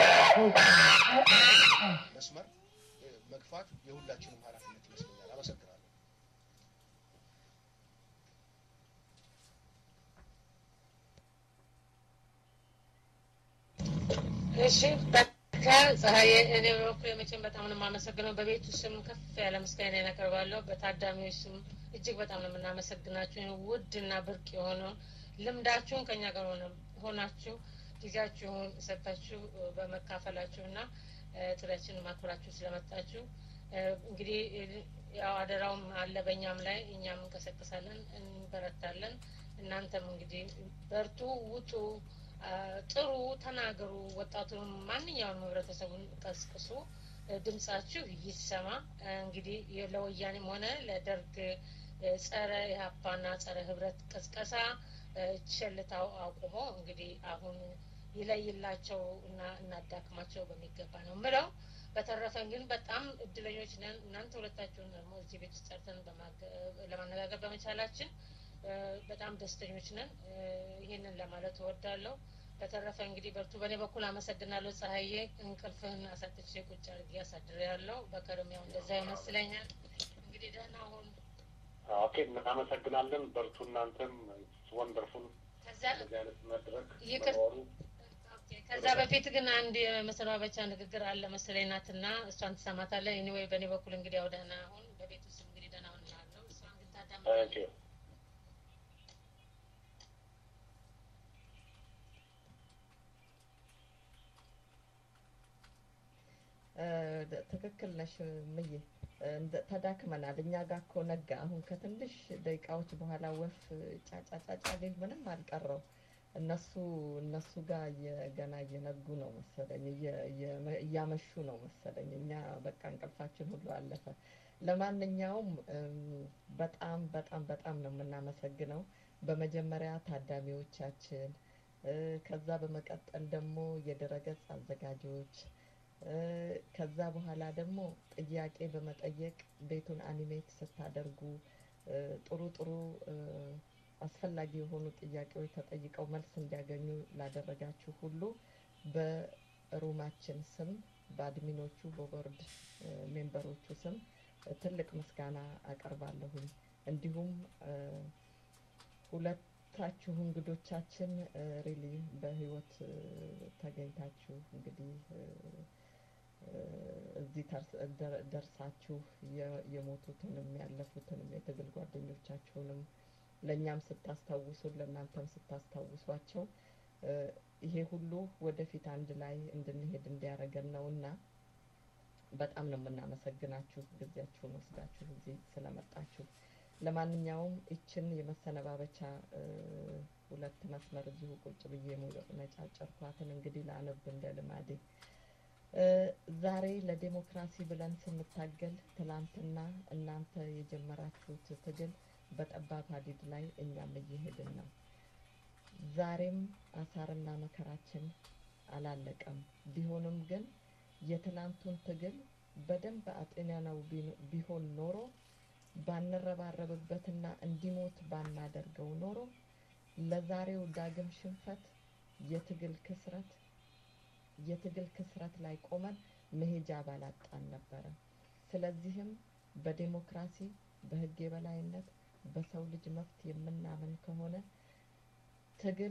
መስመር መግፋት የሁላችንም ኃላፊነት ይመስለኛል። አመሰግናለሁ። እሺ ከፀሐይ እኔ በበኩሌ መቼም በጣም ነው የማመሰግነው። በቤቱ ስም ከፍ ያለ ምስጋና ያቀርባለሁ። በታዳሚዎች ስም እጅግ በጣም ነው የምናመሰግናችሁ። ውድ እና ብርቅ የሆነውን ልምዳችሁን ከኛ ጋር ሆናችሁ ጊዜያችሁን ሰጥታችሁ በመካፈላችሁ እና ጥሪያችንን ማክበራችሁ ስለመጣችሁ እንግዲህ ያው አደራውም አለ በእኛም ላይ እኛም እንቀሰቅሳለን፣ እንበረታለን። እናንተም እንግዲህ በርቱ፣ ውጡ፣ ጥሩ፣ ተናገሩ። ወጣቱንም ማንኛውንም ህብረተሰቡን ቀስቅሱ፣ ድምጻችሁ ይሰማ። እንግዲህ ለወያኔም ሆነ ለደርግ ጸረ ኢህአፓና ጸረ ህብረት ቀስቀሳ ቸልታው አቁሞ እንግዲህ አሁን ይለይላቸው እና እናዳክማቸው በሚገባ ነው ምለው። በተረፈን ግን በጣም እድለኞች ነን። እናንተ ሁለታችሁን ደግሞ እዚህ ቤት ውስጥ ጠርተን ለማነጋገር በመቻላችን በጣም ደስተኞች ነን። ይህንን ለማለት እወዳለሁ። በተረፈ እንግዲህ በርቱ። በእኔ በኩል አመሰግናለሁ። ፀሐዬ እንቅልፍህን አሳጥቼ ቁጭ አድርጌ አሳድሬያለሁ። በከርም ያው እንደዛ ይመስለኛል። እንግዲህ ደህና ሁን። ኦኬ፣ እናመሰግናለን። በርቱ። እናንተም ወንደርፉል እንደዚህ አይነት መድረክ ይቅር መኖሩ ከዛ በፊት ግን አንድ የመሰናበቻ ንግግር አለ መሰለኝ ናትና እሷን ትሰማታለህ። እኔ ወይ በእኔ በኩል እንግዲህ ያው ደህና አሁን በቤት ውስጥ እንግዲህ ደህና ሁን እላለሁ። እሷን ግን ታዳምጣለህ። ታንክ ዩ ትክክል ነሽ ምዬ እንደ- ተዳክመናል። እኛ ጋር እኮ ነጋ። አሁን ከትንሽ ደቂቃዎች በኋላ ወፍ ጫጫጫጫ ሊል ምንም አልቀረው። እነሱ እነሱ ጋር እየ- ገና እየነጉ ነው መሰለኝ፣ እየ- እየ- እያመሹ ነው መሰለኝ። እኛ በቃ እንቅልፋችን ሁሉ አለፈ። ለማንኛውም እም፣ በጣም በጣም በጣም ነው የምናመሰግነው በመጀመሪያ ታዳሚዎቻችን እ፣ ከዛ በመቀጠል ደግሞ የድረገጽ አዘጋጆች እ፣ ከዛ በኋላ ደግሞ ጥያቄ በመጠየቅ ቤቱን አኒሜት ስታደርጉ እ፣ ጥሩ ጥሩ እ፣ አስፈላጊ የሆኑ ጥያቄዎች ተጠይቀው መልስ እንዲያገኙ ላደረጋችሁ ሁሉ በሩማችን ስም በአድሚኖቹ በቦርድ እ፣ ሜምበሮቹ ስም እ፣ ትልቅ ምስጋና አቀርባለሁኝ። እንዲሁም እ፣ ሁለታችሁ እንግዶቻችን ሪሊ በህይወት እ፣ ተገኝታችሁ እንግዲህ እ፣ እ፣ እዚህ ተርስ- ደር- ደርሳችሁ የ- የሞቱትንም ያለፉትንም የትግል ጓደኞቻችሁንም ለእኛም ስታስታውሱን ለእናንተም ስታስታውሷቸው እ፣ ይሄ ሁሉ ወደፊት አንድ ላይ እንድንሄድ እንዲያደርገን ነውና በጣም ነው የምናመሰግናችሁ ጊዜያችሁን ወስዳችሁ እዚህ ስለመጣችሁ። ለማንኛውም ይችን የመሰነባበቻ እ፣ ሁለት መስመር እዚሁ ቁጭ ብዬ ሙሉ- ነጫጨርኳትን እንግዲህ ላነብ እንደ ልማዴ እ፣ ዛሬ ለዴሞክራሲ ብለን ስንታገል ትላንትና እናንተ የጀመራችሁት ትግል በጠባብ ሀዲድ ላይ እኛም እየሄድን ነው። ዛሬም አሳርና መከራችን አላለቀም። ቢሆንም ግን የትላንቱን ትግል በደንብ አጤነነው ቢኖ- ቢሆን ኖሮ ባንረባረብበትና እንዲሞት ባናደርገው ኖሮ ለዛሬው ዳግም ሽንፈት የትግል ክስረት የትግል ክስረት ላይ ቆመን መሄጃ ባላጣን ነበረ። ስለዚህም በዴሞክራሲ በህግ የበላይነት በሰው ልጅ መብት የምናምን ከሆነ ትግል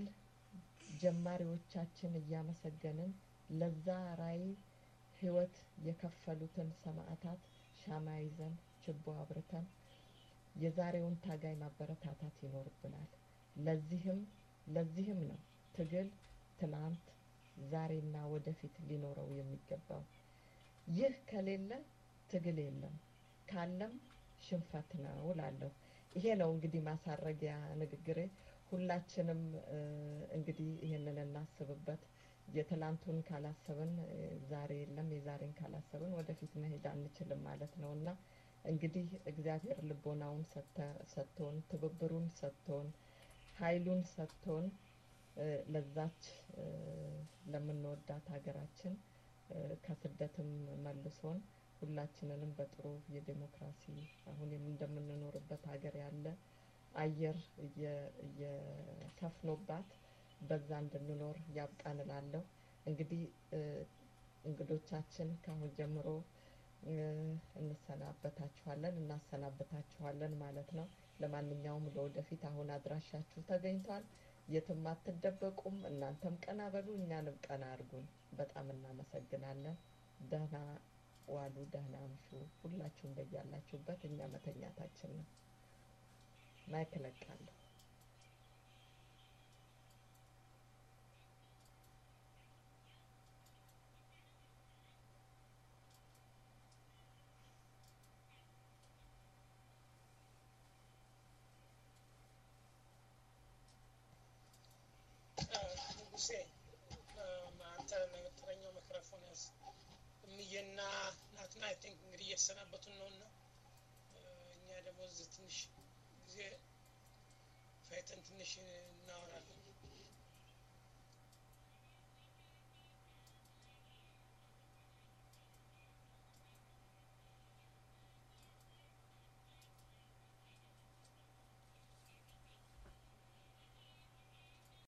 ጀማሪዎቻችን እያመሰገንን ለዛ ራዕይ ህይወት የከፈሉትን ሰማዕታት ሻማ ይዘን ችቦ አብርተን የዛሬውን ታጋይ ማበረታታት ይኖርብናል። ለዚህም ለዚህም ነው ትግል ትናንት ዛሬና ወደፊት ሊኖረው የሚገባው። ይህ ከሌለ ትግል የለም፣ ካለም ሽንፈት ነው እላለሁ። ይሄ ነው እንግዲህ ማሳረጊያ ንግግሬ። ሁላችንም እ፣ እንግዲህ ይህንን እናስብበት። የትላንቱን ካላሰብን እ፣ ዛሬ የለም፣ የዛሬን ካላሰብን ወደፊት መሄድ አንችልም ማለት ነው እና እንግዲህ እግዚአብሔር ልቦናውን ሰተ- ሰጥቶን ትብብሩን ሰጥቶን ኃይሉን ሰጥቶን እ፣ ለዛች እ፣ ለምንወዳት ሀገራችን እ፣ ከስደትም መልሶን ሁላችንንም በጥሩ የዴሞክራሲ አሁን የም- እንደምንኖርበት ሀገር ያለ አየር እየ- እየሰፍኖባት በዛ እንድንኖር ያብቃን እላለሁ። እንግዲህ እ፣ እንግዶቻችን ከአሁን ጀምሮ እ፣ እንሰናበታችኋለን እናሰናበታችኋለን ማለት ነው። ለማንኛውም ለወደፊት አሁን አድራሻችሁ ተገኝቷል። የትም አትደበቁም። እናንተም ቀና በሉ፣ እኛንም ቀና አድርጉን። በጣም እናመሰግናለን። ደህና ዋሉ፣ ደህና አምሹ። ሁላችሁም በያላችሁበት እኛ መተኛታችን ነው። ማይክ እለቃለሁ። ንጉሴ አንተ መጠረኛው ሚክሮፎን ያዝ። እምዬና ናትና አይ ቲንክ እንግዲህ እየተሰናበቱን ነው እና እኛ ደግሞ እዚህ ትንሽ ጊዜ ፈይተን ትንሽ እናወራለን።